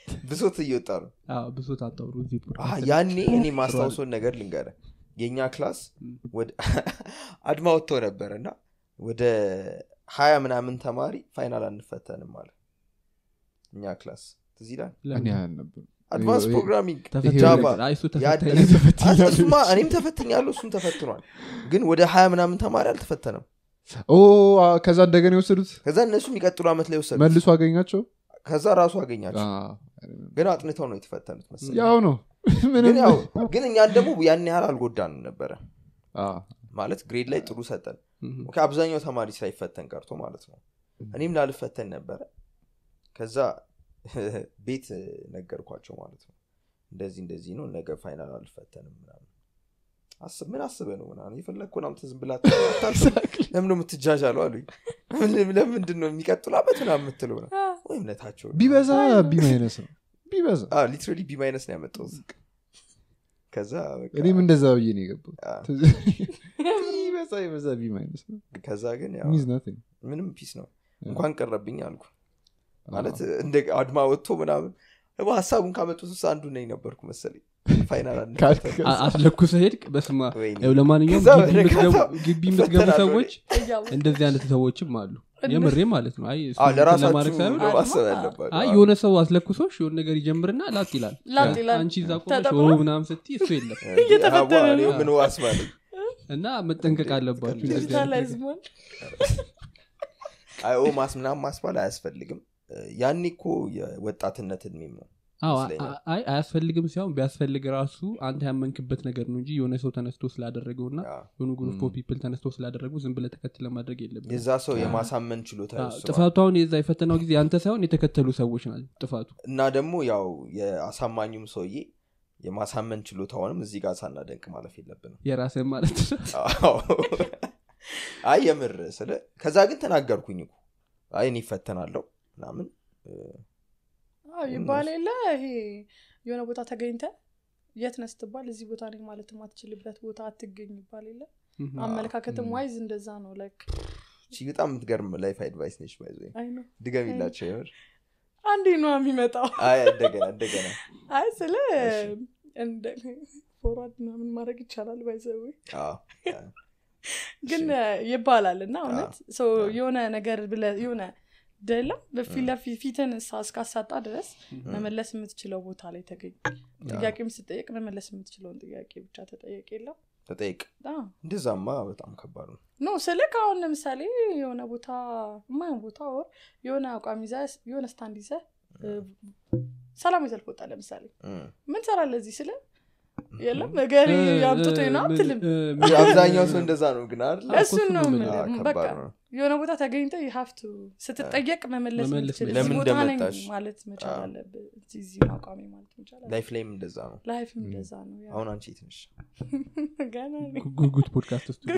ብሶት እየወጣ ነው አዎ፣ ብሶት አታውሩ እዚህ አህ፣ ፖድካስት ላይ። ያኔ እኔ ማስታውሰውን ነገር ልንገረ የእኛ ክላስ ወደ አድማ ወጥቶ ነበር እና ወደ ሀያ ምናምን ተማሪ ፋይናል አንፈተንም አለ እኛ ክላስ ትዝ ይላል ለምን? እኔ አልነበርም። አድቫንስ ይሄ- ፕሮግራሚንግ ተፈታኝ ጃቫ ነበር። አይ፣ እሱ ያ- ተፈታኝ እኔም ነበር። ተፈትኛለሁ። እሱማ እኔም ተፈትኛለሁ እሱም ተፈትኗል ግን ወደ ሀያ ምናምን ተማሪ አልተፈተነም ኦ አ፣ ከዛ እንደገና የወሰዱት ከዛ እነሱ የሚቀጥሉ ዓመት ላይ ወሰዱ መልሶ አገኛቸው ከዛ ራሱ አገኛቸው አ፣ ግን አጥንተው ነው የተፈተኑት መሰለኝ ያው ነው ግን ምንም ያው ግን እኛን ደግሞ ያን ያህል አልጎዳንም ነበረ አ፣ ማለት ግሬድ ላይ ጥሩ ሰጠን እም። ኦኬ፣ አብዛኛው ተማሪ ሳይፈተን ቀርቶ ማለት ነው እኔም ላልፈተን ነበረ ከዛ ቤት ነገርኳቸው ማለት ነው እንደዚህ እንደዚህ ነው ነገ ፋይናል አልፈተንም ምናምን አስብ ምን አስበ ነው ምናምን የፈለግኩን አምጥተህ ዝም ብላ ለምን የምትጃጃለው አሉኝ ለምን- ለምንድን ነው የሚቀጥሉ አመት ምናምን የምትለው ነው ወይ እምነታቸው ቢበዛ ቢ ማይነስ ነው ቢበዛ ሊትራሊ ቢ ማይነስ ነው ያመጣሁት ከዛ በቃ- እኔም እንደዛ ብዬ ነው የገባሁት አ፣ ቢበዛ ይበዛ ቢ ማይነስ ነው ከዛ ግን ያው ሚዝ ናቲንግ ምንም ፒስ ነው እንኳን ቀረብኝ አልኩ ማለት እንደ አድማ ወጥቶ ምናምን ደግሞ ሀሳቡን ካመጡት ውስጥ አንዱ ነኝ ነበርኩ መሰለኝ ፋይናል አንድ ካልክ አ- አስለኩሰ ሄድክ በስማ ወይኔ። ያው ለማንኛውም ከዛ ግቢ የምትገቡ- በነጋታው ግቢ የምትገቡ ፈተናለሁ ሰዎች እያወቅሁ። እንደዚህ አይነት ሰዎችም አሉ የምሬ ማለት ነው አይ እሱ አዎ፣ እንትን ለማድረግ ለራሳችሁ ሳይሆን ነው ማሰብ አድማ- ያለባችሁ አይ አዎ። የሆነ ሰው አስለኩሶሽ የሆነ ነገር ይጀምርና ላጥ ይላል ላጥ ይላል። አንቺ እዛ ቆመሽ ተጠቅሞ? ኦ ምናምን ስትይ እሱ የለም እየተፈተነ አዋ፣ ነው። እኔ ምን ዋስ ባለኝ እና መጠንቀቅ አለባችሁ እንደዚህ አይነት ዲጂታላይዝ ነገር። መሆን አይ ኦ ማስ ምናምን ማስባል አያስፈልግም ያኔ እኮ የወጣትነት እድሜም ነው አዎ ይመስለኛል። አ- አይ አያስፈልግም ሲሆን ቢያስፈልግ ራሱ አንተ ያመንክበት ነገር ነው እንጂ የሆነ ሰው ተነስቶ ስላደረገው እና አዎ። የሆኑ ግሩፕ ኦፍ ፒፕል ተነስቶ ስላደረጉ ዝም ብለ ተከትለ ማድረግ የለብን የዛ ሰው የማሳመን ችሎታ ይወስነዋል። ጥፋቱ አሁን የዛ የፈተናው ጊዜ አንተ ሳይሆን የተከተሉ ሰዎች ናቸው ጥፋቱ እና ደግሞ ያው የአሳማኙም ሰውዬ የማሳመን ችሎታውንም እዚህ ጋር ሳናደንቅ ማለፍ የለብንም የራስን ማለት ነው አዎ። አይ የምር ስለ ከዛ ግን ተናገርኩኝ እኮ አይ እኔ ይፈተናለሁ ምናምን አዎ፣ ይባል የለ ይሄ የሆነ ቦታ ተገኝተ የት ነህ ስትባል እዚህ ቦታ ነኝ ማለት የማትችልበት ቦታ አትገኝ ይባል የለ ምም። አመለካከትም ዋይዝ እንደዛ ነው ላይክ እቺ በጣም የምትገርም ላይፍ አድቫይስ ነች ባይዘ አይ ነው ድገሚላቸው የምር አንዴ ነው የሚመጣው አይ እንደገና እንደገና አይ ስለ እሺ። እንደ ፎርዋርድ ምናምን ማድረግ ይቻላል ባይዘዊ አዎ። ግን ይባላል እና እውነት ሰው የሆነ ነገር ብለ የሆነ ደለም በፊት ለፊት ፊትን እሳ- እስካሳጣ ድረስ መመለስ የምትችለው ቦታ ላይ ተገኝ ጥያቄም ስጠየቅ መመለስ የምትችለውን ጥያቄ ብቻ ተጠየቅ የለው ተጠይቅ አዎ። እንደዛማ በጣም ከባድ ነው ኖ ስልክ አሁን ለምሳሌ የሆነ ቦታ የማይሆን ቦታ ወር የሆነ አቋም ይዘ የሆነ ስታንድ ይዘ ሰላማዊ ሰልፍ ወጣ ለምሳሌ እም። ምን ሰራለ እዚህ ስለ የለም እገሌ ያምጥቶ ነው አትልም አብዛኛው ሰው እንደዛ ነው ግን አይደል እሱን ነው እኮ የምልህ። አዎ፣ በቃ ከባድ ነው የሆነ ቦታ ተገኝተ ሀፍቱ ስትጠየቅ መመለስ መመለስ የምትችል ለምን እዚህ ቦታ ነኝ እንደመጣሽ? ማለት መቻል አዎ። አለብህ እዚህ እዚህ ነው አቋሜ ማለት መቻል አለብህ ላይፍ ላይም እንደዛ ነው ላይፍም እንደዛ ነው ያው። አሁን አንቺ ትንሽ ገና ነኝ። ጉጉት ፖድካስት ውስጥ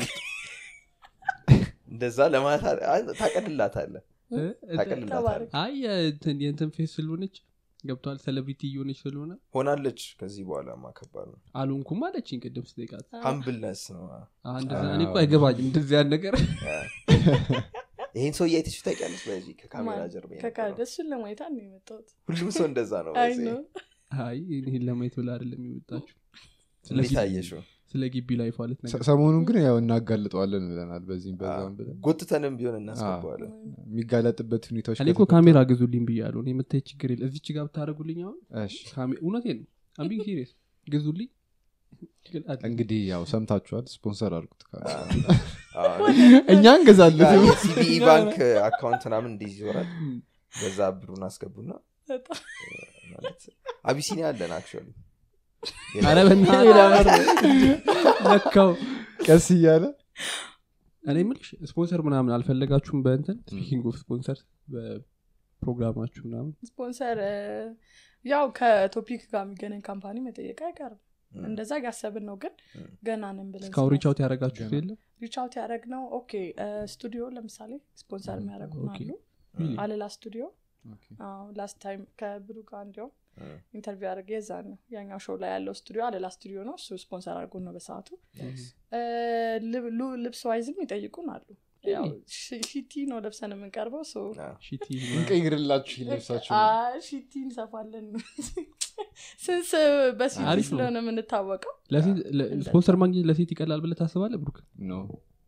እንደዛ ለማለት አ- ታቀልላታለህ ታቀልላታለህ ተባረክ። አይ የእንትን የእንትን ፌስ ስለሆነች ገብቷል ሴሌብሪቲ እየሆነች ስለሆነ ሆናለች ከዚህ በኋላ ከባድ ነው አልሆንኩም አለችኝ ቅድም ስጠይቃት ሀምብልነስ ነው አ፣ እንደዛ እኔ እኮ አይገባኝም እንደዚህ ያን ነገር ይህን ሰው እያይተች ታውቂያለሽ በዚህ ከካሜራ ማን? ጀርባ ከካ- የነበረው። እሱን ለማየት ነው የመጣሁት ሁሉም ሰው እንደዛ ነው አይ በዚህ። ነው አይ ይህን ለማየት ብላ አይደለም የመጣችሁ ስለ እንዴት ግቢ- አየሽው ስለ ግቢ ላይፍ አለት ነገር ሰ- ሰሞኑን ግን ያው እናጋልጠዋለን ብለናል በዚህም በዛም ብለን ጎትተንም ቢሆን እናስገባዋለን የሚጋለጥበት ሁኔታዎች እኔ እኮ ከተፈጠሩ- ካሜራ ግዙልኝ ብያለሁ እኔ የምታይ ችግር የለ እዚች ጋር ብታደረጉልኝ አሁን እሺ። እውነቴ ነው አምቢንግ ሲሪየስ ግዙልኝ ግን አድ- እንግዲህ ያው ሰምታችኋል ስፖንሰር አድርጉት አዎ። እኛ እንገዛለን የሲቢኢ ባንክ አካውንት ምናምን እንዲህ ይዞራል በዛ ብሩን አስገቡና በጣም ማለት አቢሲኒያ አለን አክቹዋሊ ኧረ በእናትህ ነካው ቀስ እያለ እኔ የምልሽ ስፖንሰር ምናምን አልፈለጋችሁም በእንትን ስፒኪንግ ኦፍ ስፖንሰር በፕሮግራማችሁ ምናምን ስፖንሰር እ፣ ያው ከቶፒክ ጋር የሚገናኝ ካምፓኒ መጠየቅ አይቀርም እንደዛ እያሰብን ነው ግን ም። ገና ነን ብለን እስካሁን ሪቻውት ያደረጋችሁት የለም ሪቻውት ያደረግ ነው ኦኬ እ፣ ስቱዲዮ ለምሳሌ ስፖንሰር የሚያደረጉን ኦኬ። አሉ Really? አለላ ስቱዲዮ ላስት ታይም ከብሩ ጋር እንዲሁም ም። ኢንተርቪው ያደረገ የዛ ነው ያኛው ሾው ላይ ያለው ስቱዲዮ አለላ ስቱዲዮ ነው እሱ ስፖንሰር አድርጎን ነው በሰዓቱ እ፣ ልብ- ሉ- ልብስ ዋይዝም ይጠይቁን አሉ ያው ሺ- ሺቲ ነው ለብሰን የምንቀርበው ሶ ሺቲ እንቀይርላችሁ ልብሳችሁ አ- ሺቲ እንሰፋለን ስንስ በሲቲ አሪፍ ነው። ስለሆነ የምንታወቀው ለሴት- ለ- ስፖንሰር ማግኘት ለሴት ይቀላል ብለህ ታስባለህ ብሩክ ነው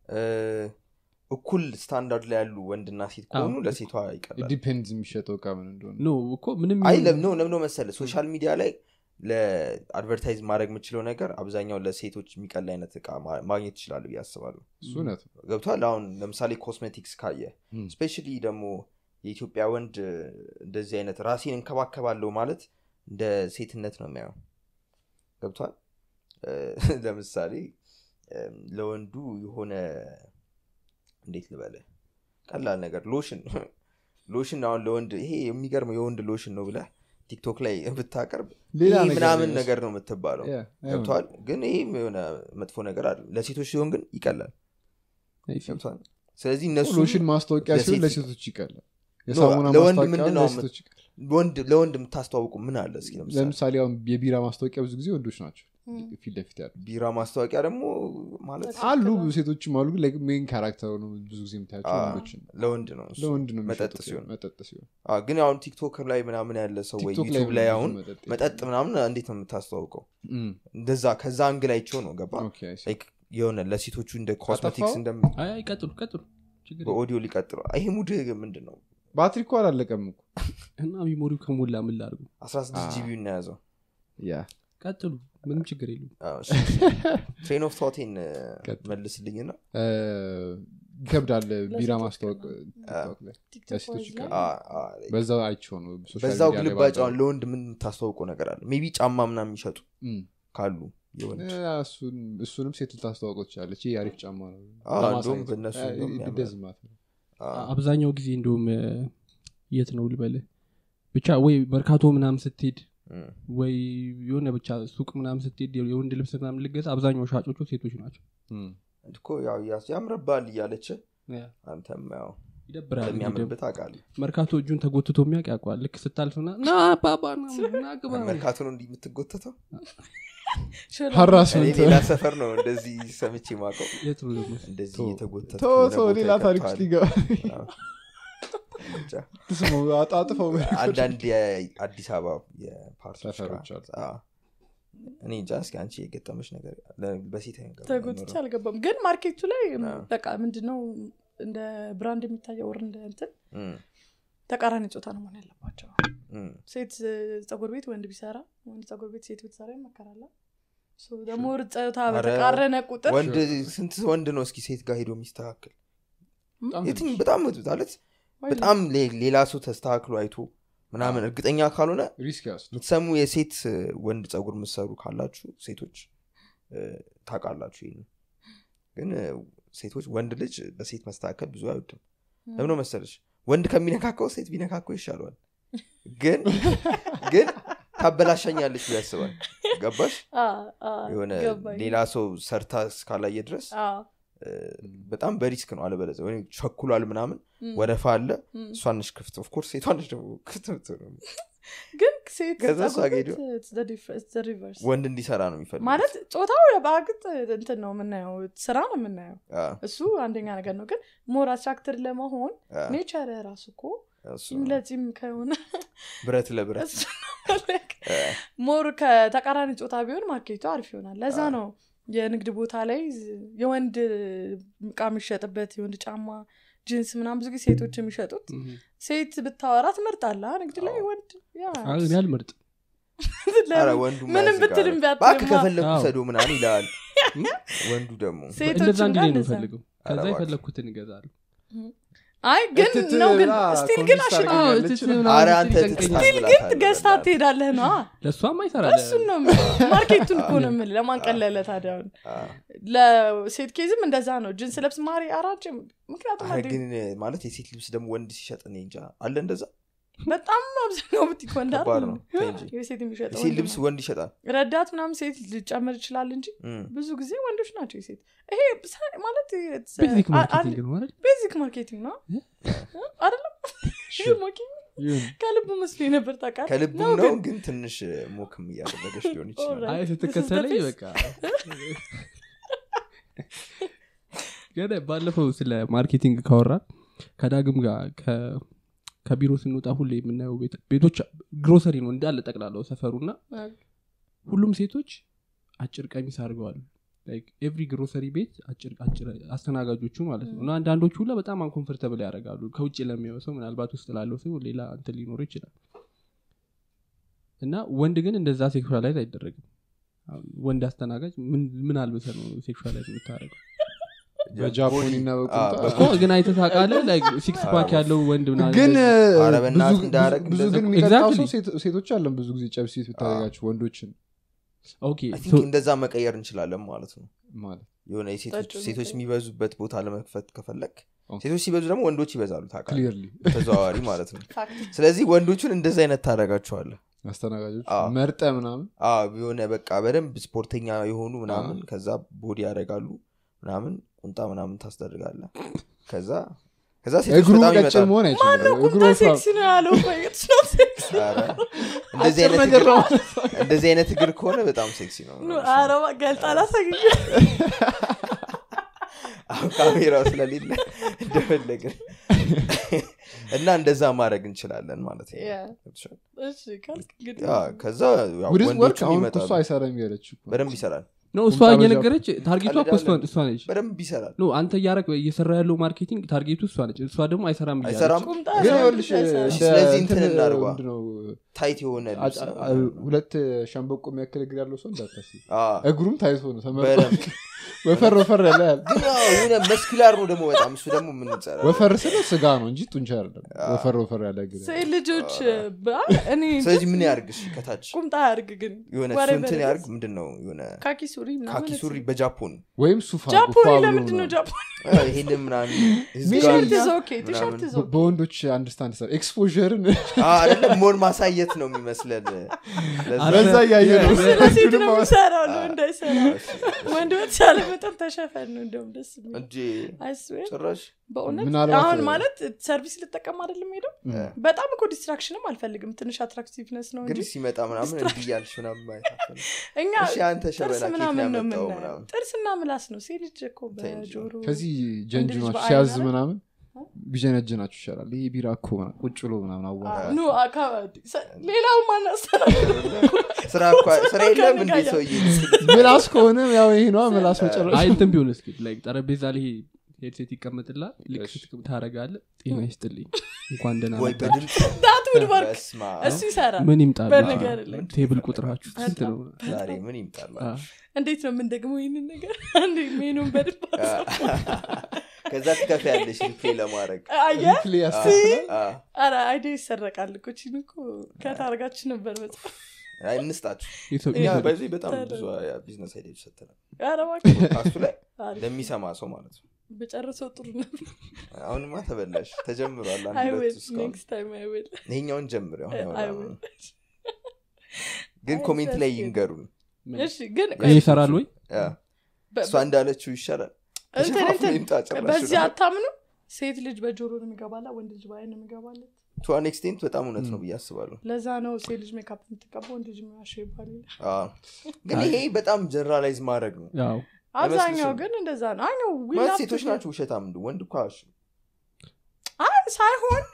እኩል ስታንዳርድ ላይ ያሉ ወንድና ሴት ከሆኑ አዎ። ለሴቷ ይቀላል ዲፔንድ የሚሸጠው እቃ ምን እንደሆነ ኖ እኮ ምንም አይ ይሁን- ለምነው ለምነው መሰለ ሶሻል ሚዲያ ላይ ለአድቨርታይዝ ማድረግ የምችለው ነገር አብዛኛው ለሴቶች የሚቀል አይነት እቃ ማ- ማግኘት ይችላሉ ብዬ አስባለሁ እሱ እውነት ነው። ገብቷል አሁን ለምሳሌ ኮስሜቲክስ ካየ ም። ስፔሻሊ ደግሞ የኢትዮጵያ ወንድ እንደዚህ አይነት ራሴን እንከባከባለሁ ማለት እንደ ሴትነት ነው የሚያየው ገብቷል እ፣ ለምሳሌ እም፣ ለወንዱ የሆነ እንዴት ልበለ ቀላል ነገር ሎሽን ሎሽን አሁን ለወንድ ይሄ የሚገርመው የወንድ ሎሽን ነው ብለህ ቲክቶክ ላይ ብታቀርብ ሌላ ይሄ ነገር ምናምን ነው ነገር ነው የምትባለው Yeah, አይሆንም። ገብቷል ግን ይህም የሆነ መጥፎ ነገር አለ ለሴቶች ሲሆን ግን ይቀላል አይ ሲ- ገብቷል ስለዚህ እነሱ ሎሽን ማስታወቂያ ሲሆን ለሴት- ለሴቶች ይቀላል የሳሙና ለወንድ ማስታወቂያ ምንድን ነው ለሴቶች ይቀላል ወንድ ለወንድ የምታስተዋውቁ ምን አለ እስኪ ለምሳሌ ለምሳሌ አሁን የቢራ ማስታወቂያ ብዙ ጊዜ ወንዶች ናቸው ፊት ለፊት ያሉ ቢራ ማስታወቂያ ደግሞ ማለት አሉ ብዙ ሴቶችም አሉ ግን ሜን ካራክተር ነው ብዙ ጊዜ የምታያቸው አ፣ ወንዶችን ለወንድ ነው እሱ። ለወንድ ነው መጠጥ የሚሸጡት ሲሆን መጠጥ ሲሆን አ፣ ግን አሁን ቲክቶክ ላይ ምናምን ያለ ሰው ወይ ቲክቶክ ዩቱብ ላይ ብዙ አሁን መጠጥ መጠጥ ምናምን እንዴት ነው የምታስተዋውቀው እም፣ እንደዛ ከዛ አንግል አይቼው ነው ገባ ኦኬ፣ I see። Like የሆነ ለሴቶቹ እንደ ኮስሜቲክስ አጠፋው? እንደም አይ አይ ቀጥሉ ቀጥሉ ችግር የለም። በኦዲዮ ሊቀጥሉ ይሄ ሙድ ምንድን ነው ባትሪ እኮ አላለቀም እኮ እና ሚሞሪው ከሞላ ምን ላድርጉ 16 አ። ጂቢ እናያዘው ያ ቀጥሉ ምንም ችግር የለም ትሬን ኦፍ ቶቴን ቀጥል። መልስልኝና እ፣ ይከብዳል ቢራ ለሴቶች ማስታወቅ ቲክቶክ ላይ ቲክቶክ ለሴቶች ላይ ይቀላል አ፣ አ፣ በዛው አይቼው ነው ሶሻል በዛው ሚዲያ ላይ ግልባጭ ባለው- አሁን ለወንድ ምን የምታስተዋውቀው ነገር አለ ሜቢ ጫማ ምናምን የሚሸጡ እም፣ ካሉ የወንድ እ፣ እሱን- እሱንም ሴት ልታስተዋውቀው ትችላለች ይህ አሪፍ ጫማ ነው አ፣ ለማሳየት። እንደውም በእነሱ እ፣ እንደውም it ያምራል። doesn't matter። አ፣ አብዛኛው ጊዜ እንደውም እ፣ የት ነው ልበልህ ብቻ ወይ መርካቶ ምናምን ስትሄድ እም። ወይ የሆነ ብቻ ሱቅ ምናምን ስትሄድ የወንድ ልብስ ምናምን ልገዛ አብዛኛው ሻጮቹ ሴቶች ናቸው እም፣ እኮ ያው ያስ- ያምርባል እያለች አንተም ያው ይደብራል እንግዲህ ለሚያምርበት አውቃለሁ መርካቶ እጁን ተጎትቶ የሚያውቅ ያውቀዋል ልክ ስታልፍና ና ባባ ና ና ግባ መርካቶ ነው እንዲህ የምትጎተተው ሽሮ እኔ ሀራስመንት ሌላ ሰፈር ነው እንደዚህ ሰምቼ ማቀው የት ነው ደግሞ? እንደዚህ ተው፣ እየተጎተተ ተው ተው ሌላ ታሪክ ውስጥ ሊገባ ስሙ አጣጥፈው አንዳንድ የአዲስ አበባ የፓርቲዎች ሰፈሮች ጋር- አሉ። አዎ። እኔ እንጃ እስኪ አንቺ የገጠመች ነገር ለ- በሴት አይነት ተጎትቼ ነገር አልገባም ግን ማርኬቱ ላይ አዎ። በቃ ምንድነው እንደ ብራንድ የሚታየው ወር እንደ እንትን እም፣ ተቃራኒ ጾታ ነው መሆን ያለባቸው እም። ሴት ፀጉር ቤት ወንድ ቢሰራ ወንድ ፀጉር ቤት ሴት ብትሰራ ይመከራል ሶ ደግሞ ጾታ ኧረ፣ በተቃረነ ቁጥር ወንድ ስንት ወንድ ነው እስኪ ሴት ጋር ሄዶ የሚስተካከል በጣም የትም ትንሽ በጣም ማለት በጣም ሌ- ሌላ ሰው ተስተካክሎ አይቶ ምናምን እርግጠኛ ካልሆነ ሪስክ ያስ የምትሰሙ የሴት እ, ወንድ ፀጉር የምትሰሩ ካላችሁ ሴቶች እ, ታውቃላችሁ ይህን ግን እ, ሴቶች ወንድ ልጅ በሴት መስተካከል ብዙ አይወድም ለምነው መሰለች ወንድ ከሚነካከው ሴት ቢነካከው ይሻለዋል ግን ግን ታበላሻኛለች ብሎ ያስባል ገባሽ የሆነ ሌላ ሰው ሰርታ እስካላየ ድረስ እ, በጣም በሪስክ ነው አለበለዚያ ወይ ቸኩሏል ምናምን ወረፋ አለ እሷነሽ ክፍት ኦፍኮርስ ሴቷነሽ ደግሞ ክፍት የምትሆነው። ግን ሴት ከዛ እሷ ፀጉር ጋር ቤት ሄዶ it's the difference, it's the reverse። ወንድ እንዲሰራ ነው የሚፈልግ ማለት ጾታው በአግጥ እንትን ነው የምናየው ስራ ነው የምናየው እሱ አንደኛ ነገር ነው ግን ሞር አትራክትድ ለመሆን ኔቸር ራሱ እኮ ጺም ለጺም ከሆነ ብረት ለብረት እሱ ነው ሞር ከተቃራኒ ጾታ ቢሆን ማርኬቱ አሪፍ ይሆናል ለዛ አዎ። ነው የንግድ ቦታ ላይ የወንድ እቃ የሚሸጥበት የወንድ ጫማ ጂንስ ምናም ብዙ ጊዜ ሴቶች የሚሸጡት እም። ሴት ብታወራ ትመርጣለ ንግድ ላይ አዎ። ወንድ ያ አይ፣ እኔ አልመርጥ ኧረ ለምን? ወንዱ ምንም ብትልም ቢያትልማ ባክ ከፈለግኩ አዎ። ሰዶ ምናምን ይላል ወንዱ ደግሞ ሴቶች እንደዛ እንዲ ጋር ነው እንደዛ። የምፈልገው ከዛ ኧረ እባክህ። የፈለግኩትን ይገዛሉ አይ ግን እትት ነው ግን ብላ ስቲል ግን ኮንቪንስ አሽጣ አድርገኝ አዎ፣ ያለች እትት ነው። ምናምን አረ ስትል አንተ ይጨንቀኛል። ስቲል ግን ገዝታ ትሄዳለህ ነው ለእሷም አይሰራ እሱን ነው የምልህ። ማርኬቱን እኮ ነው የምልህ ለማንቀለለ ታዲያ አሁን ለሴት ኬዝም እንደዛ ነው ጅንስ ለብስ ማሪ አራጭ ምክንያቱም አንዴ ግን ማለት የሴት ልብስ ደግሞ ወንድ ሲሸጥ እኔ እንጃ አለ እንደዛ በጣም አብዛኛው ቡቲክ ወንድ ከባድ አይደል ነው እንዴ? ተይ እንጂ የሴት የሚሸጠው የሴት ወንድ ልብስ ነው። ወንድ ይሸጣል ረዳት ምናምን ሴት ሊጨምር ይችላል እንጂ እም። ብዙ ጊዜ ወንዶች ናቸው የሴት ይሄ ሳ- ማለት ቤዚክ ማርኬቲንግ ነው አይደል? ቤዚክ ማርኬቲንግ ነው አይደለም ሞኪ ይሁን። ከልብ መስሎ ነበር ታውቃለህ ከልብም ነው ነው ግን ግን ትንሽ ሞክም እያደረገች ሊሆን ይችላል Alright. አይ This is the ስትከተለኝ face. በቃ ገና ባለፈው ስለ ማርኬቲንግ ካወራ ከዳግም ጋር ከ- ከቢሮ ስንወጣ ሁሌ የምናየው ቤት- ቤቶች ግሮሰሪ ነው እንዳለ ጠቅላላው ሰፈሩና ሁሉም ሴቶች አጭር ቀሚስ አድርገዋል ኤቭሪ ግሮሰሪ ቤት አጭር አጭር አስተናጋጆቹ ማለት ነው እና አንዳንዶቹ ሁላ በጣም አንኮንፈርተብል ያደርጋሉ ከውጭ ለሚያየው ሰው ምናልባት ውስጥ ላለው ሰው ሌላ እንትን ሊኖሩ ይችላል እና ወንድ ግን እንደዛ ሴክሹላይዝ አይደረግም አሁን ወንድ አስተናጋጅ ምን- ምን አልብሰ ነው ሴክሹላይዝ የምታደረገው በጃፖኒና አዎ፣ በቁምጣ እኮ ግን አይተህ ታውቃለህ ሲክስ ፓክ ያለው ወንድ ምናምን ግን እንደዚህ- ኧረ ብዙ- በእናትህ ብዙ- እንዳያረግ ብዙ እንደዛ ግን እኮ- የሚቀጣው Exactly. ሰው ሴት- ሴቶች አለን ብዙ ጊዜ ጨብሴት ብታደርጋቸው ወንዶችን ኦኬ I think so እንደዛ መቀየር እንችላለን ማለት ነው ማለት የሆነ የሴቶች ጠጪው ሴቶች መቀየር። የሚበዙበት ቦታ ለመክፈት ከፈለግ ኦኬ። ሴቶች ሲበዙ ደግሞ ወንዶች ይበዛሉ ታውቃለህ ክሊርሊ ተዘዋዋሪ ማለት ነው ፋክት ስለዚህ ወንዶቹን እንደዚ አይነት ታደረጋቸዋለ አስተናጋጆች አዎ። መርጠ ምናምን የሆነ በቃ በደንብ ስፖርተኛ የሆኑ ምናምን ከዛ ቦዲ ያደርጋሉ ምናምን ቁንጣ ምናምን ታስደርጋለ ከዛ ከዛ ሴቶች እግሩ በጣም ቀጭን ይመጣሉ መሆን አይችልም እግሩ ቁምጣ ወፍራም ሴክሲ ነው ያለው እኮ it's not sexy። ኧረ፣ እንደዚህ አይነት ነገር እግር- ነው። እንደዚህ አይነት እግር ከሆነ በጣም ሴክሲ ነው ኑ፣ ኧረ እባክህ ገልጣ ላሳየኝ። አሁን ካሜራው ስለሌለ እንደፈለግን እና እንደዛ ማድረግ እንችላለን ማለት ነው Yeah. እሺ ካልክ እንግዲህ ያ፣ ከዛ ያው ውድስ ወርክ ወንዶቹም አሁን እኮ ይመጣሉ እሱ አይሰራም ያለች እኮ። በደንብ ይሰራል ነው እሷ ቁምጣ እየነገረች ታርጌቷ እኮ እሷ ቀልዳለን። እሷ ነች በደንብ ይሰራል ኖ አንተ እያረግ እየሰራ ያለው ማርኬቲንግ ታርጌቱ እሷ ነች እሷ ደግሞ አይሰራም እያለች። አይሰራም ቁምጣ ግን ነው ይኸውልሽ አይሰራም። እሺ፣ እንደ ስለዚህ እንትን እንትን እናድርጓ። ምንድነው ታይት የሆነ ልብስ አ- ነው አ- ሁለት ሸንበቆ የሚያክል እግር ያለው ሰው እንዳታስብ አዎ። እግሩም ታይቶ ነው ተመ- በደንብ ወፈር ወፈር ያለ ያለ ግን ያው የሆነ መስኪላር ነው ደግሞ በጣም እሱ ደግሞ የምንጸራ ወፈር ስለ ስጋ ነው እንጂ ጡንቻ አይደለም ወፈር ወፈር ያለ እግር ሴት ልጆች በ- እኔ ስለዚህ ምን ያርግሽ ከታች ቁምጣ ያርግ ግን የሆነ እሱ whatever እንትን it ያርግ is። ምንድን ነው የሆነ ካኪ ሱሪ ምናምን ካኪ ሱሪ በጃፖን ወይም ሱፋ ጃፖኒ ጉፋ ብሎ ለምንድን ነው ምናምን። ጃፖኒ ይሄንን ምናምን ቲሸርት ህዝጋዊ is okay ቲሸርት ምናምን። is በ- okay በወንዶች አንድስታንድ ሰ ኤክስፖርን አይደለም ሞር ማሳየት ነው የሚመስለን ለዛ- በዛ እያየ ነው ስለ ሴት ነው ሁለቱንም የሚሰራው ነው እንዳይሰራ ወንድ በተቻለ መጠን ተሸፈን ነው እንደውም ደስ የሚል እንጂ አይስዌር ጭራሽ በእውነት ምናልባት- አሁን ማለት ሰርቪስ ልጠቀም አይደለም ሄደው እ። በጣም እኮ ዲስትራክሽንም አልፈልግም ትንሽ አትራክቲቭነስ ነው እንጂ እንግዲህ ሲመጣ ምናምን እንዲህ እያልሽ ምናምን ማየት አትፈልግም። እኛ እሺ አንተ ጥርስ ሸበላ ኬት ነው ምናምን ነው ያመጣው የምናየው ምናምን ጥርስና ምላስ ነው ሴት ልጅ እኮ ተይ እንጂ። በጆሮ ከዚህ ልጅ ጀንጅናችሁ በአይን ሲያዝ አይደል? ምናምን ቢጀነጅናችሁ ይሻላል ይሄ ቢራ እኮ ምናምን ቁጭ ብሎ ምናምን አዋ ኑ አካባቢ ሰ- ሌላው ማናስተናግድ ስራ እኮ- ስራ የለም እንዲ ከንጋያ። ሰውዬ ምላስ ከሆነ ያው ይሄ ነዋ ምላስ መጨረሻ አይ እንትን ቢሆን እስኪ like ጠረጴዛ ላይ ሄድሴት ይቀመጥላል ልክ እሺ። ስትቅም ታረጋለ ጤና ይስጥልኝ እንኳን ደህና ወይ መጣችሁ። በድምፅ ዳት ውድ ወርክ በስመ አብ። እሱ ይሰራል ምን ይምጣል በነገር ላይ ቴብል ቁጥራችሁ ስንት ነው ዛሬ ምን ይምጣል አ፣ እንዴት ነው ምን ደግሞ ይህንን ነገር አንዴ ሜኑን በድባ ከዛ ትከፍ ያለሽ ሪፕሌይ ለማድረግ አየ ሪፕሌይ ያስተካክላል አ፣ አረ አይዲ ይሰረቃል እኮ ቺን እኮ ከታርጋችን ነበር መጽሐፍ አይ፣ እንስጣችሁ የሰው- እኛ የሰው- በዚህ በጣም ታዲያ። ብዙ ቢዝነስ አይዲያዎች ሰጥተናል አረ እባክህ ካሱ ላይ አሪፍ። ለሚሰማ ሰው ማለት ነው በጨረሰው ጥሩ ነበር አሁንማ ተበላሽ ተጀምሯል አንድ አይ ሁለት ዊል እስካሁን ኔክስት ታይም አይ ዊል ይሄኛውን ጀምር አሁን አይ ያወራነው ዊል ነው። ግን አይ፣ ኮሜንት ላይ that's good. ይንገሩን እሺ ግን ይሄ ይሰራል ወይ ያ፣ በ- እሷ እንዳለችው ይሻላል እንትን ተሸፋፍኖ እንትን ይምጣ ጭራሽ በዚህ ነው። አታምኑ ሴት ልጅ በጆሮ ነው የሚገባላ ወንድ ልጅ በአይን ነው የሚገባለት ቱ አን ኤክስቴንት በጣም እውነት ነው ብዬ አስባለሁ ለዛ ነው ሴት ልጅ ሜካፕ የምትቀባ ወንድ ልጅ የሚያሸ ይባል አዎ። ግን ይሄ በጣም ጀነራላይዝ ማድረግ ነው ያው አብዛኛው አይመስልሽም? ግን እንደዛ ነው አይ ነው we ማለት love ሴቶች to- ናቸው ውሸታም እንደ ወንድ እኮ አያሹም። አይ ሳይሆን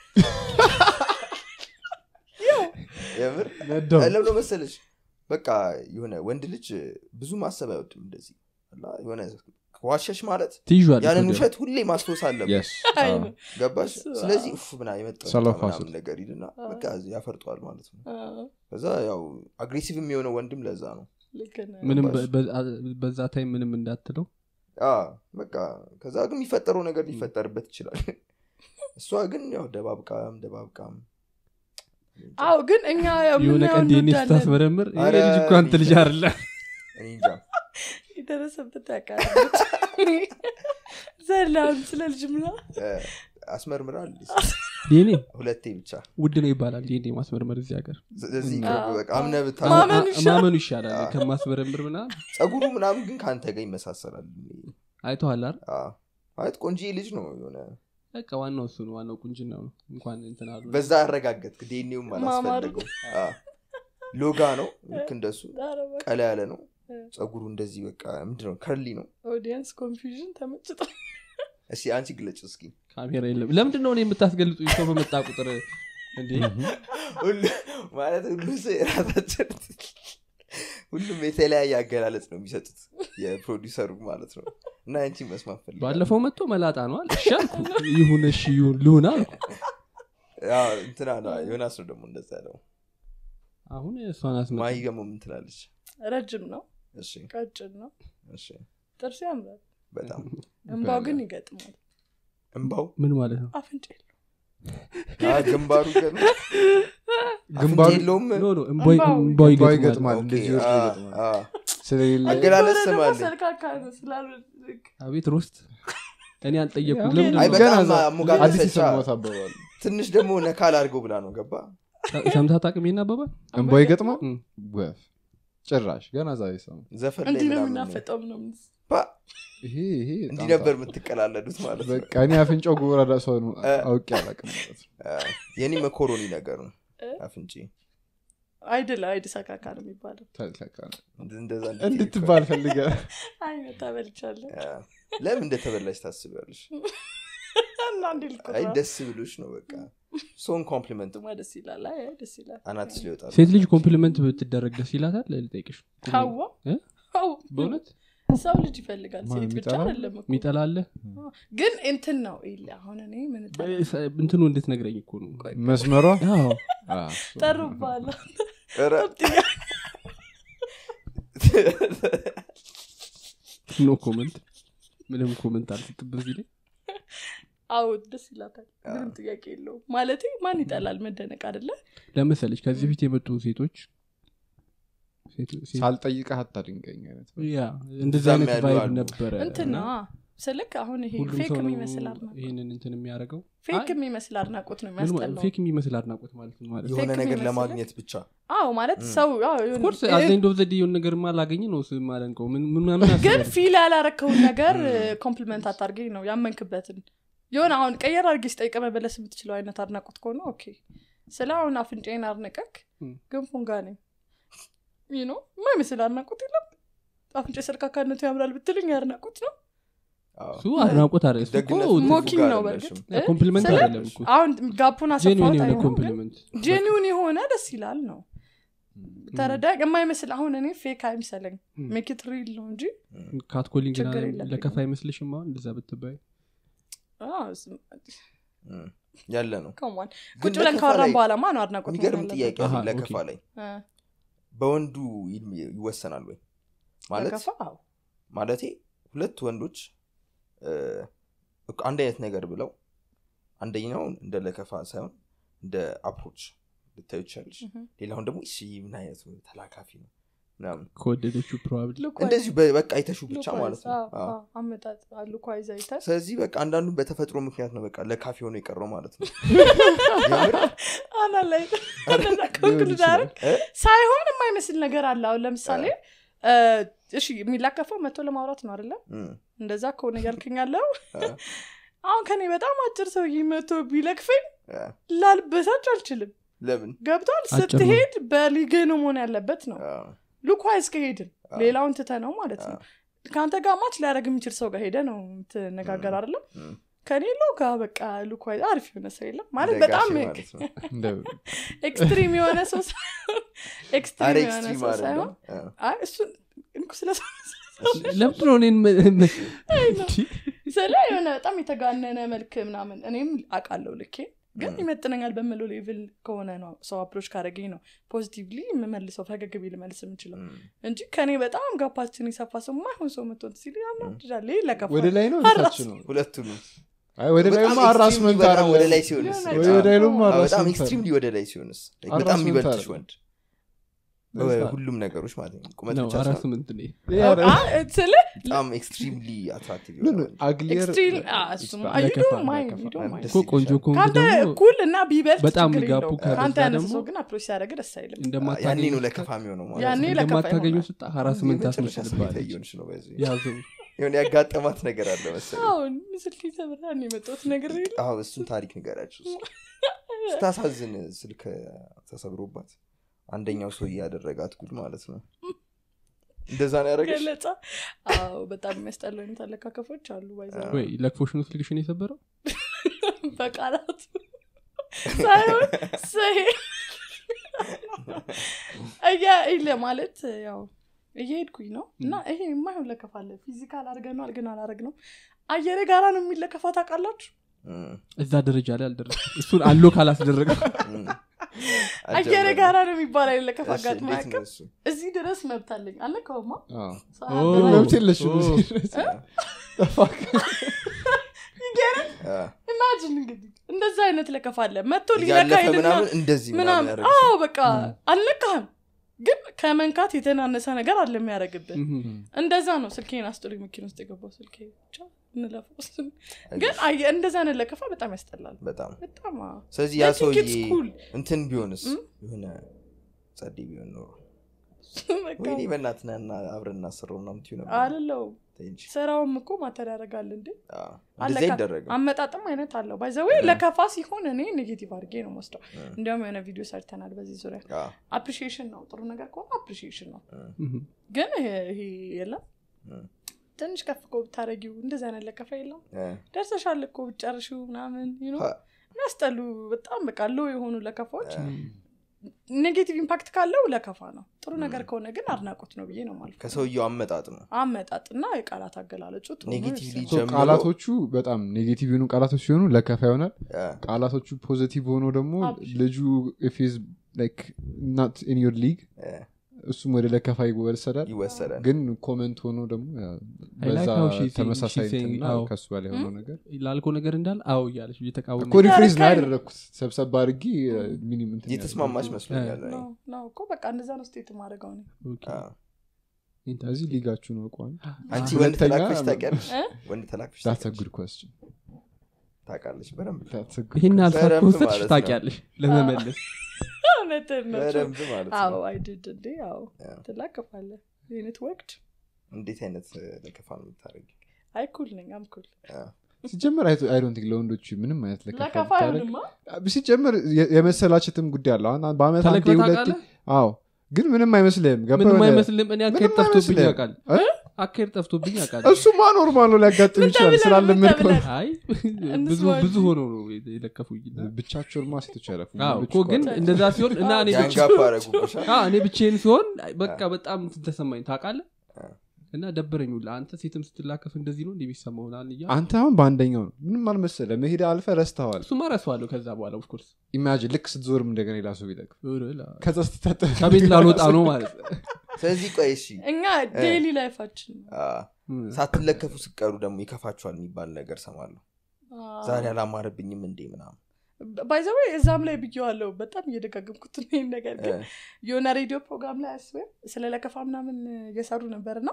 የምር ነዳው ለብሎ መሰለች በቃ የሆነ ወንድ ልጅ ብዙ ማሰብ አይወድም እንደዚህ እና የሆነ ዋሸሽ ማለት ትይዟል ያንን ውሸት ሁሌ ማስታወስ አለበት Yes. አይ አዎ። ነው ገባሽ እሱ፣ ስለዚህ አዎ። ኡፍ ምና የመጣው ሰለፍ ምናምን ሀስል። ነገር ይልና አዎ። በቃ ያፈርጠዋል ማለት ነው አዎ፣ ከዛ ያው አግሬሲቭ የሚሆነው ወንድም ለዛ ነው ልክ ነህ። ምንም ገባሽ? በ- በ- በዛ ታይም ምንም እንዳትለው አዎ፣ በቃ ከዛ ግን የሚፈጠረው ነገር ሊፈጠርበት ይችላል እሷ ግን ያው ደባብቃም ደባብቃም አዎ ግን እኛ ያው የሆነ የምናየው ቀን ዲኤንኤ እንወዳለን። ስታስመረምር ይሄ ኧረ ልጅ እኮ አንተ ልጅ አይደለ እኔ እንጃ የደረሰበት ያውቃል ዘላም ስለ ልጅ ምና እ፣ አስመርምራል ዲኤንኤ ሁለቴ ብቻ ውድ ነው ይባላል ዲኤንኤ ማስመርመር እዚህ ሀገር ስለዚህ አዎ። በቃ አምነ ብታ ማመን አ- ይሻላል። ማመኑ ይሻላል ከማስመረምር ምናምን ጸጉሩ ምናምን ግን ከአንተ ጋር ይመሳሰላል አይተዋል አይደል አዎ። ማለት ቆንጂ ልጅ ነው የሆነ በቃ ዋናው እሱ ነው ዋናው ቁንጅና ነው እንኳን እንትን አሉ በዛ አረጋገጥክ ዴኔውም ማማር አላስፈለገው አዎ። ሎጋ ነው ልክ እንደሱ ኧረ እባክህ፣ ቀላ ያለ ነው እ። ጸጉሩ እንደዚህ በቃ ምንድነው ከርሊ ነው ኦዲየንስ ኮንፊውዥን ተመችቶ እስኪ አንቺ ግለጭ እስኪ ካሜራ የለም ለምንድን ነው እኔ የምታስገልጡ ሰው በመጣ ቁጥር እንዴ ሁሉ- ማለት ሁሉ ሰው የራሳቸው ሁሉም የተለያየ አገላለጽ ነው የሚሰጡት የፕሮዲሰሩ ማለት ነው እና አንቺ መስማት ፈልጋለሁ። ባለፈው መጥቶ መላጣ ነው አለ እሺ አልኩ ይሁን እሺ ይሁን ልሁን አልኩ ያው እንትና ነው ዮናስ ነው ደግሞ እንደዛ ያለው አሁን እሷን አስመጣ ማይ ደግሞ ምን ትላለች ረጅም ነው እሺ ቀጭን ነው እሺ ጥርስ ያምራል በጣም እንባው ግን ይገጥማል እንባው ምን ማለት ነው አፍንጫ የለውም አ፣ ግንባሩ ግን ግንባሩ አፍንጫ የለውም ኖ ኖ እምቧይ እምባው እምቧይ እምባው ይገጥማል ይገጥማል። ኦኬ፣ እንደዚህ ወርዶ አ፣ ይገጥማል። አ። ስለሌለ አገላለጽ የሆነ ደግሞ ስማለኝ ሰልካካ ነው ስላሉ አቤት ሮስት እኔ አልጠየቅኩት ያው ለምንድን አይ ነው በጣም ገና እዛ- አሞጋገሰቻ አዲስ የሰማሁት አባባል ትንሽ ደግሞ ነካል አድርገው ብላ ነው ገባ ሰምታት አቅሜና አባባል እንባው ይገጥማል እም። ወፍ ጭራሽ ገና ዛሬ ሰሙ ዘፈን ላይ እንዲህ ነው ምናምን ነው። የምናፈጠው ምናምን ባ፣ ይሄ ይሄ በጣም እንዲህ ነበር የምትቀላለዱት ማለት ነው በቃ እኔ አፍንጫው ጎራዳ ሰው ነው እ። አውቄ አላውቅም ማለት ነው አ፣ የኔ መኮሮኒ ነገር ነው እ? አፍንጪ አይድል አይድ ሰካካ ነው የሚባለው ተልተካ ነው። እንደዛ እንድትባል ፈልገ አይነት ተበልቻለሁ አ፣ ለምን እንደተበላሽ ታስቢያለሽ እና እንዲ አይ ልቁራ ደስ ብሎሽ ነው በቃ ሶን ኮምፕሊመንት ማ ደስ ይላል አይ አይ ደስ ይላል አናትስ ሊወጣ ሴት ልጅ ኮምፕሊመንት ብትደረግ ደስ ይላታል ልጠይቅሽ ካዋ እ? አዎ በእውነት ሰው ልጅ ይፈልጋል ማን ሴት ብቻ የሚጠላ? አይደለም እኮ ሚጠላለ ግን እንትን ነው ይለ አሁን እኔ ምን እጠላ- እንትኑ እንድትነግረኝ እኮ ነው መስመሯ አዎ አ፣ ጠሩባለ ኧረ፣ ኖ ኮመንት ምንም ኮመንት አልሰጥበት ጊዜ አዎ ደስ ይላታል ምንም ጥያቄ የለውም ማለት ማን ይጠላል መደነቅ አደለ ለመሰለች ከዚህ በፊት የመጡ ሴቶች ሴት- ሴት- ሳልጠይቀህ አታድንቀኝ አይነት ያ እንደዚህ እዛም አይነት ያሉ ቫይብ አሉ። ነበረ እንትን እና ነው ስልክ አሁን ይሄ ሁሉም ፌክ ሰው ነው የሚመስል አድናቆት ይህንን እንትን የሚያደርገው ፌክ የሚመስል አድናቆት ነው ምን ማለት- የሚያስጠላው ፌክ የሚመስል አድናቆት ማለት ነው ማለት የሆነ ፌክ ነገር የሚመስልህ? ለማግኘት ብቻ አዎ ማለት ሰው አዎ የሆነ- ኮርስ አዘኝ ዶብ ዘዴ የሆነ ነገር ማላገኝ ነው ስ ማለንቀው ምናምን ግን አስበህ ፊል ያላረከውን ነገር ኮምፕሊመንት አታርገኝ ነው ያመንክበትን የሆነ አሁን ቀየር አድርጌ ስጠይቀ መበለስ የምትችለው አይነት አድናቆት ከሆነ ኦኬ ስለ አሁን አፍንጫዬን አድነቀክ ም። ገንፎን ጋ ነኝ ይህ ነው የማይመስል አድናቆት የለም አፍንጫ ሰርካካነቱ ያምራል ብትልኝ አድናቆት ነው አዎ። እሱ አድናቆት አለ እሱ እኮ ደግነቱ ሞኪንግ ጋር ነው አይደለሽም። በእርግጥ እ? ኮምፕሊመንት ስለ- አይደለም እኮ አሁን ጋፑን ጄኒን አሰፋሁት የሆነ አይሆንም ግን ኮምፕሊመንት ጄኒውን የሆነ ደስ ይላል ነው ተረዳ የማይመስል አሁን እኔ ፌክ አይምሰለኝ ም። ሜክት ሪል ነው እንጂ ካትኮሊንግ ችግር የለብኝም። ለከፋ አይመስልሽም አሁን እንደዛ ብትባይ አዎ፣ እሱም- እም፣ ያለ ነው ከሟን ግን ቁጭ ብለን ለከፋ ካወራን ላይ በኋላ ማ ነው አድናቆት የሚገርም መሆን ጥያቄ አሃ፣ አለኝ ለከፋ ኦኬ። ላይ ያለበት? በወንዱ ይል- ይወሰናል ወይ እ፣ ማለት ለከፋ? አዎ። ማለቴ ሁለት ወንዶች እ፣ አንድ አይነት ነገር ብለው አንደኛውን እንደ ለከፋ ሳይሆን እንደ አፕሮች ልታዩ ይቻለች እህ። ሌላውን ደግሞ እሺ ምን አይነት ተላካፊ ነው ምናምን ከወደደችው ፕሮባብሊ ሉክ እንደዚሁ በ- በቃ አይተሹ ዋይዝ- ብቻ ሉክ ማለት ነው ዋይዝ፣ አዎ፣ አዎ። አዎ፣ አመጣጥ ሉክ ዋይዝ አይተህ ስለዚህ በቃ አንዳንዱ በተፈጥሮ ምክንያት ነው በቃ ለካፌ ሆኖ የቀረው ማለት ነው አና ላይ እንደዛ ኮንክሉድ አደረግ እ? ሳይሆን የማይመስል ነገር አለ አሁን ለምሳሌ እ፣ እሺ የሚላከፈው መቶ ለማውራት ነው አይደለም እም፣ እንደዛ ከሆነ እያልክኝ ያለው አ፣ አሁን ከኔ በጣም አጭር ሰውዬ መቶ ቢለክፈኝ አ፣ ላልበሳጭ አልችልም ለምን ገብቷል አጭር ነው። ስትሄድ በሊግ ነው መሆን ያለበት ነው አ፣ ሉኳይዝ ከሄድን አዎ። ሌላውን ትተ ነው ማለት ነው አዎ። ከአንተ ጋር ማች ሊያደረግ የሚችል ሰው ጋር ሄደ ነው ትነጋገር አይደለም እም፣ ከኔ ለው ጋር በቃ ሉኳይዝ አሪፍ የሆነ ሰው የለም ማለት እንደ በጣም ጋሼ ማለት ነው እንደ ኤክስትሪም የሆነ ሰው ሳይሆን አረ ኤክስትሪም የሆነ ኤክስትሪም ሰው አይደለም ሳይሆን አ፣ አይ እሱን እንኩ ስለ ሰው ለምንድን ነው እኔን መ- መ- ስለ የሆነ በጣም የተጋነነ መልክ ምናምን እኔም አውቃለሁ ልኬ ግን ይመጥነኛል በምለው ሌቭል ከሆነ ነው ሰው አፕሮች ካደረገኝ ነው ፖዚቲቭሊ የምመልሰው ፈገግ ቢ ልመልስ የምችለው እም፣ እንጂ ከኔ በጣም ጋፓችን የሰፋ ሰው ማይሆን ሰው መቶን ሲል ያናድዳል ይህ ለከፋ ወደ ላይ ነው አራስ- ታች ነው ሁለቱንም አይ ወደ ላይ በጣም አራስመንት extremely በጣም ወደ ላይ አለ ሲሆንስ የሆነ ወደ ላይ ደግሞ አዎ፣ በጣም አራስመንት ኤክስትሪምሊ ወደ ላይ ሲሆንስ በጣም አራስመንት የሚበልጥሽ አለ። ወንድ ለዛ- ሁሉም ነገሮች ማለት ነው ቁመት ነው ብቻ አራት ሳይሆን ስምንት እኔ ስለ በጣም ኤክስትሪምሊ አትራክቲቭ ምን አግሊየር ኤክስትሪም እሱም ለከፋ- አይ ዶንት ማይንድ ለከፋ- ዩ ዶንት ማይንድ ደስ እኮ ቆንጆ ይልሻል። ከሆንክ ከአንተ ደግሞ እኩል እና ቢበልጥ በጣም ችግር ጋፑ የለውም። ከበዛ ከአንተ ያነሰ ደግሞ ሰው ግን አፕሮች ሲያደርግ ደስ አይልም ያኔ እንደማታገኙ ነው ለከፋ የሚሆነው ማለት ያኔ ነው። ለከፋ እንደማታገኙ ይሆናል። ስጣ ሀራስመንት የመጨረሻ ስሜት ታስመስልባለች እየሆንሽ ነው በዚህ ያዘው የሆነ ያጋጠማት ነገር አለ መሰለኝ አሁን ስልክ ተብራን የመጣሁት ነገር የለም አዎ እሱን ታሪክ ንገራችሁ ስታሳዝን ስልክ ተሰብሮባት አንደኛው ሰው ያደረጋት ጉድ ማለት ነው እንደዛ ነው ያደረገች ገለጻ አዎ በጣም የሚያስጠላው አይነት አለካከፎች አሉ ባይዘ ወይ ለክፎሽ ነው ስልክሽን የሰበረው በቃላት ሳይሆን ሰሄ እያ ለማለት ያው እየሄድኩኝ ነው እና ይሄ የማይሆን ለከፋለ ፊዚካል አድርገነዋል ግን አላረግ ነው አየሬ ጋራ ነው የሚለከፋ ታውቃላችሁ እም፣ እዛ ደረጃ ላይ አልደረስ እሱን አሎ ካላስደረገ እም። አየሬ አልጀመረም። ጋራ ነው የሚባል አይለከፋ እሺ፣ አጋጥሞ እንዴት ያውቅም ነው እሱ? እዚህ ድረስ መብት አለኝ አለከውማ አዎ። ኦ። ግን መብት የለሽም ኦ። እዚህ ድረስ። Fuck. አ፣ ኢማጂን እንግዲህ እንደዛ አይነት ለከፋ አለ መጥቶ ሊነካ እያለፈ ሄድና ምናምን እንደዚህ ምናምን ምናምን ያደረገች አዎ በቃ አልነካህም ግን ከመንካት የተናነሰ ነገር አለ የሚያደረግብን እንደዛ ነው ስልኬን አስጥሉኝ መኪና ውስጥ የገባው ስልኬ ብቻ እንለፈው እሱን። ግን አየ- እንደዛ አይነት ለከፋ በጣም ያስጠላል በጣም በጣም አዎ። ስለዚህ ያ I think ሰውዬ it's cool። እንትን ቢሆንስ እም? የሆነ ጸዴ ቢሆን ኖሮ በቃ ወይኔ በእናትና አብረን እናስረው ምናምን ትዩ ነበር አልለውም ተይ እንጂ። ስራውም እኮ ማተር ያደርጋል እንዴ አ፣ እንደዚህ አለካ- አይደረግም አመጣጥም አይነት አለው ባይዘዌ ለከፋ ሲሆን እኔ ኔጌቲቭ አድርጌ ነው ወስደው እንዲያውም የሆነ ቪዲዮ ሰርተናል በዚህ ዙሪያ አ፣ አፕሪሺዬሽን ነው ጥሩ ነገር ከሆነ አፕሪሺዬሽን ነው እም፣ ግን ይሄ- ይሄ የለም እም፣ ትንሽ ከፍ እኮ ብታረጊው እንደዚህ አይነት ለከፋ የለም እ፣ ደርሰሻል እኮ ብጨርሺው ምናምን you know፣ ሀ፣ የሚያስጠሉ በጣም በቃ ሎ የሆኑ ለከፋዎች ኔጌቲቭ ኢምፓክት ካለው ለከፋ ነው ጥሩ ነገር ከሆነ ግን አድናቆት ነው ብዬ ነው ማለት ከሰውየው አመጣጥ ነው አመጣጥ እና የቃላት አገላለጹ ጥሩ ነው ኔጌቲቭሊ ይወስናል። So ጀምሮ ቃላቶቹ በጣም ኔጌቲቭ የሆኑ ቃላቶች ሲሆኑ ለከፋ ይሆናል አ፣ ቃላቶቹ ፖዚቲቭ ሆኖ ደግሞ አብሽ። ልጁ ፊዝ ናት ኢን ዮር ሊግ እ፣ እሱም ወደ ለከፋ ይወሰዳል ይወሰዳል ግን ኮመንት ሆኖ ደግሞ ያው I like በዛ how she say- ተመሳሳይ she saying እንትና አዎ። ከሱ በላይ የሆነው ነገር ላልከው ነገር እንዳለ አዎ እያለች እየተቃወመ እኮ ሪፍሬዝ ነው ያረካኝ ነው። ያደረግኩት ሰብሰብ አድርጌ ሚኒም እንትን እየተስማማች መስሎኛል እኔ። ነው ነው እኮ በቃ እንደዛ ነው ስቴት ማድረገው ነው ኦኬ። አ፣ ኢንተረስቲንግ። እዚህ ሊጋችሁ ነው ቋን አንቺ ሁለተኛ- ወንድ ተላክፈሽ ታውቂያለሽ እ? ወንድ ተላክፈሽ ዳትስ ታውቂያለሽ? ጉድ ኮስችን ታውቃለች በደንብ ይህን ሀሳብ በደንብ ከወሰድሽ ማለት ነው። ታውቂያለሽ ለመመለስ እውነትህን ነው በደንብ ማለት አዎ ነው አይድድ እንዴ አዎ ያ። ትላከፋለ ዩኒት ወቅድ እንዴት አይነት እ፣ ለከፋ ነው የምታደርጊ አይ ኩል ነኝ አም ኩል ሲጀመር አይዶንት ለወንዶች ምንም አይነት ለከፋ ለከፋ ብታደርግ- አይሆንማ ሲጀመር የ- የመሰላቸትም ጉዳይ አለው አሁን በአመት አንዴ ተለክተህ ሁለቴ ታውቃለህ? አዎ ግን ምንም አይመስልህም ገባ ምንም የሆነ- አይመስልም እኔ አካሄድ ምንም ጠፍቶብኝ አይመስልህም። ያውቃል እ? አካሄድ ጠፍቶብኝ ያውቃል እሱማ ኖርማል ነው ሊያጋጥም ምን ይችላል ተብለህ ነው? ምን ስላለመድከው ተብለህ? አይ ብዙ እንስማ ብዙ እንጂ። ሆኖ ነው የለከፉኝ ብቻቸውንማ ሴቶች ያለፉ አዎ እኮ ግን እንደዛ ሲሆን እና እኔ ብቻ ያንጋፋ አረጉብሻል አዎ፣ እኔ ብቼን ሲሆን በቃ በጣም እንትን ተሰማኝ ታውቃለህ አ። እና ደበረኝ ሁላ አንተ ሴትም ስትላከፍ እንደዚህ ነው እንደሚሰማው ናን እያ አንተ አሁን በአንደኛው ነው ምንም አልመሰለ መሄድ አልፈ ረስተዋል እሱማ ረሳዋለሁ ከዛ በኋላ ኦፍኮርስ ኢማጂን ልክ ስትዞርም እንደገና ሌላ ሰው ቢጠቅም ከዛ ስትታጠብ ከቤት ላልወጣ ነው ማለት ነው ስለዚህ ቆይ እሺ እኛ ዴይሊ ላይፋችን ነው አ፣ ሳትለከፉ ስቀሩ ደግሞ ይከፋችኋል የሚባል ነገር ሰማለሁ ዛሬ አላማረብኝም እንዴ ምናምን ባይዘዌ እዛም ላይ ብየዋለው በጣም እየደጋገምኩት ነው ይህን ነገር ግን እ፣ የሆነ ሬዲዮ ፕሮግራም ላይ አስበ ስለ ለከፋ ምናምን እየሰሩ ነበር እና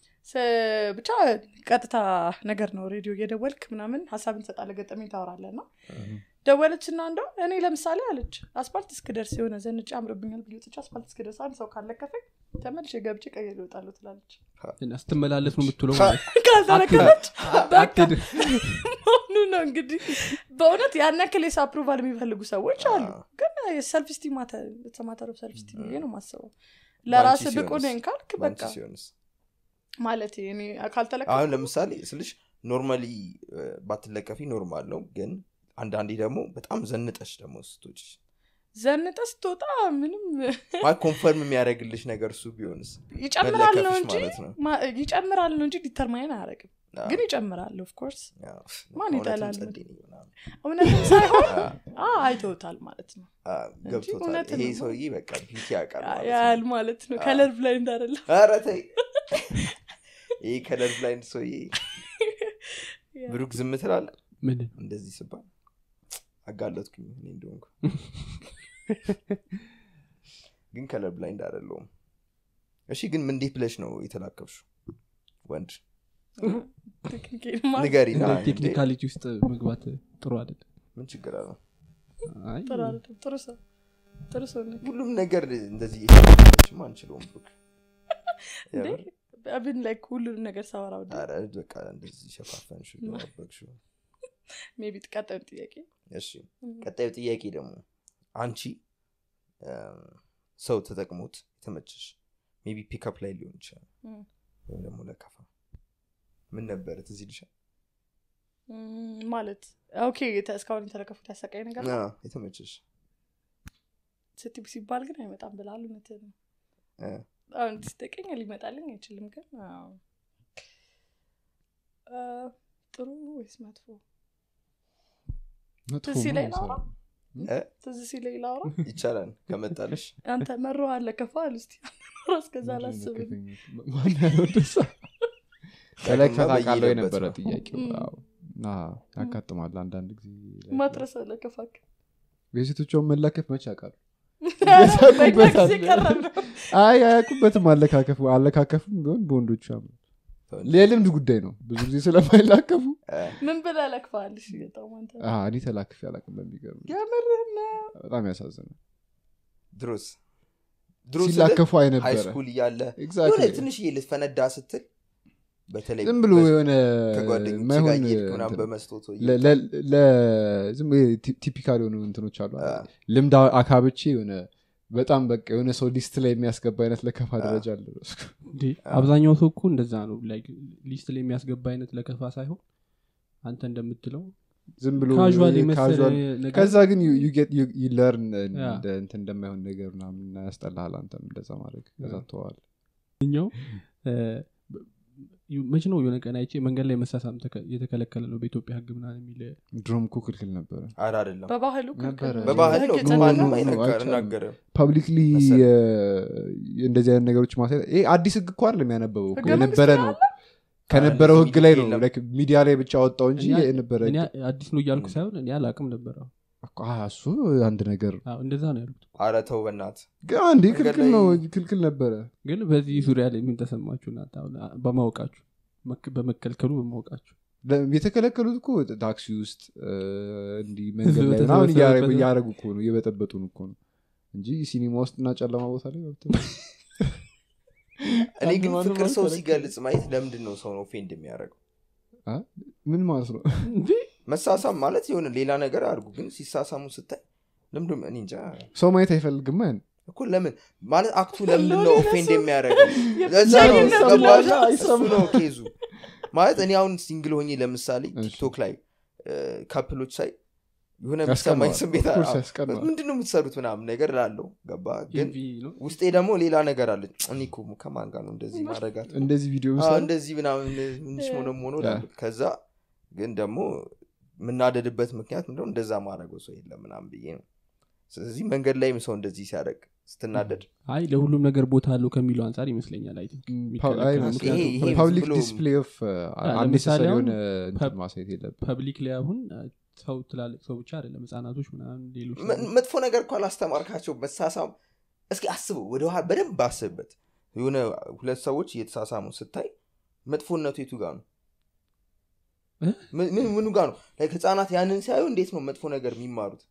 ብቻ ቀጥታ ነገር ነው ሬዲዮ እየደወልክ ምናምን ሀሳብ እንሰጣለ ገጠመኝ ታወራለ እና ደወለች እና እንደው እኔ ለምሳሌ አለች አስፓልት እስክደርስ የሆነ ዘንጭ አምርብኛል ብዬ ወጥቼ አስፓልት እስክደርስ አንድ ሰው ካለከፈኝ ተመልሼ ገብቼ ቀይ ልወጣለሁ ትላለች እና ስትመላለስ ነው የምትውለው ማለት ነው። ካዘረከፈች በቃ አትሄድ። መሆኑ ነው እንግዲህ በእውነት ያን ያክል የስ አፕሩቫል የሚፈልጉ ሰዎች አሉ ግን ሰልፍ ስቲም ማተር ኦፍ ሰልፍ ስቲም ብዬ ነው ማስበው ለራስ ባንቺ ብቁ ሲሆንስ? ነኝ ካልክ ባንቺ በቃ ሲሆንስ ማለት እኔ ካልተለቀ አሁን ለምሳሌ ስልሽ ኖርማሊ ባትለቀፊ ኖርማል ነው ግን አንዳንዴ ደግሞ በጣም ዘንጠሽ ደግሞ ስቶች ዘንጠ ስትወጣ ምንም ማለት ኮንፈርም የሚያደርግልሽ ነገር እሱ ቢሆንስ ይጨምራል ነው መለከፍሽ እንጂ ማለት ነው ማ- ይጨምራል ነው እንጂ ዲተርማይን አያደረግም አዎ። ግን ይጨምራል ኦፍኮርስ ያው፣ ማን እውነትም ይጠላል? ጸዴ ነኝ ምናምን። እውነትም ሳይሆን አ፣ አ አይተውታል ማለት ነው አ፣ ገብቶታል እውነት ይሄ ነው። ሰውዬ በቃ ቢቲ ያውቃል ማለት ነው። ያህል ማለት ነው አዎ። ከለር ብላይ እንዳደለ ኧረ ተይ ይህ ከለር ብላይንድ ሰውዬ ብሩክ ዝም ትላለ ምን እንደዚህ ስባል አጋለጥኩኝ እኔ እንደሆንኩ ግን ከለር ብላይንድ አይደለውም እሺ ግን ምን እንዴት ብለሽ ነው የተላከብሹ ወንድ ንገሪ ና እንዴ። ቴክኒካሊቲ ውስጥ መግባት ጥሩ አይደለም ምን ችግር አለው አይ፣ ጥሩ ሰው ጥሩ ሰው ነህ። ሁሉም ነገር እንደዚህ የተላከብሽማ አንችለውም ብሩክ እንዴ? የምር? አብን ላይ ሁሉንም ነገር ሳወራ ወደ ኧረ በቃ እንደዚህ ሸፋፈንሽ ደባበቅሽ ሜቢ ቀጣዩ ጥያቄ እሺ ቀጣዩ ጥያቄ ደግሞ አንቺ እም፣ ሰው ተጠቅሞት የተመቸሽ ሜቢ ፒክአፕ ላይ ሊሆን ይችላል እም፣ ወይም ደግሞ ለከፋ ምን ነበረ ትዝ ይልሻል እም፣ ማለት ኦኬ የተ- እስካሁን የተለከፉት ያሰቃይ ነገር ነው አዎ፣ የተመቸሽ ስትብ ሲባል ግን አይመጣም ብላል እውነትህን ነው እ፣ አሁን ስጠቀኝ ሊመጣልኝ አይችልም ግን አዎ። አ፣ ጥሩ ወይስ መጥፎ መጥፎ ትዝ ሲለኝ ነው ላውራ እ፣ ትዝ ሲለኝ ላውራ ይቻላል ከመጣልሽ አንተ መሮ አለ ከፋል እስቲ እስከዛ አላስብም ማን ያለው ደሳ ከላይ ያቅማ ከታቃለው በየሄደበት የነበረ ነው። ጥያቄው እም። አዎ። አዎ፣ ያጋጥማል አንዳንድ ጊዜ ላይ- ማትረስ አለ ከፋክ የሴቶቿን መላከፍ መች ያውቃሉ በእኛ ጊዜ ቀረብ ነው አይ አያውቁበትም አለካከፉ አለካከፉም ቢሆን በወንዶቹ ያምራል የልምድ ጉዳይ ነው ብዙ ጊዜ ስለማይላከፉ እ፣ ምን ብለህ ለክፋል እሺ በጣም አንተ አ፣ እኔ ተላክፌ አላውቅም በሚገርም የምርህን ነው በጣም ያሳዝናል ድሮስ ድሮ ሲላከፉ ሃይ አይነበረ ስኩል እያለ Exactly. የሆነ ትንሽዬ ልትፈነዳ ስትል በተለይ ዝም ብሎ በ- የሆነ ከጓደኞች ጋር ማይሆን እየሄድክ ምናምን እንትን- በመስቶቶ ለ- ለ- ለ- ዝም ብሎ ቲ- ቲፒካል የሆኑ እንትኖች አሉ አይደል? ልምድ አካብቼ የሆነ በጣም በቃ የሆነ ሰው ሊስት ላይ የሚያስገባ አይነት ለከፋ ደረጃ አለ እንዴ አብዛኛው ሰው እኮ እንደዛ ነው like ሊስት ላይ የሚያስገባ አይነት ለከፋ ሳይሆን አንተ እንደምትለው ዝም ብሎ ካዥዋል የመሰለ casual- ነገር ከዛ ግን ለርን ያ። እንትን እንደማይሆን ነገር ምናምን ያስጠላል አንተም እንደዛ ማድረግ ከዛ ተዋል ኛው መች ነው የሆነ ቀን አይቼ መንገድ ላይ መሳሳም ተከ- የተከለከለ ነው በኢትዮጵያ ህግ ምናምን የሚል ድሮም እኮ ክልክል ነበረ አረ አይደለም በባህሉ ክልክል ነበረ። ነው። በባህል ነው በህግ ግን የጸና ማንም ነው። አይነገር አይቻልም። እናገርም ፐብሊክሊ መሰለኝ። እንደዚህ አይነት ነገሮች ማሳየት ይሄ አዲስ ህግ እኮ አይደለም ያነበበው እኮ ህገ የነበረ መንግስት ነው ከነበረው አረ ህግ ላይ ነው የለም። like ሚዲያ ላይ ብቻ ወጣው እንጂ እኔ- የነበረ እኔ ህግ- አዲስ ነው እያልኩ ሳይሆን እኔ አላቅም ነበረ እኮ፣ አ፣ እሱ አንድ ነገር አዎ፣ እንደዛ ነው ያሉት አረ ተው በናት ግን አንዴ መንገድ ክልክል ላይ- ነው ክልክል ነበረ ግን በዚህ ዙሪያ ላይ ምን ተሰማችሁ እናንተ አሁን በማወቃችሁ መክ- በመከልከሉ በማወቃችሁ ለ- የተከለከሉት እኮ ታክሲ ውስጥ እ፣ እንዲህ መንገድ ላይ በተሰበሰበበት ምናምን እያረጉ- ነው። እያረጉ እኮ ነው እየበጠበጡን እኮ ነው እንጂ ሲኒማ ውስጥ እና ጨለማ ቦታ ላይ ገብተው እኔ ግን ማንም ፍቅር ሰው አልከለከለም። ሲገልጽ ማየት ለምንድን ነው ሰው ነው ፌንድ የሚያደርገው አ? ምን ማለት ነው እንዴ መሳሳም ማለት የሆነ ሌላ ነገር አድርጉ ግን ሲሳሳሙ ስታይ ለምንድን እኔ እንጃ ሰው ማየት አይፈልግም ያን እኮ ለምን ማለት አክቱ ለምንድን ነው ኦፌንድ የሚያደርገው ለዛ ነው የብቸኝነት ገባሽ? ነው። እሱ ነው ኬዙ ማለት እኔ አሁን ሲንግል ሆኜ ለምሳሌ እሺ። ቲክቶክ ላይ ካፕሎች ሳይ የሆነ ያስቀናዋል። የሚሰማኝ ስሜት Of course አዎ። ያስቀናዋል። ምንድን ነው የምትሰሩት ምናምን ነገር ላለው ገባ ግን ኢንቪ ነው ውስጤ ደግሞ ሌላ ነገር አለ እኔ እኮ ከማን ጋር ነው እንደዚህ ማድረጋት እንደዚህ ቪዲዮ አዎ፣ ምሳሌ እንደዚህ ምናምን ምንሽ ሆነ ሆኖ እላለሁ። ከዛ ግን ደግሞ የምናደድበት ምክንያት ምንድነው እንደዛ ማድረገው ሰው የለም ምናምን ብዬ ነው ስለዚህ መንገድ ላይም ሰው እንደዚህ ሲያደርግ ስትናደድ አይ ለሁሉም ነገር ቦታ አለው ከሚለው አንጻር ይመስለኛል አይ ቲንክ ፓ- የሚከለከለው። አይ፣ ምክንያቱም ይሄ- ይሄ ፐብሊክ ዝም ብሎ- ዲስፕሌይ ኦፍ ለምሳሌ አኔሰሰሪ አሁን የሆነ እንትን ፐብ- ማሳየት የለብን ፐብሊክ ላይ አሁን ሰው ትላልቅ ሰው ብቻ አይደለም ህጻናቶች ምናምን ሌሎች መ- መጥፎ ነገር እኮ አላስተማርካቸው መሳሳም እስኪ አስበው ወደ ኋላ በደንብ አስብበት የሆነ ሁለት ሰዎች እየተሳሳሙ ስታይ መጥፎነቱ የቱ ጋር ነው እ? ምን- ምን- ምኑ ጋር ነው Like ህፃናት ያንን ሲያዩ እንዴት ነው መጥፎ ነገር የሚማሩት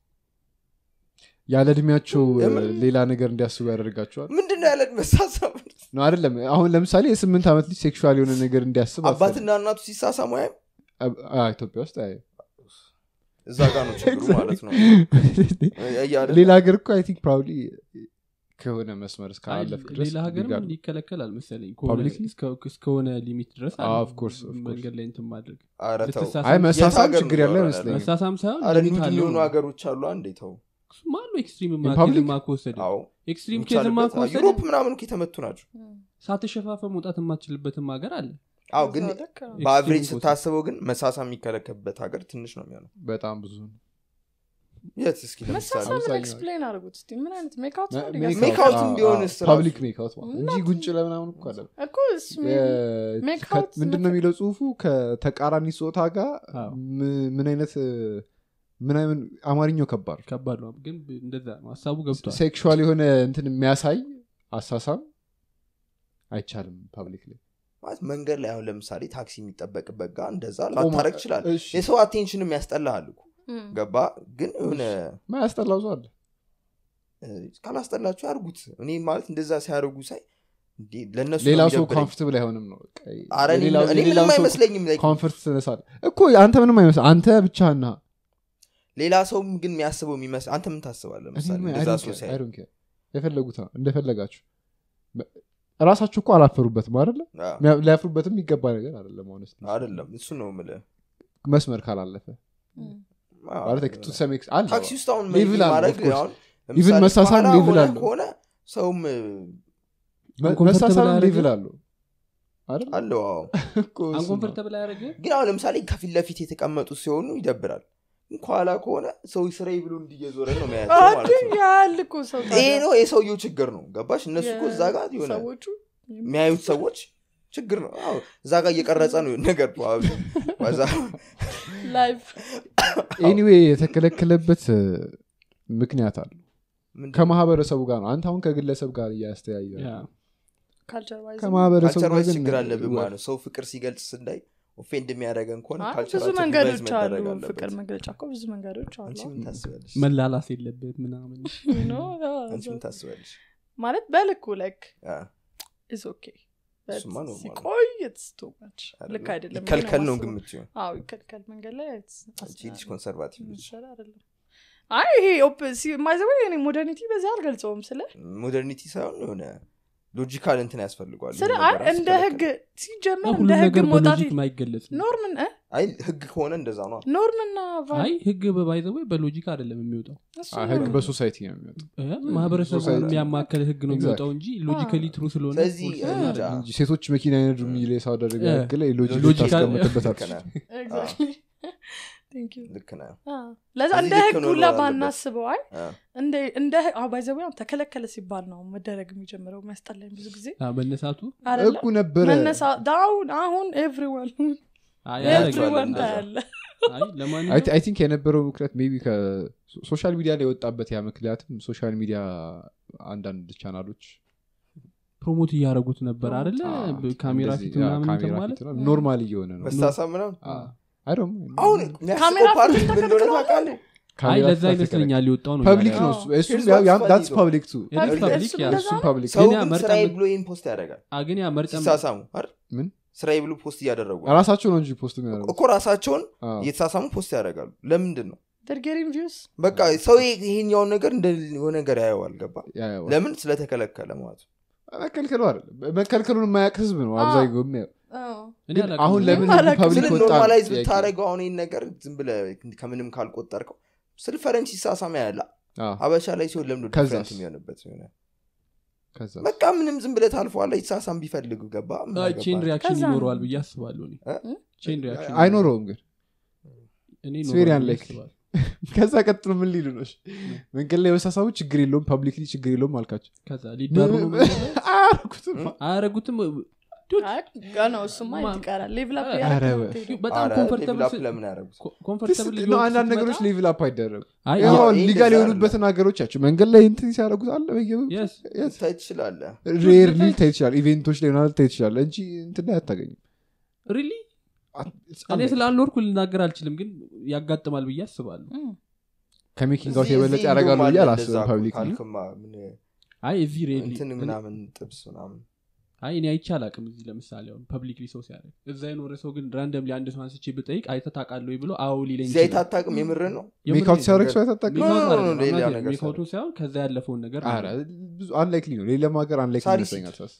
ያለ እድሜያቸው እ፣ የምን- ሌላ ነገር እንዲያስቡ ያደርጋቸዋል ምንድን ነው ያለ መሳሳም ነው አይደለም አሁን ለምሳሌ የስምንት ዓመት ልጅ ሴክሹዋል የሆነ ነገር እንዲያስብ አባትና እናቱ ሲሳሳሙ ያም አትፈልግም። አ- አ- ኢትዮጵያ ውስጥ አይ እዛ ጋር ነው ችግሩ ማለት ነው እያለ ሌላ ሀገር እኮ አይ ቲንክ ፕራውሊ ከሆነ መስመር አይ፣ እስካላለፍክ ድረስ ሌላ ሀገርም ይጋሉ። ይከለከላል መሰለኝ Publicly? እስከ- እስከሆነ ሊሚት ድረስ አዎ, አለ of course, of course. መንገድ ላይ እንትን ማድረግ ኧረ ተው ልትሳሳም- አይ የት መሳሳም ሀገር ችግር ነው ያለው ያለው? አይመስለኝም መሳሳም ሳይሆን አረ ሊሚት ኑድ አለው የሆኑ ነው። ሀገሮች አሉ አንዴ ተው እሱማ አሉ ኤክስትሪም In public? ኬዝማ ከወሰደ አዎ ኤክስትሪም ኬዝማ የሚቻልበት ከወሰደ ዩሮፕ ምናምን እኮ የተመቱ ናቸው ሳትሸፋፈ መውጣት የማትችልበትም ሀገር አለ አዎ ግን በዛ ልክ ነው። በአቨሬጅ ኤክስትሪም ስታስበው ግን መሳሳ የሚከለከልበት ሀገር ትንሽ ነው የሚሆነው በጣም ብዙ ነው። የት እስኪ ለምሳሌ መሳሳምን አብዛኛው- ኤክስፕሌን አድርጉት እስቲ ምን አይነት ሜካውት ነው ሜክ ሊገዛ- ሜክ አውት፣ አውትም አዎ፣ ቢሆንስ አዎ፣ ራሱ- ፐብሊክ ሜክ አውት ማለት እንጂ እናት- ጉንጭ ለምናምን እኮ አለ እኮ እሱ maybe ሜክ አውት ምንድን ነው የሚለው ጽሁፉ ከተቃራኒ ጾታ ጋር አዎ። ም- ምን አይነት ምን አይነት አማርኛው ከባድ ነው። ከባድ ነው ግን እንደዛ ነው ሀሳቡ ገብቷል ሴክሹዋል የሆነ እንትን የሚያሳይ አሳሳም አይቻልም ፐብሊክ ላይ ማለት መንገድ ላይ አሁን ለምሳሌ ታክሲ የሚጠበቅበት ጋር እንደዛ ቆማ- ላታረግ ይችላል እሺ። የሰው አቴንሽንም ያስጠላሃል እኮ እም፣ ገባ ግን የሆነ ማያስጠላው ሰው አለ እ፣ ካላስጠላቸው ያርጉት እኔ ማለት እንደዛ ሲያደርጉ ሳይ እንዴ፣ ለእነሱ ሌላ ነው ሰው የሚደብረኝ። ኮንፍርትብል አይሆንም ነው በቃ። ኧረ እኔ የሌላው- እኔ የሌላው ምንም ሰው አይመስለኝም like ኮንፈርት ትነሳለ እኮ አንተ ምንም አይመስል አንተ ብቻህና ሌላ ሰውም ግን የሚያስበው የሚመስል አንተ ምን ታስባለህ ለምሳሌ እንደዛ ሰው ሲያይ የፈለጉት ነው እንደፈለጋችሁ ራሳቸው እኮ አላፈሩበትም አይደለ አዎ። ሚያ- ሊያፍሩበትም የሚገባ ነገር አይደለም ሆነስ አይደለም እሱ ነው የምልህ መስመር ካላለፈ አዎ። ማለት to some ex- አለ ታክሲ ውስጥ አሁን ሌቭል maybe አለው, ማድረግ of course. አሁን Even ለምሳሌ መሳሳም ከኋላ ሌቭል ሆነ አለው። ከሆነ ሰውም መ- uncomfortable መሳሳብ አያደርግም? ሌቭል አለው አይደል አለው አዎ እኮ እሱ ነው። አንኮንፈርተብል አያደረገ ግን አሁን ለምሳሌ ከፊት ለፊት የተቀመጡ ሲሆኑ ይደብራል ግን ከኋላ ከሆነ ሰው ስራዬ ብሎ እንዲየዞረ ነው መያቸው ማለት ነው ያህል እኮ ሰው ይሄ ታዲያ ነው የሰውየው ችግር ነው ገባሽ እነሱ እኮ እዛ ጋር የሆነ ሰዎቹ የሚያዩት ሰዎች ችግር ነው አዎ፣ እዛ ጋር እየቀረጸ ነው ነገር probably። ከዛ ላይቭ ኤኒዌይ የተከለከለበት እ፣ ምክንያት አለ ምንድን- ከማህበረሰቡ ጋር ነው አንተ አሁን ከግለሰብ ጋር እያስተያየ ካልቸር ዋይዝ ከማህበረሰቡ ካልቸር ጋር ዋይዝ ግን ችግር አለብን ማለት ነው ሰው ፍቅር ሲገልጽ ስንዳይ ኦፌንድ የሚያደረገን ከሆነ አይ፣ ብዙ ካልቸራችን መንገዶች ሪቫይዝ አሉ መደረግ አለበት። ፍቅር መግለጫ እኮ ብዙ መንገዶች አሉ አንቺ ምን ታስቢያለሽ መላላስ የለበት ምናምን You know? አንቺ ምን Yeah, ታስቢያለሽ ማለት በልኩ ላይክ አ፣ ኢዝ ኦኬ እሱማ normal ነው። ሲቆይ ኢትስ ቱ ማች አይደለም? ልክ አይደለም ይከልከል ነው ብዬ ግን የማስበው። የምትይው አዎ ይከልከል መንገድ ላይ it's- አንቺ ልጅ ኮንሰርቫቲቭ ልጅ ይሻላል አይደለም አይ ይሄ ማይዘወ እኔ ሞደርኒቲ በዚህ አልገልጸውም ስለ ሞደርኒቲ ሳይሆን የሆነ ሎጂካል እንትን ያስፈልጓል ስለ የሆነ አይ ነገር እንደ ሲከለከል። ህግ ሲጀመር ሁሉም እንደ ህግ ነገር መውጣት በሎጂክ ማይገለጽ ነው። ኖርምን እ? አይ ህግ ከሆነ እንደዛ ነው ኖርምና ቫል- አይ ህግ በባይዘወይ በሎጂክ አይደለም የሚወጣው እሱ አ፣ ነው። ህግ በሶሳይቲ ነው የሚወጣው እ? ማህበረሰቡ ሶሳይቲ- የሚያማከል ህግ ነው Exactly. የሚወጣው እንጂ ሎጂካሊ ትሩ ስለሆነ ስለዚህ force እንጃ። አይደለም። እንጂ ሴቶች መኪና ይነዱ የሚል የሳውዲ አረቢያ እ፣ ህግ ላይ ሎጂክ ሎጂካል- ታስቀምጥበታል ልክ ነህ፣ Exactly. Thank you. ልክ ነህ አ፣ ለዛ እዚህ እንደ ልክ ህግ ነው ሁላ አለበት። ባናስበው አይ አ፣ እንደ- እንደ ባይዘዊ ተከለከለ ሲባል ነው መደረግ የሚጀምረው የሚያስጠላኝ ብዙ ጊዜ አ፣ መነሳቱ አይደለ ህጉ ነበረ መነሳ ዳውን አሁን ኤቭሪዋን አይ፣ አያደርግም። ኤቭሪዋን እንደዛ። ታያለ አይ ለማንኛውም አይ ቲንክ የነበረው ምክንያት ሜቢ ከሶሻል ሚዲያ ላይ የወጣበት ያ ምክንያትም ሶሻል ሚዲያ አንዳንድ ቻናሎች ፕሮሞት እያደረጉት ነበር አደለ ካሜራ ፊት ምናምን እንትን ማለት ኖርማል እየሆነ ነው መሳሳብ ምናምን አይ ዶንት አሁን ካሜራ የሚያስቀው ፓርቲ ፊት ምን እንደሆነ ተከልክሏል ታውቃለህ አይ ለዛ ይመስለኛል ሊወጣው ነው ፐብሊክ እያለ ነው ያለው። እሱ- እሱም Here's ያ- ያ- what's that's funny public too It is ፐብሊክ public, እሱ ያ። እንደዛ እሱም ነው? ፐብሊክ ሰው ግን ያ ግን መርጠን- ስራዬ ብሎ ይህን ፖስት ያደርጋል አ፣ ግን ያ መርጠን ሲሳሳሙ አይደል? ምን ስራዬ ብሎ ፖስት እያደረጉ ነው። ራሳቸው ነው እንጂ ፖስት የሚያደርጉት እኮ ራሳቸውን አዎ። እየተሳሳሙ ፖስት ያደርጋሉ ለምንድን ነው They're getting views. በቃ ሰው ይሄኛውን ነገር እንደ የሆነ ነገር ያየዋል ገባ ያ- ያ- ለምን ስለተከለከለ ማለት ነው መከልከሉ አይደለም መከልከሉን የማያውቅ ህዝብ ነው አዎ። አብዛኛው የሚያየው አዎ። እኔ ግን አላውቅም። አሁን ለምን እኔም አላውቅም። ፐብሊክ ስለ ወጣ ነው ኖርማላይዝ ጥያቄ። ብታደረገው አሁን ይህን ነገር ዝም ብለ ከምንም ካልቆጠርከው ስለ ፈረንጅ ሲሳሳማ ያለ አዎ። ሀበሻ ላይ ሲሆን ለምዶ ከዛስ? ዲፍረንት የሚሆንበት የሆነ ከዛ በቃ ምንም ዝም ብለ ታልፈዋለ ይሳሳም ቢፈልጉ ገባ ምን አይ፣ ቼን አገባህ? ሪያክሽን ከዛ ነው። ይኖረዋል ብዬ አስባለሁ እኔ። እ? ቼን ሪያክሽን አይኖረውም ግን እኔ It's ይኖረዋል very ብዬ unlikely. አስባለሁ። ከዛ ቀጥሎ ምን ሊሉ ነው መንገድ ላይ የመሳሳቡ ችግር የለውም ፐብሊክሊ ችግር የለውም አልካቸው ከዛ ሊዳሩ ነው መንገድ ላይ? አያረኩትም አያረጉትም አይ፣ ገና እሱማ ማ- ይቀራል ሌቭል አፕ ኧረ እያደረግን ነው በ- የምትሄደው። በጣም ኧረ ኮምፈርተብል ሌቭል አፕ ለምን ያደረጉት ኮምፈርተብል ነው አንዳንድ ነገሮች ሌቭል አፕ አይደረጉ አይ ያው ይሁን ይህ ሊጋል እንደዛ የሆኑበትን ሀገሮች ያቸው መንገድ ላይ እንትን ሲያደረጉት አለ Yes. ታይ ትችላለ ሬር ልታይ ይችላል ኢቬንቶች ላይ ምናምን ልታይ ይችላል እንጂ እንትን ላይ አታገኝም ሪሊ እኔ ስላልኖርኩ ልናገር አልችልም ግን ያጋጥማል ብዬ አስባለሁ እም። ከሜኪንግ አውት የበለጠ ያደርጋሉ ብዬ አላስብም ፐብሊክ አይ እዚህ ሬሊ እንትን ምናምን ጥብስ ምናምን አይ እኔ አይቼ አላቅም እዚህ ለምሳሌ አሁን ፐብሊክሊ ሰው ሲያደርግ እዛ የኖረ ሰው ግን ራንደምሊ አንድ ሰው አንስቼ ብጠይቅ አይተህ ታውቃለህ ወይ ብሎ አዎ ሊለኝ እዚህ አይተህ አታውቅም የምር ነው የምሬን ሜክ አውት ነው። ሲያደረግ ሰው አይታጠቅ ኖ፣ ኖ፣ ኖ፣ ሌላ ነገር ሜካውቱን ሳይሆን ከዛ ያለፈውን ነገር ነው። ብዙ አንላይክሊ ነው ሌላም ሀገር አንላይክሊ ሳሪ ይመስለኛል ሳስ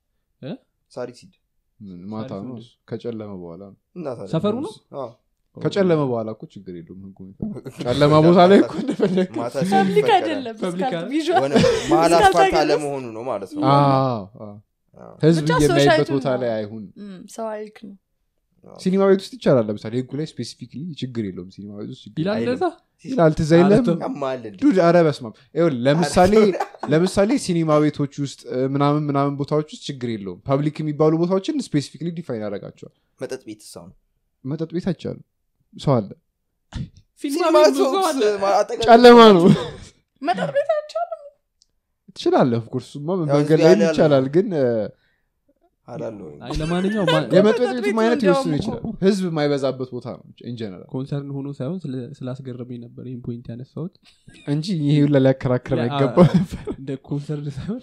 ሳሪሲድ ምን ማታ ሳሪ ነው ሲድ። ከጨለመ በኋላ ነው እና ታዲያ ሰፈሩ ነው? አዎ። ከጨለመ በኋላ እኮ ችግር የለውም ህጉ የሚፈቅደው። ጨለማ ቦታ ላይ እኮ እንደፈለግ ማታ ሲሆን ፐብሊክ ይፈቀዳል። አይደለም ፐብሊክ እስካል- አይደል? ቪዥዋል የሆነ መሀል እስካልታየ አስፋልት ድረስ። አለመሆኑ ነው ማለት ነው አዎ፣ አዎ። አዎ። ህዝብ ብቻ የሚያይበት ሶሳይቲውን ቦታ ነው። ላይ አይሁን እም፣ ሰው አይክ ነው ሲኒማ ቤት ውስጥ ይቻላል ለምሳሌ ህጉ ላይ ስፔሲፊክሊ ችግር የለውም ሲኒማ ቤት ውስጥ ችግር ይላል አይልም። እንደዛ ይላል ትዝ አይልም አረተው። ያማል እንዴ? ዱድ አረ በስማም ይኸውልህ ለምሳሌ ለምሳሌ ሲኒማ ቤቶች ውስጥ እ፣ ምናምን ምናምን ቦታዎች ውስጥ ችግር የለውም ፐብሊክ የሚባሉ ቦታዎችን ስፔሲፊክሊ ዲፋይን ያደርጋቸዋል መጠጥ ቤት ሰው መጠጥ ቤት አይቻልም ሰው አለ ሲኒማ ሲኒማ ቤት ብዙ ሰው አለ። አጠገብ- ጨለማ ነው መጠጥ ቤት አይቻልም ትችላለህ ኦፍኮርስ ማ ያው መንገድ ህዝብ ላይ ያለ ያለ ይቻላል ግን እ፣ አላለሁ አይ ለማንኛውም ማ- የመጠጥ መጠጥ ቤቱም ቤት አይነት ነው ሊወስኑ እንዲያውም ይችላል ህዝብ የማይበዛበት ቦታ ነው ኢንጀነራል ኮንሰርን ሆኖ ሳይሆን ስለ- ስላስገረመኝ ነበር ይህን ፖይንት ያነሳሁት እንጂ ይሄ ሁላ ሊያከራክረን ያ- አይገባ እንደ ኮንሰርን ሳይሆን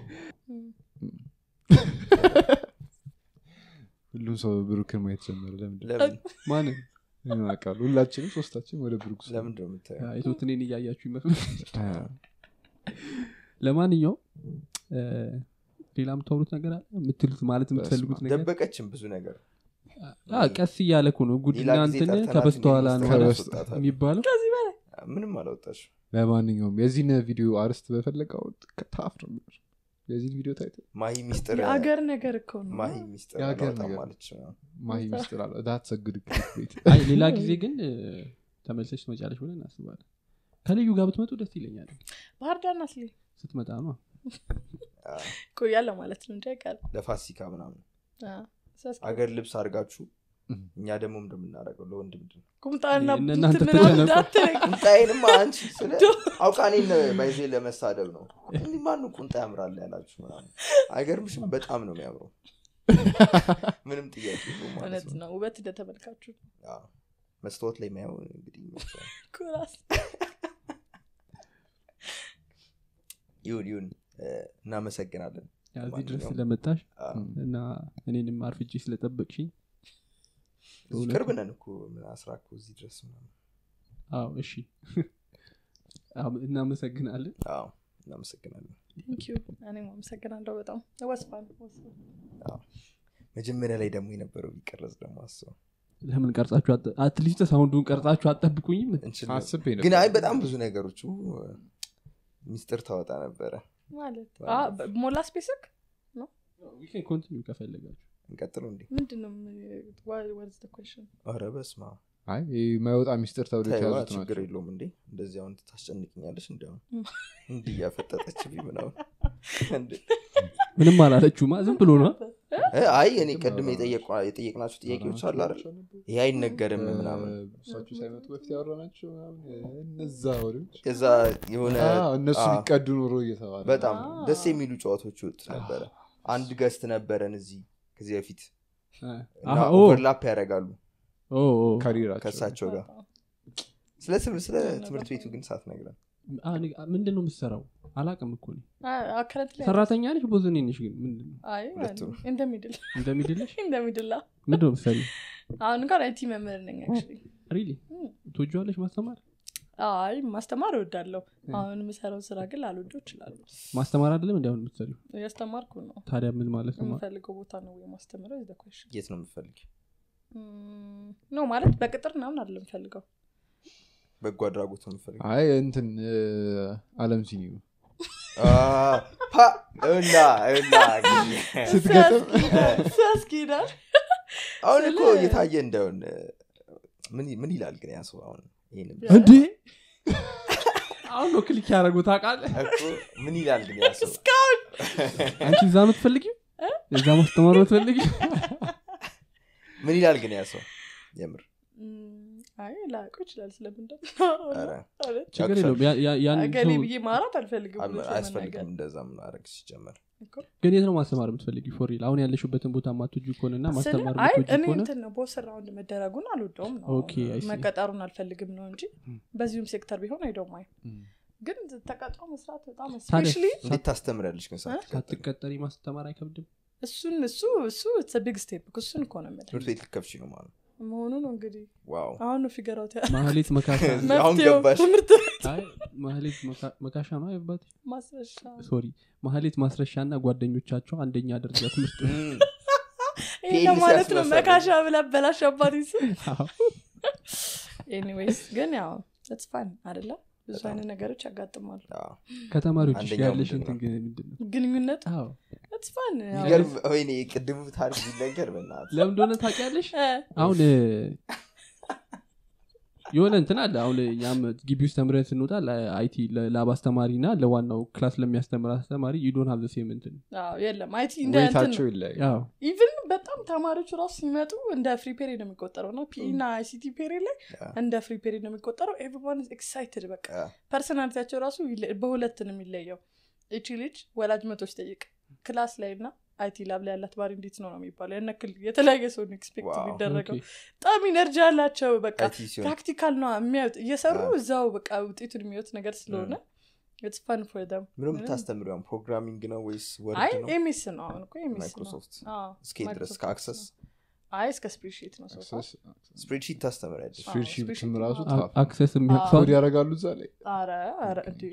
ሁሉም ሰው ብሩክን ማየት ጀመረ ለምንድን ለምን ማንን ምን አውቃለሁ ሁላችንም ሶስታችን ወደ ብሩክ ስ- ለምንድን ነው የምታየው አይቶት እኔን እያያችሁ ይመስሉ አ፣ ለማንኛውም እ፣ ሌላ የምታወሩት ነገር አለ የምትሉት ማለት የምትፈልጉት ነገር ደበቀችን ብዙ ነገር አ፣ ቀስ እያለ እኮ ነው ጉድና ሌላ ጊዜ እንትን ጠርተናት ከበስተኋላ ነው እንግዲህ ከበስተ- ያስወጣታል። የሚባለው ምንም አላወጣሽ ለማንኛውም የዚህን ቪዲዮ አርስት በፈለገው ታፍ ነው የሚሆነው። የዚህን ቪዲዮ ታይት ማሂ ሚስጥር የአገር ነገር እኮ ነው ማሂ ሚስጥር የሀገር አላወጣም ነገር። ማለች ነው። ማሂ ሚስጥር አለ ዳት ሰግድ ቤት አይ ሌላ ጊዜ ግን እ፣ ተመልሰሽ ትመጫለሽ ብለን እናስባለን ከልዩ ጋር ብትመጡ ደስ ይለኛል ባህር ዳር ናት ሊ ስትመጣ ነው አ፣ ቆያለ ማለት ነው እንጂ አይቀርም ለፋሲካ ምናምን አዎ። ስለዚህ አገር ልብስ አድርጋችሁ እም። እኛ ደግሞ እንደምናደርገው ለወንድ ምንድን ነው ቁምጣና እነ እናንተ ቡት ምናምን ተጨነቁ። እንዳትለኝ። ቁንጣዬንማ አንቺ ስለ አውቃኔን ባይዜ ለመሳደብ ነው እንዲህ ማኑ ቁንጣ ያምራል ያላችሁ ምናምን አይገርምሽም በጣም ነው የሚያምረው ምንም ጥያቄ የለውም ማለት እውነት ነው ነው ውበት እንደተመልካችሁ አዎ። መስታወት ላይ የሚያየው እንግዲህ ይመስላል። ኩራስ ይሁን ይሁን እ፣ እናመሰግናለን ያው እዚህ ድረስ ለማንኛውም፣ ስለመጣሽ አዎ። እና እኔንም አርፍጄ ስለጠበቅሽኝ እዚህ ቅርብ ነን እኮ ምን አስራ እኮ እዚህ ድረስ ምናምን አዎ እሺ አዎ፣ እናመሰግናለን አዎ እናመሰግናለን ቴንኪዩ እኔም አመሰግናለሁ በጣም ወስፋን መጀመሪያ ላይ ደግሞ የነበረው ቢቀረጽ ደግሞ አስበው ለምን ቀርጻችሁ አጠ- አትሊስት ሳውንዱን ቀርጻችሁ አጠብቁኝም እንችል አስቤ ነበር። ግን አይ በጣም ብዙ ነገሮች ው፣ ሚስጥር ታወጣ ነበረ ማለት አ፣ በ- ሞላ ስፔስክ ኮንቲኒ ከፈለጋችሁ እንቀጥሉ እንዴ ምንድን ነው ወርዝ ኮሽን ኧረ በስማ አይ ይህ የማይወጣ ሚስጥር ተብሎ ታይዋ የተያዙት ችግር ናቸው የለውም እንዴ እንደዚህ አሁን ታስጨንቅኛለሽ እንዲሁም እንዲህ እያፈጠጠችብኝ ምናምን እንዴ። ምንም አላለችሁማ ዝም ብሎ ነው እ፣ አይ እኔ ቅድም የጠየቋ- የጠየቅናቸው ጥያቄዎች አሉ አይደል ይሄ አይነገርም ምናምን እሳቸው ሳይመጡ በፊት ያወራናቸው ምናምን እነዛ ወሬዎች የዛ የሆነ አዎ፣ እነሱ አዎ፣ ሊቀዱ ኖሮ እየተባለ በጣም ደስ የሚሉ ጨዋታዎች ይወጡ ነበረ አንድ ገስት ነበረን እዚህ ከዚህ በፊት እና አዎ፣ ኦ፣ ኦቨርላፕ ያደርጋሉ ኦ፣ ኦ። ከሪራቸው ከእሳቸው ጋር ስለ ትምህርት ስለ ትምህርት ቤቱ ግን ሳትነግረን አ፣ ኒ- ምንድን ነው የምትሰራው አላቅም እኮ እኔ አከረት ላይ ሰራተኛ ነች ቦዘኔ ነሽ ግን ምንድን ነው አይ ሁለቱም። እንደሚድል እንደሚድለሽ እንደሚድላ ምንድን ነው ምሳሌ አሁን እንኳን አይቲ መምህር ነኝ actually። ሪሊ ትወጂዋለሽ ማስተማር አይ ማስተማር እወዳለሁ አሁን የምሰራው ስራ ግን ላልወደው እችላለሁ ማስተማር አይደለም እንዲሁን የምትሰሪው እያስተማርኩ ነው ታዲያ ምን ማለት ነው የምፈልገው ቦታ ነው የማስተምረው is the question የት ነው የምፈልግ ኖ ማለት በቅጥር ምናምን አይደለም የምፈልገው በጎ አድራጎት ነው የምፈልግ አይ እንትን እ፣ አለም ሲኒ እና እና ስትገጥም ሲያስኪዳል አሁን እኮ ስለ- እየታየ እንደውን ምን ምን ይላል ግን ያ ሰው አሁን ይሄንን እንዴ አሁን ነው ክሊክ ያደረጉ ታውቃለህ እኮ ምን ይላል ግን ያ ሰው እስካሁን አንቺ እዛ ምትፈልጊው እዛ ማስተማር ምትፈልጊው ምን ይላል ግን ያ ሰው የምር ም፣ አይ ላውቀው ይችላል ስለምንደ ኧረ፣ ችግር የለውም ያ- ያ- ያን ገሌ ሰው ብዬ ማራት አልፈልግም አል- እውነት አያስፈልግም ለመናገር። እንደዛ ምናረግ ሲጀመር እኮ። ግን የት ነው ማስተማር የምትፈልጊው ፎሪል አሁን ያለሽበትን ቦታ ማትወጂ ከሆነና ስለ- ማስተማር አይ የምትወጂ እኔ ከሆነ እንትን ነው ቦስ ራውንድ መደረጉን አልወደውም ነው ኦኬ፣ I see. መቀጠሩን አልፈልግም ነው እንጂ በዚሁም ሴክተር ቢሆን አይደውም ግን ተቀጥሮ መስራት በጣም ታዲያ ስፔሻሊ እንዴት ታስተምሪያለሽ ግን ሳትቀጠሪ? ሳትቀጠሪ ማስተማር አይከብድም እሱን እሱ እሱ ቢግ ስቴፕ እሱን እኮ ነው የምልህ ትምህርት ቤት ልከፍሽ ነው ማለት ነው መሆኑ ነው እንግዲህ ዋው አሁን ነው ፊገራውት ማህሌት መካሻ አሁን መፍትሄው ገባሽ ትምህርት አይ ማህሌት መካ- መካሻ ነው አይባት ማስረሻ ሶሪ ማህሌት ማስረሻ እና ጓደኞቻቸው አንደኛ ደረጃ ትምህርት እም፣ ይሄ ፔኒስ ለማለት ነው ያስመሰለ። መካሻ ብላ በላሽ አባት ስ አዎ። ኤኒዌይስ ግን ያው ስ ፋን አደለ ብዙ በጣም። አይነት ነገሮች ያጋጥማሉ አዎ። ከተማሪዎች አንደኛው ያለሽ ምንድን እንትን ግን ምንድን ነው ግንኙነት አዎ ስ ፋን የሚገርም ወይኔ ቅድሙ ታሪክ ቢነገር በናት ለምን እንደሆነ ታውቂያለሽ አሁን እ፣ የሆነ እንትን አለ አሁን እኛም ግቢ ውስጥ ተምረን ስንወጣ ለአይቲ ለላብ አስተማሪ እና ለዋናው ክላስ ለሚያስተምር አስተማሪ ዩዶን ሀብ ሴም እንትን የለም አይቲ እንደ እንትን ወይታቸው ይለያል አዎ ኢቭን በጣም ተማሪዎች ራሱ ሲመጡ እንደ ፍሪ ፔሪድ ነው የሚቆጠረው እና ፒ እና አይሲቲ ፔሪድ ላይ ያ። እንደ ፍሪ ፔሪድ ነው የሚቆጠረው ኤቭሪዋን ኤክሳይትድ በቃ ያ። ፐርሶናሊቲያቸው ራሱ ይለ- በሁለት ነው የሚለየው እቺ ልጅ ወላጅ መቶች ጠይቅ ክላስ ላይ እና አይቲ ላብ ላይ ያላት ባሪ እንዴት ነው ነው የሚባለው ያነክል የተለያየ ሰው ኤክስፔክት ዋው። የሚደረገው ኦኬ። በጣም ኢነርጂ አላቸው በቃ አይቲ ሲሆን ፕራክቲካል ነው የሚያዩት እየሰሩ አዎ። እዛው በቃ ውጤቱን የሚወት ነገር ስለሆነ ኢትስ ፈን ፎር ደም ምንም የምታስተምሪው ፕሮግራሚንግ ነው ወይስ አይ ወርድ ነው ኤሚስ ነው አሁን እኮ ኤሚስ ነው ማይክሮሶፍት አዎ፣ እስኬት ድረስ ማይክሮሶፍት ከአክሰስ ነው። አይ እስከ ስፕሪድሺት ነው ሶፋ ስፕሬድሺት ታስተምሪያለሽ አዎ፣ ስፕሪድሺትም ስፕሪድሺት ራሱ ነው። ታፍ አክሰስ አዎ። የሚያቅሰው ኮድ ያደርጋሉ እዛ ላይ አረ አረ እንዴ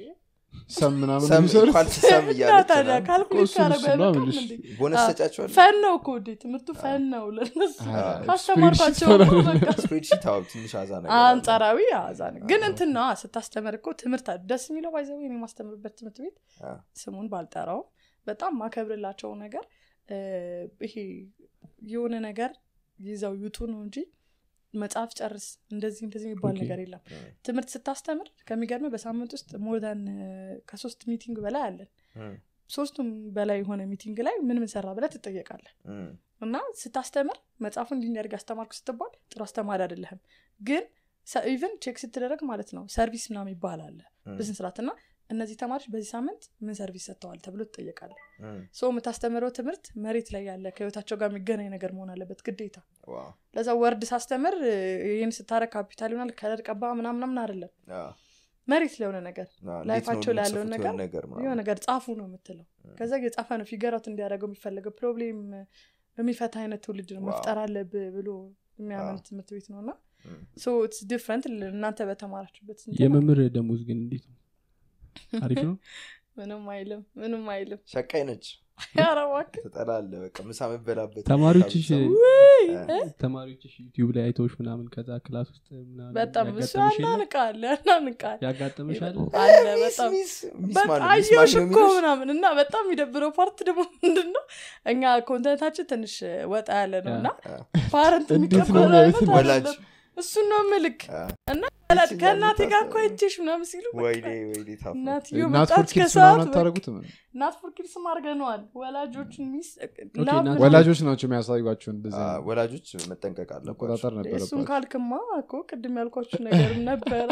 ሰም ምናምን ሰም የሚሰሩት እንኳን ሰም እና እያለች ታዲያ ምናምን ካልኩሌት እሱ ካረጉ እሱ ነው አይበቃም የምልሽ። እንዴ? ቦነስ አዎ። ሰጫቸዋል ፈን ነው እኮ ውዴ ትምህርቱ ፈን ነው ለነሱ አ፣ ካስተማርኳቸው ስፕሬድሺት በቃ ስፕሬድሺት አዎ ትንሽ አዛ ነገር አለ። አንጻራዊ አዛ ነው ግን እንትን ነዋ ስታስተምር እኮ ትምህርት አለ። ደስ የሚለው ባይዘው እኔ የማስተምርበት ትምህርት ቤት አ፣ ስሙን ባልጠራው በጣም ማከብርላቸው ነገር እ፣ ይሄ የሆነ ነገር ይዘው ይውጡ ነው እንጂ መጽሐፍ ጨርስ እንደዚህ እንደዚህ የሚባል ኦኬ። ነገር የለም እ፣ ትምህርት ስታስተምር ከሚገርም በሳምንት ውስጥ ሞርዳን ከሶስት ሚቲንግ በላይ አለን እ፣ ሶስቱም በላይ የሆነ ሚቲንግ ላይ ምን ምን ሰራ ብለህ ትጠየቃለህ እ፣ እና ስታስተምር መጽሐፉን እንዲያደርግ አስተማርኩ ስትባል ጥሩ አስተማሪ አይደለህም ግን ኢቨን ቼክ ስትደረግ ማለት ነው ሰርቪስ ምናምን ይባላል እ፣ በስነ ስርዓት እና እነዚህ ተማሪዎች በዚህ ሳምንት ምን ሰርቪስ ሰጥተዋል ተብሎ ትጠየቃለ እ፣ ሶ የምታስተምረው ትምህርት መሬት ላይ ያለ ከህይወታቸው ጋር የሚገናኝ ነገር መሆን አለበት ግዴታ ዋው፣ ለዛ ወርድ ሳስተምር እ፣ ይህን ስታረግ ካፒታል ይሆናል ከለር ቀባ ምናምናምን አይደለም አ፣ መሬት ላይ የሆነ ነገር አ፣ እንዴት ነው ላይፋቸው ላይ ያለውን የምትጽፉት ነገር የሆነ ነገር ምናምን? የሆነ ነገር ጻፉ ነው የምትለው ከዛ የጻፈ ነው ፊገራት እንዲያደርገው የሚፈለገው ፕሮብሌም የሚፈታ አይነት ትውልድ ነው ዋው። መፍጠር አለብህ ብሎ የሚያምን ዋው። ትምህርት ቤት ነው እና እ፣ ሶ ኢትስ ዲፍረንት እናንተ በተማራችሁበት እንትን የመምህር ደሞዝ ግን እንዴት ነው አሪፍ ነው ምንም አይልም ምንም አይልም ሸቃይ ነች ኧረ እባክህ ትጠላለ በቃ ምሳ መበላበት ተማሪዎችሽ ውይ እ? ተማሪዎችሽ ዩቲዩብ ላይ አይተውሽ ምናምን ከዛ ክላስ ውስጥ ምናምን በጣም እሱ ያጋጠመሽ የለም? ያናንቃል ያናንቃል ያጋጠመሻል አለ በጣም ሚስ ሚስ በቃ ማን- ሚስ አየሁሽ ማን ነው እኮ የሚሉሽ? ምናምን እና በጣም የሚደብረው ፓርት ደግሞ ምንድን ነው እኛ ኮንተንታችን ትንሽ ወጣ ያለ ነው እና አ፣ ፓረንት እንዴት ነው የሚቀበለው አይነት የሚያዩት? ወላጅ? አይደለም። እሱን ነው ምልክ አ፣ እና ይችላል ከእናቴ ጋር እኮ ታሰብ። አይቼሽ ምናምን ሲሉ በቃ ወይኔ ወይኔ ታፍ እናትዮ ናት ፎር መጣች ኪድስ ከሰዓት ምናምን አታደረጉትም ናት ፎር ኪድስም አድርገነዋል ወላጆችን ሚስ ኦኬ፣ ላብ ናት- ምናምን- ወላጆች ናቸው የሚያሳዩቸው እንደዚህ አይነት ወላጆች መጠንቀቅ አለባቸው መቆጣጠር እሱን ነበረባቸው ካልክማ እኮ ቅድም ያልኳችሁ ነገር ነበረ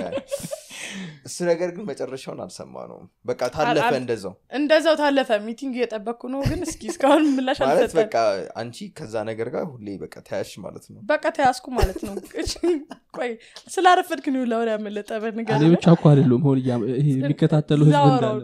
እሱ ነገር ግን መጨረሻውን አልሰማ ነው በቃ ታለፈ አል- እንደዛው እንደዛው ታለፈ ሚቲንግ እየጠበቅኩ ነው ግን እስኪ እስካሁን ምላሽ ማለት አልሰጠን በቃ አንቺ ከዛ ነገር ጋር ሁሌ በቃ ተያሽ ማለት ነው በቃ ተያዝኩ ማለት ነው ቆይ ስላረፈድክ ነው ለወር ያመለጠ በንገር እኔ ብቻ እኮ አይደለም ሆን ይሄ የሚከታተሉ ህዝብ እንዳለ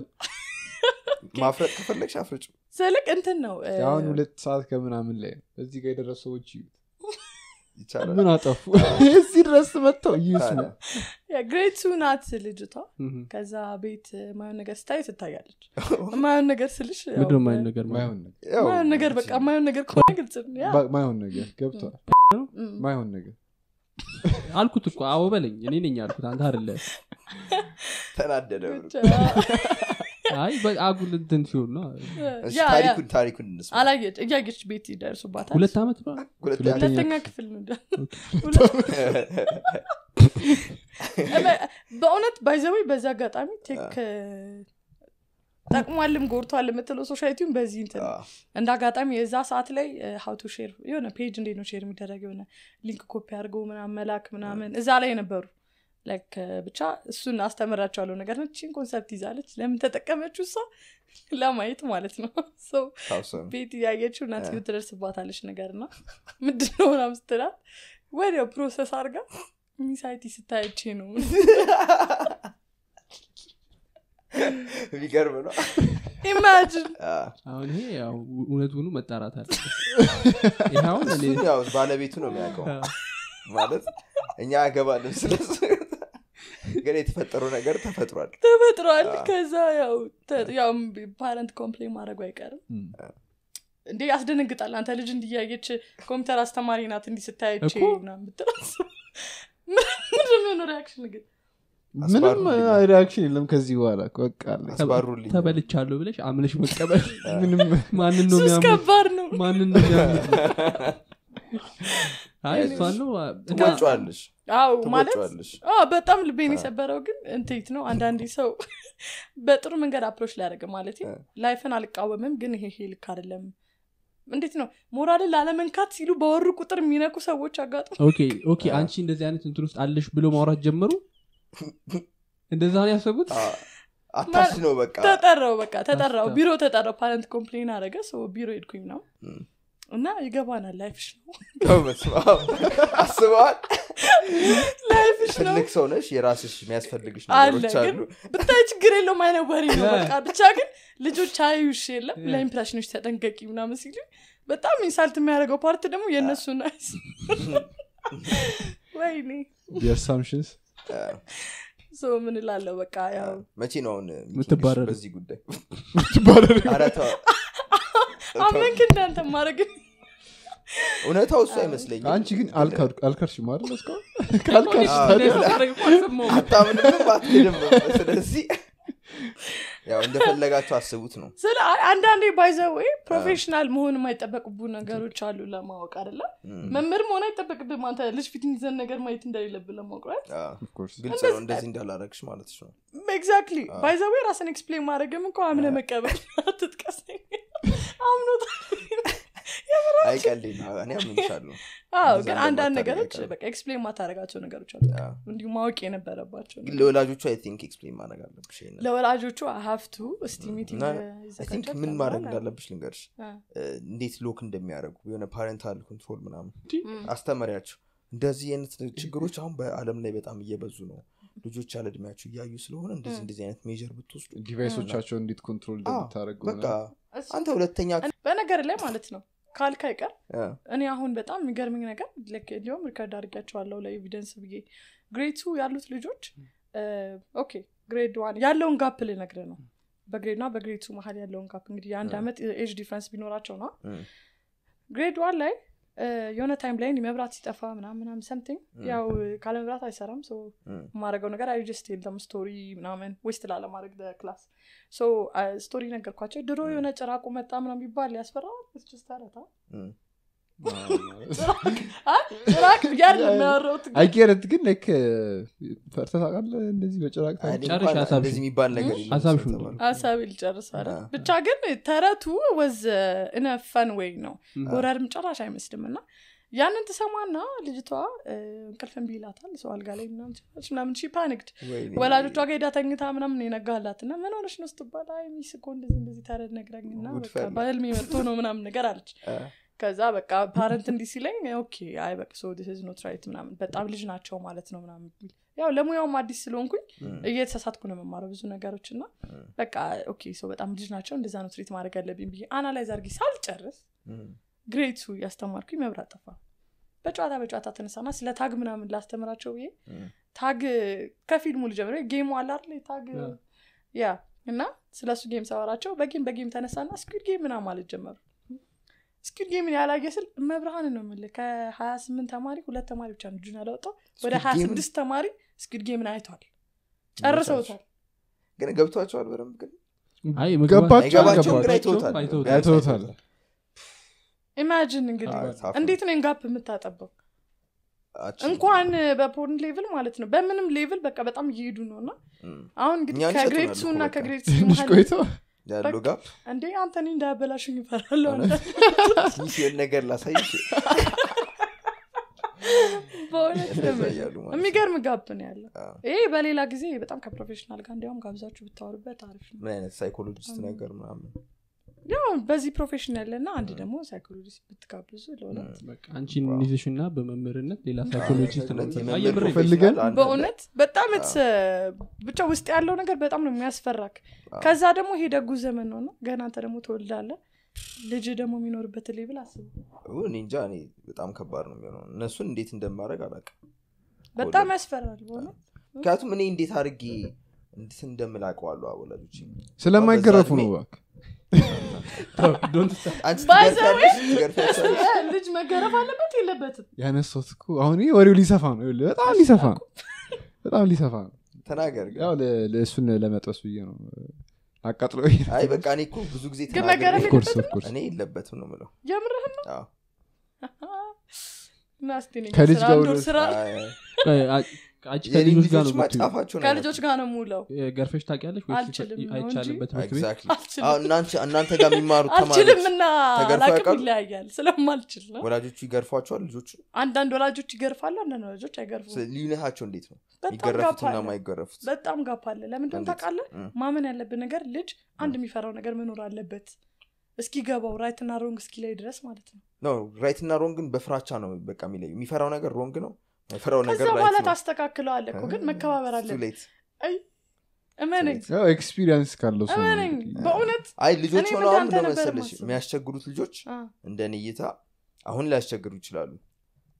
ማፍረጥ ከፈለግሽ አፍርጭ ስልክ እንትን ነው እ፣ አሁን ሁለት ሰዓት ከምናምን ላይ ነው። እዚህ ጋር የደረሱ ሰዎች ይዩት ይቻላል ምን አጠፉ እዚህ ድረስ መጥተው ይስሙ ያ ግሬድ ቱ ናት ልጅቷ እህ። ከዛ ቤት ማየን ነገር ስታይ ትታያለች ማየን ነገር ስልሽ ያው ምንድን ነው የማይሆን ነገር ማለት? ማይሆን ነገር ያው ማየን ነገር በቃ ማየን ነገር ከሆነ ግልጽ ነው ያ ባ- ማይሆን ነገር ገብተዋል እም። ማይሆን ነገር አልኩት እኮ አዎ በለኝ እኔ ነኝ ያልኩት አንተ አይደለ ተናደደ ብሎ ብቻ፣ አይ በ- አጉል እንትን ሲሆን ነው እሺ፣ ያ ያ ታሪኩን ታሪኩን እንስማ አላየች እያየች ቤት ይደርሱባታል ሁለት ዓመት ነው ሁለተኛ ሁለተኛ ክፍል ነው በእውነት ባይዘወይ በዚህ አጋጣሚ ቴክ ጠቅሟልም ጎርቷል የምትለው ሶሳይቲውን በዚህ እንትን ነው። አዎ። እንደ አጋጣሚ የዛ ሰዓት ላይ ሀውቱ ሼር የሆነ ፔጅ እንዴት ነው ሼር የሚደረግ የሆነ ሊንክ ኮፒ አድርገው ምናምን መላክ ምናምን እዛ ላይ ነበሩ ላይክ ብቻ እሱን አስተምራቸዋለሁ ነገር ነው ቺን ኮንሰፕት ይዛለች ለምን ተጠቀመችው እሷ ለማየት ማለት ነው ሰው ታውሰው ነው። ቤት እያየችው እናት ትደርስባታለች ነገር ና ምንድን ነው ምናምን ስትላት ወዲያው ፕሮሰስ አድርጋ ሚሳይቲ ስታይቼ ነው የሚገርም ነው ኢማጂን አዎ። አሁን ይሄ ያው እውነቱኑ መጣራት አለ ይሄ አሁን እኔ እሱን ያው ባለቤቱ ነው የሚያውቀው ማለት እኛ ያገባልን ስለሱ ግን የተፈጠረው ነገር ተፈጥሯል ተፈጥሯል አዎ። ከዛ ያው ተ- ያው ፓረንት ኮምፕሌን ማድረጉ አይቀርም እም። እንዴ ያስደነግጣል አንተ ልጅ እንዲያየች ኮምፒውተር አስተማሪ ናት እንዲህ ስታየች እኮ። ምናምን ብትላት ምንድን ነው የሆነው ሪያክሽን ግን ምንም አስባሩልኝ። ሪያክሽን የለም ከዚህ በኋላ በቃ አለ። አስባሩልኝ ተበልቻለሁ ብለሽ አምነሽ መቀበል ምንም ማንን ነው ሱስ የሚያምኑት ከባድ ነው ማንን ነው የሚያምኑት አይ እሷን ነው ትወጫዋለሽ አው ማለት ትወጫዋለሽ አዎ፣ በጣም ልቤን የሰበረው ግን እንዴት ነው አንዳንዴ ሰው በጥሩ መንገድ አፕሮች ሊያደርግ ማለት እ። ላይፍን አልቃወምም ግን ይሄ ይሄ ልክ አይደለም እንዴት ነው ሞራልን ላለመንካት ሲሉ በወሩ ቁጥር የሚነኩ ሰዎች አጋጥሞ ኦኬ ኦኬ አንቺ እንደዚህ አይነት እንትን ውስጥ አለሽ ብሎ ማውራት ጀመሩ እንደዛ ነው ያሰቡት አታች ነው በቃ ተጠራው በቃ ተጠራው አስታ- ቢሮ ተጠራው ፓረንት ኮምፕሌን አደረገ ሰው ቢሮ ሄድኩኝ ነው እም። እና ይገባናል ላይፍሽ ነው በስመ አብ። አስበዋል ላይፍሽ ነው ትልቅ ሰው ነሽ የራስሽ የሚያስፈልግሽ አለ ነገሮች ግን አሉ ብታይ ችግር የለውም አይነት ወሬ ነው ያ። በቃ ብቻ ግን ልጆች አዩሽ የለም ያ። ለኢምፕሬሽኖች ተጠንቀቂ ምናምን ሲሉ በጣም ኢንሳልት የሚያደርገው ፓርት ደግሞ የእነሱ ናይስ ወይኔ አሳምሽንስ ሶ ምን እላለሁ በቃ ያው መቼ ነው አሁን ሚቲንግሽ የምትባረር? በዚህ ጉዳይ ትባረር። ኧረ ተው። አመንክ እንዳንተ ማድረግ እውነታው እሱ አይመስለኝም አንቺ ግን አልካድ- አልካድሽም አይደል እስካሁን ካልካድሽ አዎ። ታዲያ አታምንም አትክድም ስለዚህ ያው እንደፈለጋችሁ አስቡት ነው ስለ አንዳንዴ ባይዘወይ ፕሮፌሽናል መሆን የማይጠበቅቡ ነገሮች አሉ ለማወቅ አደለ መምህር መሆን አይጠበቅብም አንተ ልጅ ፊት የሚዘን ነገር ማየት እንደሌለብን ለማወቅ right? አዎ። Of course. ግልጽ ነው እንደዚህ እንዳላረግሽ ማለት ነው ኤግዛክትሊ ባይዘዌ ራስን ኤክስፕሌን ማድረግም እኮ አምነ መቀበል አትጥቀሰኝ አምኖት አይቀልኝ እኔ አምንሻለሁ አዎ እንደዛ ግን አንዳንድ እንደማታደርግ ነገሮች አይቀርም። በቃ ኤክስፕሌን ማታደረጋቸው ነገሮች አሉ አዎ። እንዲሁ ማወቅ የነበረባቸው ግን ለወላጆቹ አይ ቲንክ ኤክስፕሌን ማድረግ አለብሽ ይሄንን። ለወላጆቹ ሀፍቱ እስቲ ሚቲንግ እና አይ ቲንክ ምን ማድረግ እንዳለብሽ ልንገርሽ አ። እ፣ እንዴት ሎክ እንደሚያደርጉ የሆነ ፓረንታል ኮንትሮል ምናምን አስተምሪያቸው እንደዚህ አይነት ችግሮች አሁን በአለም ላይ በጣም እየበዙ ነው ልጆች ያለ እድሜያቸው እያዩ ስለሆነ እንደዚህ እንደዚህ አይነት ሜጀር ብትወስዱ ዲቫይሶቻቸው እንዴት ኮንትሮል እንደምታደረግ በቃ አንተ ሁለተኛ በነገር ላይ ማለት ነው ካልካ ይቀር እ፣ እኔ አሁን በጣም የሚገርምኝ ነገር ልክ እንዲሁም ሪከርድ አድርጊያቸዋለሁ ለኤቪደንስ ብዬ ግሬድ ቱ ያሉት ልጆች ኦኬ ግሬድ ዋን ያለውን ጋፕ ልነግር ነው በግሬድ ና በግሬድ ቱ መሀል ያለውን ጋፕ እንግዲህ የአንድ አመት ኤጅ ዲፍረንስ ቢኖራቸው ነው እ፣ ግሬድ ዋን ላይ እ፣ የሆነ ታይም ላይ መብራት ሲጠፋ ምናምን ምናምን ሰምቲንግ ያው ካለ መብራት አይሰራም ሶ እ፣ የማረገው ነገር አይ ጀስት የለም ስቶሪ ምናምን ዌስት ላለማድረግ ክላስ ሶ ስቶሪ ነገርኳቸው ድሮ የሆነ ጭራቁ መጣ ምናምን ቢባል ያስፈራ ስችስተረታ እ። ጭራቅ ብያል የሚያወራውት አይጌረት ግን ላይክ ፈርተህ ታውቃለህ እንደዚህ በጭራቅ እኔ ጨርሽ እንኳን ሀሳብሽን። እንደዚህ የሚባል ነገር የለም ሀሳብሽን ስለተባለ። ሀሳብ ልጨርስ አይደል? አዎ። ብቻ ግን ተረቱ ወዝ እነ ፈን ወይ ነው ም። ሆረርም ጭራሽ አይመስልም እና ያንን ትሰማና ልጅቷ እ፣ እንቅልፍ እምቢ ይላታል ሰው አልጋ ላይ ምናምን ትላለች ምናምን ሺ ፓኒክድ ወይኔ። ወላጆቿ ጋር ሄዳ ተኝታ ምናምን የነጋላት እና ምን ሆነሽ ነው ስትባል አይ ሚስ እኮ እንደዚህ እንደዚህ ተረድ ነግረኝና ጉድ በቃ ፈላ። በህልሜ መጥቶ ነው ምናምን ነገር አለች እ፣ ከዛ በቃ ፓረንት እንዲህ ሲለኝ ኦኬ አይ በቃ ሶ ዲስ ኖት ራይት ምናምን በጣም ልጅ ናቸው ማለት ነው ምናምን የሚል ያው ለሙያውም አዲስ ስለሆንኩኝ እ፣ እየተሳሳትኩ ነው የምማረው ብዙ ነገሮች እና በቃ ኦኬ ሰው በጣም ልጅ ናቸው እንደዛ ነው ትሪት ማድረግ ያለብኝ ብዬ አናላይዝ አርጊ ሳልጨርስ እ፣ ግሬቱ ያስተማርኩኝ መብራት ጠፋ በጨዋታ በጨዋታ ተነሳና ስለ ታግ ምናምን ላስተምራቸው ብዬ እ፣ ታግ ከፊልሙ ልጀምረ ጌሙ አለ አይደል ታግ ያ። ያ እና ስለ እሱ ጌም ሳወራቸው በጌም በጌም ተነሳና ስኩድ ጌም ምናምን ማለት ጀመሩ ስኩድ ጌምን ያላየ ስል መብርሃን ነው የምልህ ከሀያ ስምንት ተማሪ ሁለት ተማሪ ብቻ ነው እጁን ያላወጣው ወደ Squid ሀያ Game-ን? ስድስት ተማሪ ስኩድ ጌምን አይቷል ጨርሰውታል ግን ገብቷቸዋል በደንብ ግን አይ ገባቸው አይገባቸውም ግን አልገባቸው አይተውታል አይተውታል ኢማጂን እንግዲህ አዎ፣ ታፍ ነው። እንዴት ነው ጋፕ የምታጠበው አቺ- እንኳን በፖርን ሌቭል ማለት ነው በምንም ሌቭል በቃ በጣም እየሄዱ ነው እና እ፣ አሁን እንግዲህ እኛን ከግሬድ ይሰጡናል ቱ እኮ እና በቃ። ከግሬድ ስሪ ትንሽ መሀል ቆይቶ ያለው ጋር እንዴ አንተኒ እንዳያበላሽኝ ይፈራለሁ ትንሽ የሆነ ነገር ላሳይሽ በእውነት እንደዛ ነው እያሉ ማለት ነው። የሚገርም ጋፕ ነው ያለው አዎ። ይሄ በሌላ ጊዜ በጣም ከፕሮፌሽናል ጋር እንዲያውም ጋብዛችሁ ብታወሩበት አሪፍ ነው ምን አይነት ሳይኮሎጂስት ነገር ምናምን ያው በዚህ ፕሮፌሽን ያለና አንድ ደግሞ ሳይኮሎጂስት ብትጋብዙ ለእውነት አንቺን ይዝሽ እና በመምህርነት ሌላ ሳይኮሎጂስት ነው እውነት አይ፣ የመምህር የምሬን። ፈልገን ፕሮፌሽናል አንድ በእውነት በጣም ስ ብቻ ውስጥ ያለው ነገር በጣም ነው የሚያስፈራክ ከዛ ደግሞ ይሄ ደጉ ዘመን ነው እና ገና አንተ ደግሞ ትወልዳለ ልጅ ደግሞ የሚኖርበት ሌብል አስቡ አለ። እኔ እንጃ እኔ በጣም ከባድ ነው የሚሆነው እነሱን እንዴት እንደማድረግ አላውቅም በጣም ያስፈራል በእውነት ምክንያቱም እኔ እንዴት አድርጌ እንዴት እንደምላቀዋለሁ ወላጆች ስለማይገረፉ በዛ ነው እድሜ- እባክህ Don't start. አንቺ By the ትገርፊያለሽ ትገርፊያለሽ ልጅ መገረፍ አለበት የለበትም ያነሳሁት እኮ አሁን ይሄ ወሬው ሊሰፋ ነው ይኸውልህ፣ በጣም ሊሰፋ ነው በጣም ሊሰፋ ነው ተናገር ግን ያው ለ- ለእሱን ለመጥበስ ብዬ ነው አቃጥሎ አይ በቃ እኔ እኮ ብዙ ጊዜ ግን ተናግሬ መገረፍ ኦፍኮርስ የለበትም? ኦፍኮርስ እኔ የለበትም ነው ምለው የምርህን ነው አዎ። እና እስቲ እኔ ከልጅ ስራ ጋር አንድ ወር ወደ- ስራ አይ፣ ቆይ፣ አ- አንቺ የኔ ከልጆች ጋር ነው ልጆች የምትውይው? ማጫፋቸው ነው ከልጆች ጋር ነው ሙለው ገርፈሽ ታውቂያለሽ ወይስ አልችልም ነው አይቻልም እንጂ። በትምህርት ቤት ኤግዛክትሊ አልችልም። አሁን እናንተ- እናንተ ጋር የሚማሩት አልችልም ተማሪዎች እና ተገርፈው አላቅም ያውቃሉ? ይለያያል ስለማልችል ነው ወላጆቹ ይገርፏቸዋል ልጆቹ አንዳንድ ወላጆች ይገርፋሉ አንዳንድ ወላጆች አይገርፉም ልዩነታቸው እንዴት ነው በጣም ጋፕ የሚገረፉትና አለ የማይገረፉት በጣም ጋፕ አለ ለምንድን እንዴት? ታውቃለህ እ። ማመን ያለብን ነገር ልጅ አንድ የሚፈራው ነገር መኖር አለበት እስኪገባው ራይት እና ሮንግ እስኪ ላይ ድረስ ማለት ነው ነው ራይት እና ሮንግን በፍራቻ ነው በቃ የሚለዩ የሚፈራው ነገር ሮንግ ነው የሚፈራው ከዛ ነገር በኋላ ራይት ነው ታስተካክለዋለ እኮ ግን መከባበር Too አለብን late. እመነኝ Too ያው ኤክስፒሪየንስ ካለው ሰው ነው እመነኝ እንግዲህ። በእውነት አይ ልጆች እኔም ሆነው አሁን እንዳንተ ነው ነበር መሰለሽ የማስበው። የሚያስቸግሩት ልጆች አ፣ እንደ እኔ እይታ አሁን ሊያስቸግሩ ይችላሉ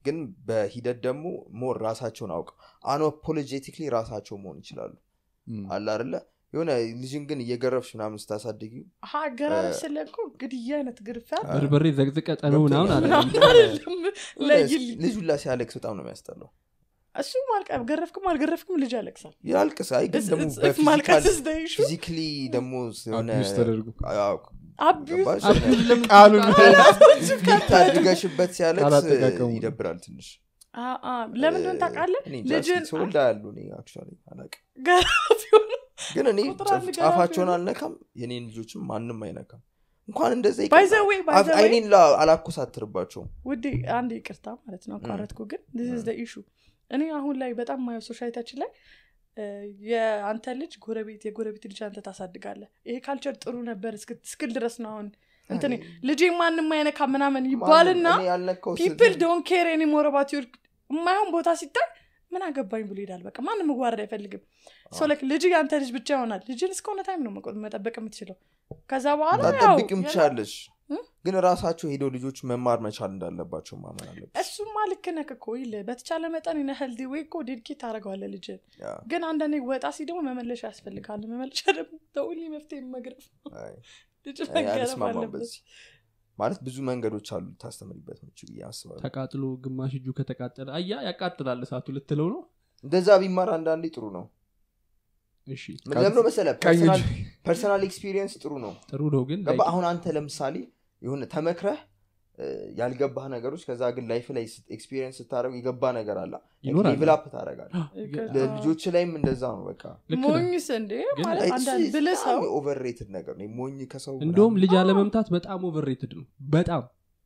ግን በሂደት ደግሞ ሞር ራሳቸውን አውቀው አንፖሎጄቲክሊ ራሳቸው መሆን ይችላሉ እም። አለ አይደለ የሆነ ልጅን ግን እየገረፍሽ ምናምን ስታሳድጊ አገራረብ ስለ እኮ ግድያ አይነት ግርፊያ በርበሬ ዘቅዝቀ ጠነው ምናምን አለ አይደለም ለይልኝ ልጁ ላ ሲያለቅስ በጣም ነው የሚያስጠላው እሱ ማልቀ ገረፍክም አልገረፍክም ልጅ ያለቅሳል ያልቅስ አይ ግን It's- ደግሞ it's- if ማልቀስ is the issue ፊዚካሊ ደግሞ የሆነ Abuse ተደርጎ አዎ፣ አቢዩዝ ገባሽ? ቃሉን ሚት አድርገሽበት ሲያለቅስ ካላጠቃቀሙ። ይደብራል ትንሽ ለምንድን ታውቃለህ እኔ እንጃ፣ ልጅን እስኪ ተወልዳ ያሉ እኔ actually አላውቅም። ገራፊ ሆኖ ግን እኔ ቁጥር አንድ ጫፍ- ገራፊ ጫፋቸውን ነው። አልነካም የኔን ልጆችም ማንም አይነካም እንኳን እንደዛ ባይ ይቀርና ዘ ዌይ ባይ አፍ- ዘ ዌይ አይኔን ላ- አላኮሳትርባቸውም ውዴ አንድ ይቅርታ ማለት ነው አቋረጥኩ ግን ስ ዘ ኢሹ እኔ አሁን ላይ በጣም ማየው ሶሳይታችን ላይ እ፣ የአንተ ልጅ ጎረቤት የጎረቤት ልጅ አንተ ታሳድጋለህ ይሄ ካልቸር ጥሩ ነበር እስክ- እስክል ድረስ ነው አሁን እንትን ልጄ ማንም አይነካ ምናምን ይባልና እኔ ያልነካው ፒፕል ስል- ዶን ኬር ኒሞር ባት ዩር የማይሆን ቦታ ሲታይ ምን አገባኝ ብሎ ይሄዳል በቃ ማንም መጓረድ አይፈልግም ሶ ላይክ ልጅ የአንተ ልጅ ብቻ ይሆናል ልጅን እስከሆነ ታይም ነው መቆ- መጠበቅ የምትችለው ከዛ በኋላ ያው ላጠብቂም የለ- ትችላለሽ እ? ግን ራሳቸው ሄደው ልጆች መማር መቻል እንዳለባቸው ማመን አለበት እሱማ ልክ ነህ እኮ ይልህ በተቻለ መጠን ነ ሄልዲ ወይ እኮ ዴድኬት ታደረገዋለ ልጅን ያ፣ ግን አንዳንዴ ወጣ ሲ ደግሞ መመለሻ ያስፈልጋል መመለሻ ደግሞ ተውሊ መፍትሄ መግረፍ አይ፣ ልጅ እኔ መገረፍ አልስማማም አለበት በዚህ ማለት ብዙ መንገዶች አሉ ልታስተምሪበት ምች ብዬ አስባለሁ ተቃጥሎ ግማሽ እጁ ከተቃጠለ አያ ያቃጥላል እሳቱ ልትለው ነው እንደዛ ቢማር አንዳንዴ ጥሩ ነው እሺ ምን ለምነው መሰለ ቀኝ እጅ ፐርሰናል ኤክስፒሪየንስ ጥሩ ነው ጥሩ ነው ግን ገባ like አሁን አንተ ለምሳሌ የሆነ ተመክረህ እ፣ ያልገባህ ነገሮች ከዛ ግን ላይፍ ላይ ኤክስፒሪየንስ ስታደረጉ የገባ ነገር አለ ይኖራል። ሌቭላፕ ታደረጋል ይቅርታ። ልጆች ላይም እንደዛ ነው በቃ ልክ ነህ። ሞኝስ እንዴ ግን ማለት አንዳንድ ብልህ ሰው ኦቨርሬትድ ነገር ነው ሞኝ ከሰው እንደውም ምናምን፣ ልጅ አለመምታት በጣም ኦቨርሬትድ ነው በጣም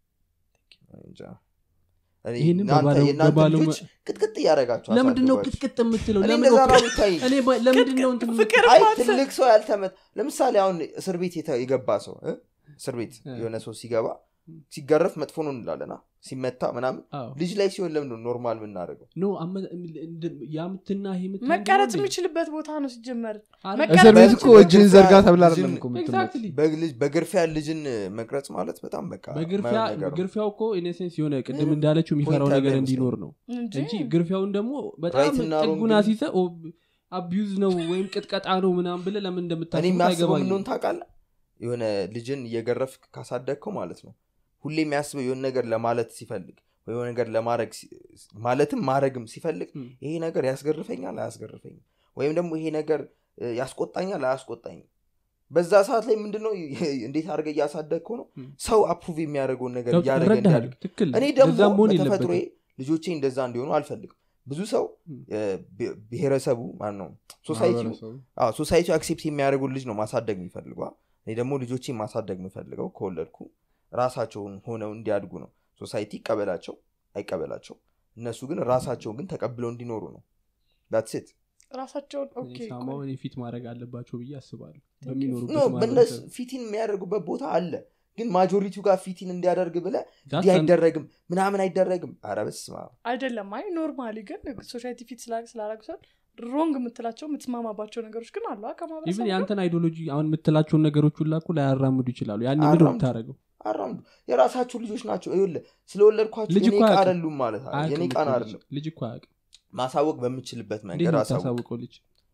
እንጃ። እኔ ይህንን እናንተ- በባለው- የእናንተ በባለው- ልጆች ቅጥቅጥ እያደረጋቸው ለምንድን ነው አሳድጓቸው። ቅጥቅጥ የምትለው እኔ ለምን እንደዛ ነው ኦኬ- የሚታይ እኔ በ- ለምንድን ነው እንትን ፍቅር አይ ማሰብ ትልቅ ሰው ያልተመት ለምሳሌ አሁን እስር ቤት የተ- የገባ ሰው እ? እስር ቤት እ። የሆነ ሰው ሲገባ ሲገረፍ መጥፎ ነው እንላለና ሲመታ ምናምን አዎ። ልጅ ላይ ሲሆን ለምን ነው ኖርማል የምናደርገው ኖ አመ- እንድ- ያምትና ይሄ የምታ መቀረጽ የሚችልበት ቦታ ነው ሲጀመር አይደል? መቀረጽ እስር ቤት እኮ በግርፊያ እጅን ዘርጋ ተብላ ልጅን- አይደለም እኮ የምትመታው። ኤግዛክትሊ በግልጅ- በግርፊያ ልጅን መቅረጽ ማለት በጣም በቃ በግርፊያ የማይሆን ነገር ነው። ግርፊያው እኮ ኢኔሴንስ የሆነ ቅድም ምንም እንዳለችው የሚፈራው ፖይንት ነገር ያለው እንዲኖር ነው እንጂ እንጂ ግርፊያውን ደግሞ በጣም Right እና wrong ጥጉን ግን- አሲዘ አቢዩዝ ነው ወይም ቅጥቀጣ ነው ምናምን ብለ ለምን እኔ እንደምታስቡት የሚያስበው አይገባኝም ምንሆን ታውቃለህ የሆነ ልጅን እየገረፍ ካሳደግከው ማለት ነው ሁሌ የሚያስበው የሆነ ነገር ለማለት ሲፈልግ ወይ የሆነ ነገር ለማድረግ ሲ- ማለትም ማድረግም ሲፈልግ ም። ይሄ ነገር ያስገርፈኛል አያስገርፈኝም ወይም ደግሞ ይሄ ነገር እ፣ ያስቆጣኛል አያስቆጣኝም በዛ ሰዓት ላይ ምንድነው እንዴት አድርገ እያሳደግከው ነው ም። ሰው አፕሩቭ የሚያደርገውን ነገር ገብቶ- እያደረገ እረዳሃለሁ። እንዲያድግ ትክክል እኔ እንደዛ ደግሞ መሆን በተፈጥሮ የለበትም ልጆቼ እንደዛ እንዲሆኑ አልፈልግም ብዙ ሰው ም። እ፣ ብሄ- ብሄረሰቡ ማን ነው ሶሳይቲው ማህበረሰቡ። ሶሳይቲ አክሴፕት የሚያደርጉ ልጅ ነው ማሳደግ የሚፈልገዋ እኔ ደግሞ ልጆቼ ማሳደግ የምፈልገው ከወለድኩ ራሳቸውን ሆነው እንዲያድጉ ነው ሶሳይቲ ይቀበላቸው አይቀበላቸው እነሱ ግን ራሳቸውን ግን ተቀብለው እንዲኖሩ ነው ዳትሴት ራሳቸውን ኦኬ ሳማው እኔ ፊት ማድረግ አለባቸው ብዬ አስባለሁ you. በሚኖሩበት ኖ በእነሱ ማህበረሰብ። ፊቲን የሚያደርጉበት ቦታ አለ ግን ማጆሪቲው ጋር ፊቲን እንዲያደርግ ብለ That's እንዲህ an- አይደረግም ምናምን አይደረግም አረ በስመ አብ። አይደለም አይ ኖርማሊ ግን ሶሳይቲ ፊት ስላረግ ሰው ሮንግ የምትላቸው የምትስማማባቸው ነገሮች ግን አሉ አ ኢቭን ከማህበረሰቡ የአንተን አይዲዮሎጂ አሁን የምትላቸውን ነገሮች ሁላ እኮ ላያራምዱ ይችላሉ ያን ምን አያራምዱ። የምታደረገው አራምዱ የራሳችሁ ልጆች ናቸው ይኸውልህ ስለወለድኳቸው ልጅ የኔ እኮ ዕቃ አያውቅም። አይደሉም ማለት አለ የኔ ቃን አይደለም ልጅ እኮ አያውቅም ማሳወቅ በምችልበት እንዴት መንገድ ነው አሳውቅ የምታሳውቀው ልጅ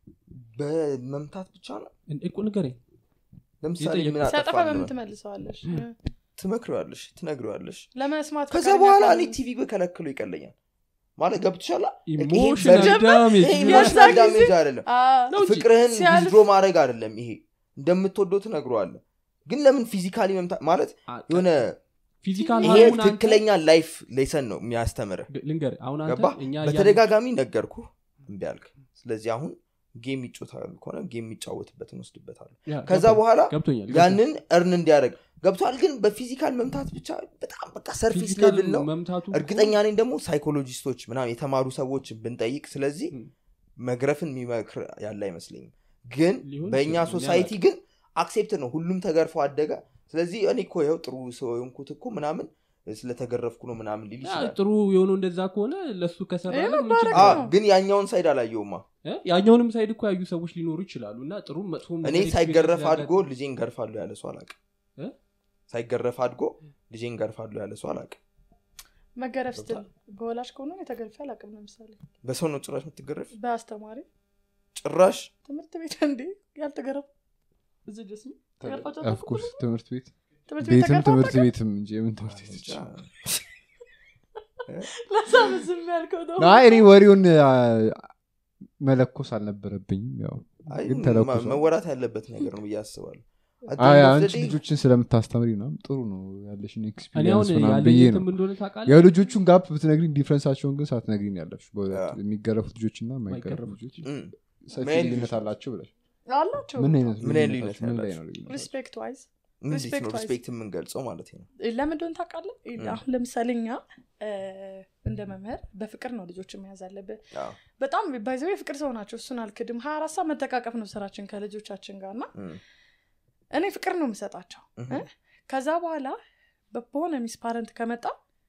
በመምታት ብቻ ነው እንዴ እኮ ንገረኝ ለምሳሌ የጠየቅ- ምን ሲያጠፋ አጠፋ በምን ትመልሰዋለሽ ትመክሪዋለሽ ትነግሪዋለሽ ለመስማት ከዛ ፈቃደኛ በኋላ ካልሆነ- እኔ ቲቪ በከለክሎ ይቀለኛል ማለት ገብቶሻል ኢሞሽናል ይሄ ዳሜጅ ይሄ የዛ ኢሞሽናል ጊዜ- ዳሜጅ አይደለም አ፣ ነው እንጂ ፍቅርህን ሲያልፍ- ዊዝድሮ ማድረግ አይደለም ይሄ እንደምትወደው ትነግረዋለህ ግን ለምን ፊዚካሊ መምታት ማለት የሆነ ፊዚካል ይሄ ሀርሙን አንተ- ትክክለኛ ላይፍ ሌሰን ነው የሚያስተምርህ ልንገር አሁን አንተ ገባ እኛ እያልን- በተደጋጋሚ ነገርኩ እምቢ አልክ ስለዚህ አሁን ጌም ይጮታሉ ከሆነ ጌም የሚጫወትበት እንወስድበታለን ያ፣ ከዛ ገብቶኛል፣ በኋላ ገብቶኛል ያንን እርን እንዲያደርግ ገብቷል ግን በፊዚካል መምታት ብቻ በጣም በቃ ሰርፊስ ፊዚካል ሌቭል ነው መምታቱ እኮ- እርግጠኛ ነኝ ደግሞ ሳይኮሎጂስቶች ምናምን የተማሩ ሰዎች ብንጠይቅ ስለዚህ ም። መግረፍን የሚመክር ያለ አይመስለኝም ግን ሊሆን በእኛ ይችላል፣ ሶሳይቲ እኔ ግን አክሴፕት ነው ሁሉም ተገርፎ አደገ ስለዚህ እኔ እኮ ይኸው ጥሩ ሰው የሆንኩት እኮ ምናምን ስለተገረፍኩ ነው ምናምን ሊል ያ፣ ይችላል ጥሩ የሆነው እንደዛ ከሆነ ለሱ ከሰራ ይሄ ምን መባረክ ችግር አ፣ አለው? ነው። ግን ያኛውን ሳይድ አላየውማ እ? ያኛውንም ሳይድ እኮ ያዩ ሰዎች ሊኖሩ ይችላሉ እና ጥሩ መጥፎ እኔ ሳይገረፍ አድጎ ልጄን ገርፋለሁ ያለ ሰው አላቅ እ? ሳይገረፍ አድጎ ልጄን ገርፋለሁ ያለ ሰው አላቅ መገረፍ ስትል በወላጅ ከሆነ የተገርፌ አላውቅም ለምሳሌ በሰው ነው ጭራሽ የምትገረፍ በአስተማሪ ጭራሽ ትምህርት ቤት እንዴ ያልተገረፉ እዚህ ድረስ ነው ተገርፋችሁ አታውቁም? ኦፍኮርስ ትምህርት ቤት ትምህርት ቤት ቤትም ተገርፋ ትምህርት አታውቅም? ቤትም እንጂ የምን ትምህርት ቤት ብቻ ለዛ ነው ዝም ያልከው ነው አይ እኔ ወሬውን አ፣ መለኮስ አልነበረብኝም ያው አይ ግን ማ- ተለኩሷል። መወራት ያለበት ነገር ነው ብዬ አስባለሁ At the አይ end of the አንቺ day- ልጆችን ስለምታስተምሪ ምናምን ጥሩ ነው ያለሽን እኔ አሁን ኤክስፒሪንስ ምናምን ያለኝ ብዬ ነው የትም እንደሆነ ታውቃለህ የልጆቹን ጋፕ ብትነግሪኝ ዲፍረንሳቸውን ግን ሳትነግሪኝ ያለሽ ያ። የሚገረፉት ልጆች እና የማይገረፉ የማይገረፉ ልጆች እም፣ ሰፊ ምን አይነት ልዩነት ልጆች አላቸው ብለሽ አላቸው ምን አይነት ምን አይነት ልዩነታቸው? ልዩነት ምን ላይ ያላቸው? ነው ልዩነታቸው? ሪስፔክት ዋይዝ እንዴት Respect ነው wise. ሪስፔክት የምንገልጸው ማለት ነው ለምን እንደሆነ ታውቃለህ ም። አሁን ለምሳሌ እኛ እ፣ እንደ መምህር በፍቅር ነው ልጆች መያዝ አለብን አዎ። በጣም ባይዘው የፍቅር ሰው ናቸው እሱን አልክድም ሀያ አራት ሰዓት መጠቃቀፍ ነው ስራችን ከልጆቻችን ጋር እና እም፣ እኔ ፍቅር ነው የምሰጣቸው እም፣ እ? ከዛ በኋላ በ- በሆነ ሚስ ፓረንት ከመጣ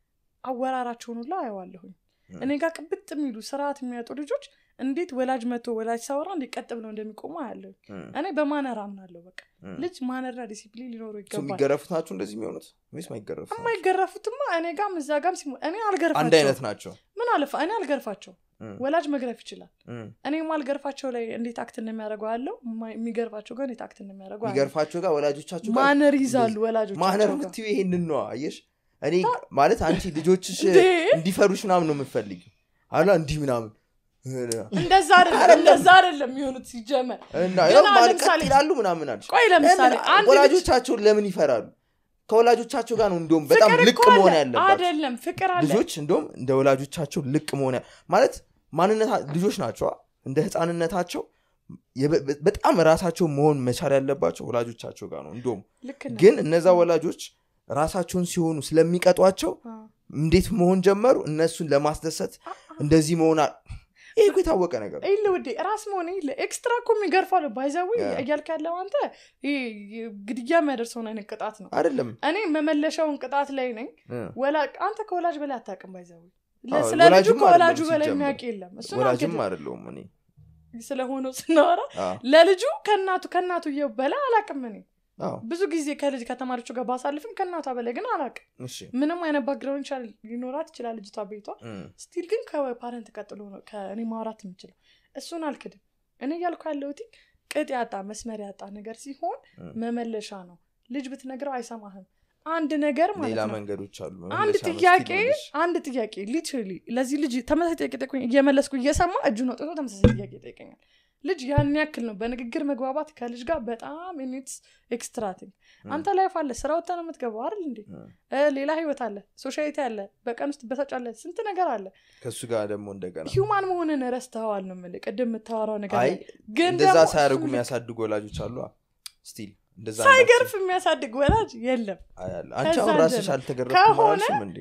አወራራቸውን ሁላ አየዋለሁኝ ም። እኔ ጋር ቅብጥ የሚሉ ስርዓት የሚያጡ ልጆች እንዴት ወላጅ መቶ ወላጅ ሳወራ እንዲቀጥ ብለው እንደሚቆሙ አያለሁ እም፣ እኔ በማነር አምናለሁ በቃ እም። ልጅ ማነርና ዲሲፕሊን ሊኖሩ ሰው ይገባል የሚገረፉት ናቸው እንደዚህ የሚሆኑት ወይስ ማይገረፉት ናቸው? የማይገረፉትማ እኔ ጋም እዛ ጋም ሲሞ እኔ አንድ አልገርፋቸው አይነት ናቸው ምን አለፋ እኔ አልገርፋቸው እም፣ ወላጅ መግረፍ ይችላል እም። እኔ ማልገርፋቸው ላይ እንዴት አክት እንደሚያደርገው አለው የሚገርፋቸው ጋር እንዴት አክት እንደሚያደርገው አያለሁ። የሚገርፋቸው ጋር ወላጆቻቸው ጋር ማነር ይዛሉ ወላጆቻቸው ማነር ጋር ምትዩ ይሄንን ነው አየሽ እኔ ማለት አንቺ ልጆችሽ እንዴ! እንዲፈሩሽ ምናምን ነው የምፈልግ አላ እንዲህ ምናምን እንደዛ አይደለም እንደዛ አይደለም የሚሆኑት ሲጀመር እና ግን ያው አሁን ማለት ለምሳሌ- ቀጥ ይላሉ ምናምን አልሽ ቆይ ለምሳሌ ለምን አንድ ልጅ ወላጆቻቸውን ለምን ይፈራሉ ከወላጆቻቸው ጋር ነው እንዲሁም በጣም ፍቅር ልቅ እኮ አለ። መሆን ያለባቸው አይደለም ፍቅር አለ ልጆች እንደውም እንደ ወላጆቻቸው ልቅ መሆን ያ- ማለት ማንነት ልጆች ናቸዋ እንደ ህፃንነታቸው የበ- በ- በጣም ራሳቸው መሆን መቻል ያለባቸው ወላጆቻቸው ጋር ነው እንዲሁም ልክ ነህ። ግን እነዛ ወላጆች ራሳቸውን ሲሆኑ ስለሚቀጧቸው አ- እንዴት መሆን ጀመሩ እነሱን ለማስደሰት እንደዚህ መሆን አ- ይህ እኮ የታወቀ ነገር ነው። ይኸውልህ ውዴ ራስ መሆን ይኸውልህ ኤክስትራ እኮ የሚገርፋሉ ባይዛዊ ያ። እያልክ ያለው አንተ ይሄ ግድያ የሚያደርሰውን አይነት ቅጣት ነው አይደለም እኔ መመለሻውን ቅጣት ላይ ነኝ እ። ወላ አንተ ከወላጅ በላይ አታውቅም ባይዛዊ አዎ፣ ስለ ልጁ ወላጅም ከወላጁ አይደለም በላይ ሲጀመር። የሚያውቅ የለም እሱን ወላጅም አልክድም። አይደለውም እኔ ስለሆነው ስናወራ አዎ፣ ለልጁ ከእናቱ ከእናቱ የው በላይ አላውቅም እኔ አዎ፣ ብዙ ጊዜ ከልጅ ከተማሪዎቹ ጋር ባሳልፍም ከእናቷ በላይ ግን አላውቅም እሺ ምንም አይነት ባክግራውንድ ይችላል ሊኖራት ይችላል ልጅቷ ቤቷ እ፣ ስቲል ግን ከፓረንት ቀጥሎ ነው ከእኔ ማውራት የምችለው እሱን አልክድም እኔ እያልኩ ያለሁት ቅጥ ያጣ መስመር ያጣ ነገር ሲሆን እ። መመለሻ ነው ልጅ ብትነግረው አይሰማህም አንድ ነገር ማለት ሌላ ነው መንገዶች አሉ አንድ መመለሻ ነው ጥያቄ ስትል ወደሽ። አንድ ጥያቄ ሊትራሊ ለዚህ ልጅ ተመሳሳይ ጥያቄ ጠይቆኝ እየመለስኩ እየሰማ እጁን አውጥቶ ተመሳሳይ ጥያቄ ይጠይቀኛል ልጅ ያን ያክል ነው በንግግር መግባባት ከልጅ ጋር በጣም ኒትስ ኤክስትራቲንግ እ፣ አንተ ላይፍ አለ ስራ ወጥተህ ነው የምትገባው አይደል እንዴ እ። እ፣ ሌላ ህይወት አለ ሶሻይቲ አለ በቀን ውስጥ በታች አለ ስንት ነገር አለ ከእሱ ጋር ደግሞ እንደገና ሂውማን መሆንን ረስተዋል ነው የምልህ ቅድም የምታወራው ነገር አይ ላይ። ግን እንደዛ ደግሞ ሳያደርጉ እሱን የሚያሳድጉ ወላጆች አሉ ስቲል እንደዛ ሳይገርፍ የሚያሳድግ ወላጅ የለም እንዳትዪ አያለሁ። አንቺ ከዛ አሁን ራስሽ ጀምሮ አልተገረፍኩም ከሆነ- አላልሽም እንዴ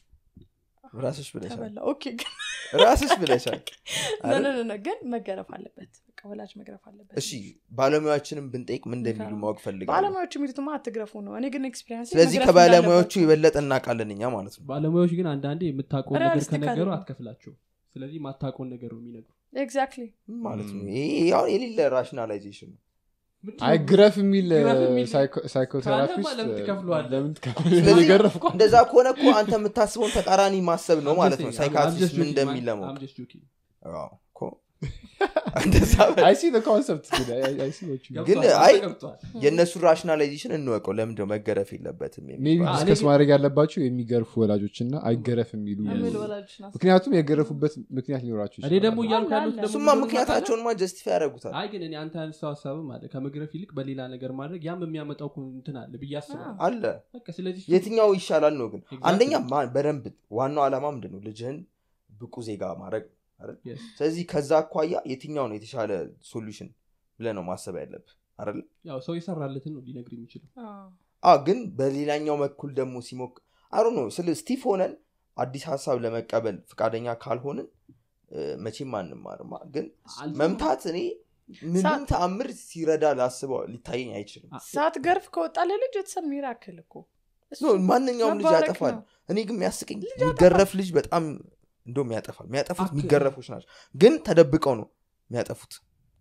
ራስሽ ብለሻል ተበላ ኦኬ ግን ራስሽ ብለሻል ነ- ነ- ነ- ነ፣ ግን መገረፍ አለበት በቃ ወላጅ መግረፍ አለበት እሺ ባለሙያዎችንም ብንጠይቅ ምን እንደሚሉ ማወቅ ፈልጋለሁ ባለሙያዎቹ የሚሉትማ አትግረፉ ነው እኔ ግን ኤክስፒሪንስ ስለዚህ ከባለሙያዎቹ የበለጠ እናውቃለን እኛ ማለት ነው ባለሙያዎች ግን አንዳንዴ የምታውቀውን ነገር Realistic ከነገሩ አይደለም። አትከፍላቸው ስለዚህ ማታውቀውን ነገር ነው የሚነግሩ ኤግዛክትሊ ምን ማለት ነው ም። ይሄ አሁን የሌለ ራሽናላይዜሽን ነው አይ ግረፍ የሚል ግረፍ የሚል ሳይኮቴራፒስት ካለማ ለምን ትከፍለዋለህ? ለምን ስለዚህ ትከፍለዋለህ? የገረፍ እኮ እንደዛ ከሆነ እኮ አንተ የምታስበውን ተቃራኒ ማሰብ ነው ማለት ነው ሳይካትሪስት ምን እንደሚል ለማወቅ አዎ፣ እኮ እንደዛ በ- አይ ሲ ኮንሰፕት ግን አይ የእነሱን ራሽናላይዜሽን እንወቀው ለምንድነው መገረፍ የለበትም ሜቢ የሚባለው? እኔ ዲስከስ ግን- ማድረግ ያለባቸው የሚገርፉ ወላጆች እና አይገረፍ የሚሉ የሚሉ ወላጆች ናቸው ምክንያቱም የገረፉበት ምክንያት ሊኖራቸው እኔ ደግሞ እያልኩ አለ፣ ያሉት አለ። ደግሞ እሱማ ምንድነው ምክንያታቸውንማ ጀስቲፋይ ያደረጉታል አይ ግን እኔ አንተ ያነሳው ሀሳብም አለ ከመግረፍ ይልቅ በሌላ ነገር ማድረግ ያም የሚያመጣው እኮ እንትን አለ ብዬ አስባለሁ አለ በቃ ስለዚህ የትኛው ይሻላል ነው ግን Exactly. አንደኛ ማ- በደንብ ዋናው ዓላማ ምንድን ነው ልጅህን ብቁ ዜጋ ማድረግ አይደል? Yes. ስለዚህ ከዛ አኳያ የትኛው ነው የተሻለ ሶሉሽን ብለህ ነው ማሰብ ያለብህ አይደል ያው ሰው የሰራለትን ነው ሊነግር የሚችለው አዎ። አ ግን በሌላኛው በኩል ደግሞ ሲሞክ አሩ ነው ስለ ስቲፍ ሆነን አዲስ ሀሳብ ለመቀበል ፈቃደኛ ካልሆንን እ፣ መቼም አንማርማ ግን አልሰማም። መምታት እኔ ምንም ሳ- ተአምር ሲረዳ ላስበው ሊታየኝ አይችልም አ- ሳትገርፍ ከወጣ ለልጅ የተሰ ሚራክል እኮ እሱ ኖ፣ ማንኛውም ልጅ መባረክ ያጠፋል ነው። እኔ ግን የሚያስቀኝ የሚገረፍ ልጅ በጣም እንደውም ያጠፋል የሚያጠፉት አክ- የሚገረፎች ናቸው ግን ተደብቀው ነው የሚያጠፉት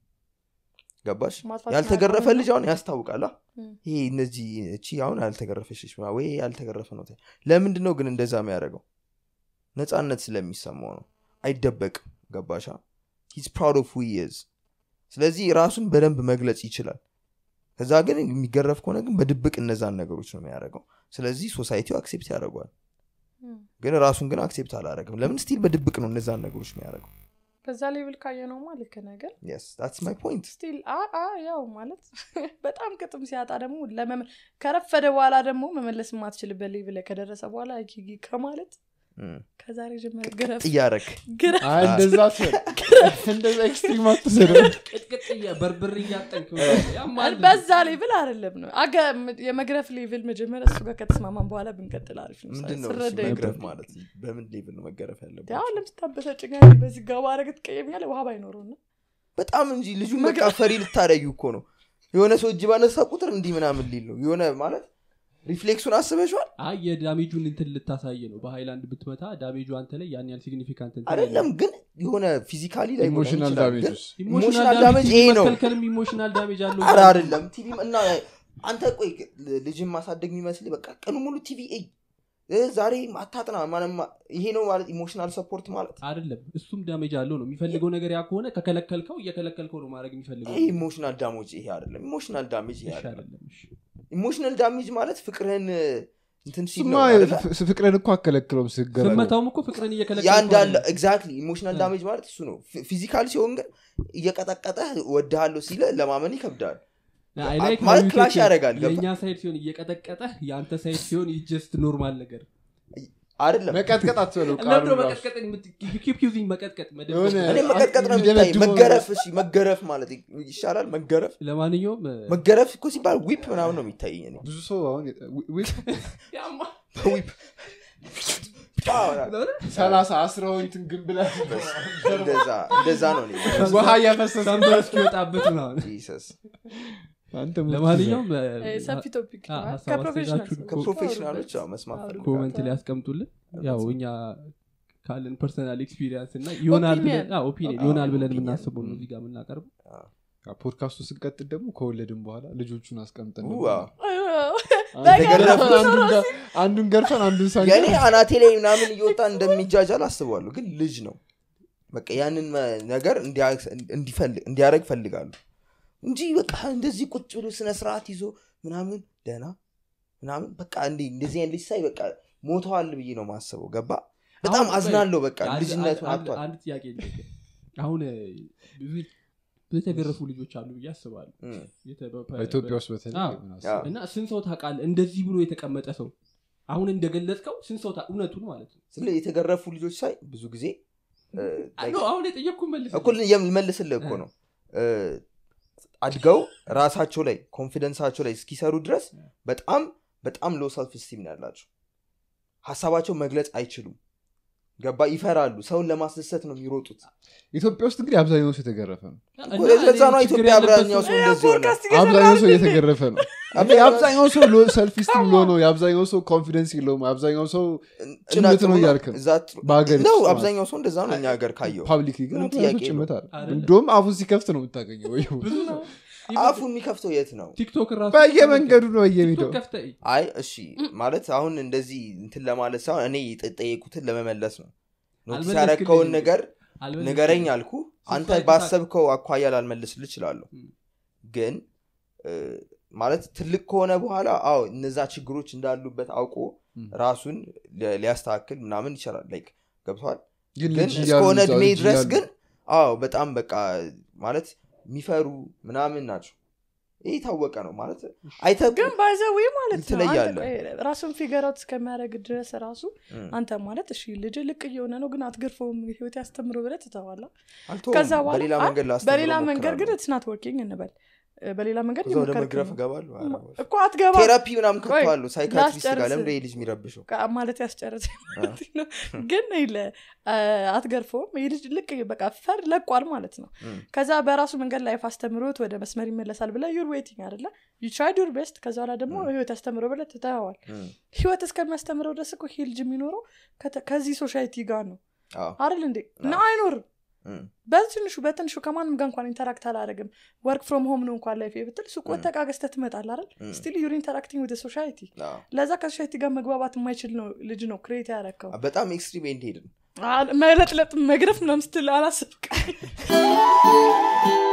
ገባሽ ማጥፋት ያልተገረፈ ማቆም ልጅ አሁን ያስታውቃል አ? እም። ይሄ እነዚህ እቺ አሁን ያልተገረፈች ልጅ ምናምን ወይ ያልተገረፈ ነው ለምንድን ነው ግን እንደዛ የሚያደርገው ነፃነት ስለሚሰማው ነው አይደበቅም ገባሻ ሂዝ ፕራውድ ኦፍ ዝ ስለዚህ ራሱን በደንብ መግለጽ ይችላል ከዛ ግን የሚገረፍ ከሆነ ግን በድብቅ እነዛን ነገሮች ነው የሚያደርገው ስለዚህ ሶሳይቲው አክሴፕት ያደርገዋል ግን ራሱን ግን አክሴፕት አላደረግም ለምን ስቲል በድብቅ ነው እነዛን ነገሮች የሚያደርገው በዛ ሌቭል ካየ ነውማ ልክ ነገር የስ ታትስ ማይ ፖይንት ስቲል ያው ማለት በጣም ቅጥም ሲያጣ ደግሞ ለመመ- ከረፈደ በኋላ ደግሞ መመለስ የማትችልበት ሌቭል ላይ ከደረሰ በኋላ ጊጊ ከማለት ከዛሬ ጀመረ ግረፍ እያረክ ግረፍ አይ እንደዛ ትበል። እንደዛ ኤክስትሪም አትሰደው ቅጥቅጥ እያ- በርብር እያጠንክ ያማል። በዛ ሌቭል አይደለም ነው አገ- የመግረፍ ሌቭል መጀመሪያ እሱ ጋር ከተስማማን በኋላ ብንቀጥል አሪፍ ነው ምንድን ነው እሱ ስረዳ መግረፍ ማለት በምን ሌቭል ነው መገረፍ ያለበት ያው ለምስታበሳጭ በዚህ ጋባ አረግ ትቀየሚያለ ውሃ ባይኖረው እና በጣም እንጂ ልጁ በቃ ፈሪ ልታደረጊው እኮ ነው የሆነ ሰው እጅ ባነሳ ቁጥር እንዲህ ምናምን ሊል ነው የሆነ ማለት ሪፍሌክሱን አስበሽዋል አይ የዳሜጁን እንትን ልታሳይ ነው በሃይላንድ ብትመታ ዳሜጁ አንተ ላይ ያን ያህል ሲግኒፊካንት እንትን አይደለም ግን የሆነ ፊዚካሊ ላይ ኢሞሽናል ዳሜጅስ ኢሞሽናል ዳሜጅ ይሄ ነው መከልከልም ኢሞሽናል ዳሜጅ አለው አረ አይደለም ቲቪ እና አንተ ቆይ ልጅን ማሳደግ የሚመስል በቃ ቀኑ ሙሉ ቲቪ እይ እ ዛሬ አታጥና ማለማ ይሄ ነው ማለት ኢሞሽናል ሰፖርት ማለት አይደለም እሱም ዳሜጅ አለው ነው የሚፈልገው ነገር ያ ከሆነ ከከለከልከው እየከለከልከው ነው ማድረግ የሚፈልገው ይሄ ኢሞሽናል ዳሜጅ ይሄ አይደለም ኢሞሽናል ዳሜጅ ይሄ እሺ አይደለም አይደለም እሺ ኢሞሽናል ዳሜጅ ማለት ፍቅርህን እንትን ሲል ስማ ነው አይደለ? ፍ- ፍቅርን እኮ አከለክለውም ስገረ ስመታውም እኮ ፍቅርን ያ እየከለከልከው እንዳለ አይደለም። ኤግዛክትሊ ኢሞሽናል እ። ዳሜጅ ማለት እሱ ነው ፊዚካል ሲሆን ግን እየቀጠቀጠህ ወድሃለሁ ሲለ ለማመን ይከብዳል አይ like ማለት how you ክላሽ take it. ያደርጋል፣ ገባ? የእኛ ሳይድ ሲሆን እየቀጠቀጠህ የአንተ ሳይድ ሲሆን ጀስት ኖርማል ነገር አይደለም መቀጥቀጥ አትበለው ለምዶ ቃሉን ራሱ። መቀጥቀጥ ኪፕ ዩዚንግ መቀጥቀጥ መደበቅ የሆነ- እኔ መቀጥቀጥ ነው የሚታይ የሚደበድበው መገረፍ እሺ መገረፍ ማለት ይሻላል መገረፍ ለማንኛውም መገረፍ እኮ ሲባል ዊፕ ምናምን ነው የሚታየኝ እኔ ብዙ ሰው አሁን ዊ- ዊ- ያማ በዊፕ ሰላሳ አስራውን እንትን ግን ብለህ እንደዛ እንደዛ ነው እኔ ውሃ እያፈሰሰ ሳምባ እስኪወጣበት ምናምን ጂሰስ አንተ ምን ለማንኛውም እ፣ ሰፊ ቶፒክ አ- ነው። ሀሳብ ከፕሮፌሽናል አስተያየታችሁን ከፕሮፌሽናሎች አዎ፣ መስማት አውሩ። ፈልጋለሁ። ኮመንት ላይ ያስቀምጡልን ያው እኛ ካለን ፐርሰናል ኤክስፒሪንስ እና ይሆናል Opinion. ብለን ኦፒኒየን አዎ፣ ይሆናል ብለን opinion. የምናስበው ነው እዚህ ጋር የምናቀርበው ፖድካስቱ ስንቀጥል ደግሞ ከወለድን በኋላ ልጆቹን አስቀምጠን ው፣ ደግሞ አዎ። ገርፈን አንዱን ገ- አንዱን ገርፈን አንዱን ሳንገ የእኔ አናቴ ላይ ምናምን እየወጣ እንደሚጃጃል አስባለሁ ግን ልጅ ነው በቃ ያንን መ- ነገር እንዲያደረግ ፈልጋሉ እንጂ በቃ እንደዚህ ቁጭ ብሎ ስነ ስርዓት ይዞ ምናምን ደህና ምናምን በቃ እንዲ እንደዚህ አይነት ልጅ ሳይ በቃ ሞተዋል ብዬ ነው ማስበው ገባ በጣም አሁን አዝናለሁ በቃ አንድ- ልጅነቱን አንድ- አጥቷል አንድ ጥያቄ ልጠይቅህ። አሁን እ፣ ብዙ ብዙ የተገረፉ ልጆች አሉ ብዬ አስባለሁ እም። የተ- በ- ኢትዮጵያ ውስጥ በተለይ አዎ። ምን አዎ። አስበው። እና ስንት ሰው ታውቃለህ እንደዚህ ብሎ የተቀመጠ ሰው አሁን እንደገለጽከው ስንት ሰው ታ- እውነቱን ማለት ነው ስለ የተገረፉ ልጆች ሳይ ብዙ ጊዜ እ፣ አይ፣ ኖ፣ አሁን የጠየቅኩ መልስ እኩል የምልስልህ እኮ ነው እ፣ አድገው ራሳቸው ላይ ኮንፊደንሳቸው ላይ እስኪሰሩ ድረስ በጣም በጣም ሎ ሰልፍ ስቲም ነው ያላቸው ሀሳባቸው መግለጽ አይችሉም ገባ ይፈራሉ ሰውን ለማስደሰት ነው የሚሮጡት ኢትዮጵያ ውስጥ እንግዲህ አብዛኛው ሰው የተገረፈ ነው እኮ ለዛ ነው ኢትዮጵያ አብዛኛው ሰው እንደዚህ ሆነ ፖድካስት አብዛኛው ሰው እየሰራን እየተገረፈ ነው አብዛኛው- የአብዛኛው ሰው ሰልፍ ስቲም ሎ ነው የአብዛኛው ሰው ኮንፊደንስ የለውም አብዛኛው ሰው ጭምት ነው እያልክ ነው። እዛ ጥሩ- በሀገር ነው ውስጥ አብዛኛው ሰው እንደዛ ነው እኛ ሀገር ካየው ፓብሊክ ግን ምንም አብዛኛው ጥያቄ ሰው ጭምት አለ አይደለም። እንደውም አፉን ሲከፍት ነው የምታገኘው ወይ ብዙ ነው አፉ የሚከፍተው የት ነው ቲክቶክ ራሱ በየመንገዱ ነው በየሚዲያው ቲክቶክ ከፍተህ እይ። አይ እሺ ማለት አሁን እንደዚህ እንትን ለማለት ሳይሆን እኔ የጠየቁትን ለመመለስ ነው ኖቲስ አልመለስክልኝም ያረከውን ግን። ነገር አልበለዚያ ንገረኝ አልኩ አንተ ስትፈልግ ባሰብከው አኳያ ላልመልስል እችላለሁ ም። ግን እ፣ ማለት ትልቅ ከሆነ በኋላ አዎ እነዛ ችግሮች እንዳሉበት አውቆ ም። ራሱን ሊ- ሊያስተካክል ምናምን ይችላል ላይክ ገብተዋል ግን ግን ልጅ እያሉ እስከሆነ እዛው እድሜ ልጅ ድረስ እያሉ ግን አዎ በጣም በቃ ማለት የሚፈሩ ምናምን ናቸው ይህ የታወቀ ነው ማለት አይተ ግን ባይዘዌ ማለት ነው ትለያለህ። አንተ ቆይ፣ ራሱን ፊገራት እስከሚያደረግ ድረስ ራሱ እም፣ አንተ ማለት እሺ ልጅ ልቅ እየሆነ ነው ግን አትገርፈውም ህይወት ያስተምሮ ብለ ትተዋላ አልተውም። ከዛ በኋላ በሌላ አይ፣ መንገድ ላስተምረው በሌላ መንገድ ግን እሞክራለሁ። ትስናት ወርኪንግ እንበል እ፣ በሌላ መንገድ እዛ ወደ እየሞከርክ መግረፍ ነው። እገባለሁ ኧረ በስመ እኮ አትገባ ቴራፒ ምናምን ቆይ፣ ከተዋሉ ሳይካትሪስት ጋር ላስጨርስ። ለምደ ልጅ የሚረብሸው ቃ- ማለት ያስጨረሰ ግን ይለ አትገርፈውም ይህ ልጅ ልቅ በቃ ፈር ለቋል ማለት ነው እም፣ ከዛ በራሱ መንገድ ላይፍ አስተምሮት ወደ መስመር ይመለሳል ብለ ዩር ዌቲንግ አደለ ዩ ትራይድ ዩር ቤስት ከዛ በኋላ ደግሞ እም። ህይወት ያስተምረው ብለ ትተዋል እም፣ ህይወት እስከሚያስተምረው ድረስ እኮ ይሄ ልጅ የሚኖረው ከተ- ከዚህ ሶሳይቲ ጋር ነው አዎ፣ አይደል እንዴ እና አይኖርም እም፣ በትንሹ በትንሹ ከማንም ጋር እንኳን ኢንተራክት አላደረግም ወርክ ፍሮም ሆም ነው እንኳን ላይፍ ብትል ሱቅ ወጥተህ ዕቃ ገዝተህ ትመጣለህ አይደል እም፣ ስቲል ዩር ኢንተራክቲንግ ወደ ሶሳይቲ አዎ። ለዛ ከሶሳይቲ ጋር መግባባት የማይችል ነው ልጅ ነው ክሬት ያረከው በጣም ኤክስትሪም ኤንድ ሄድን መለጥለጥ መግረፍ ምናምን ስትል አላስብቅ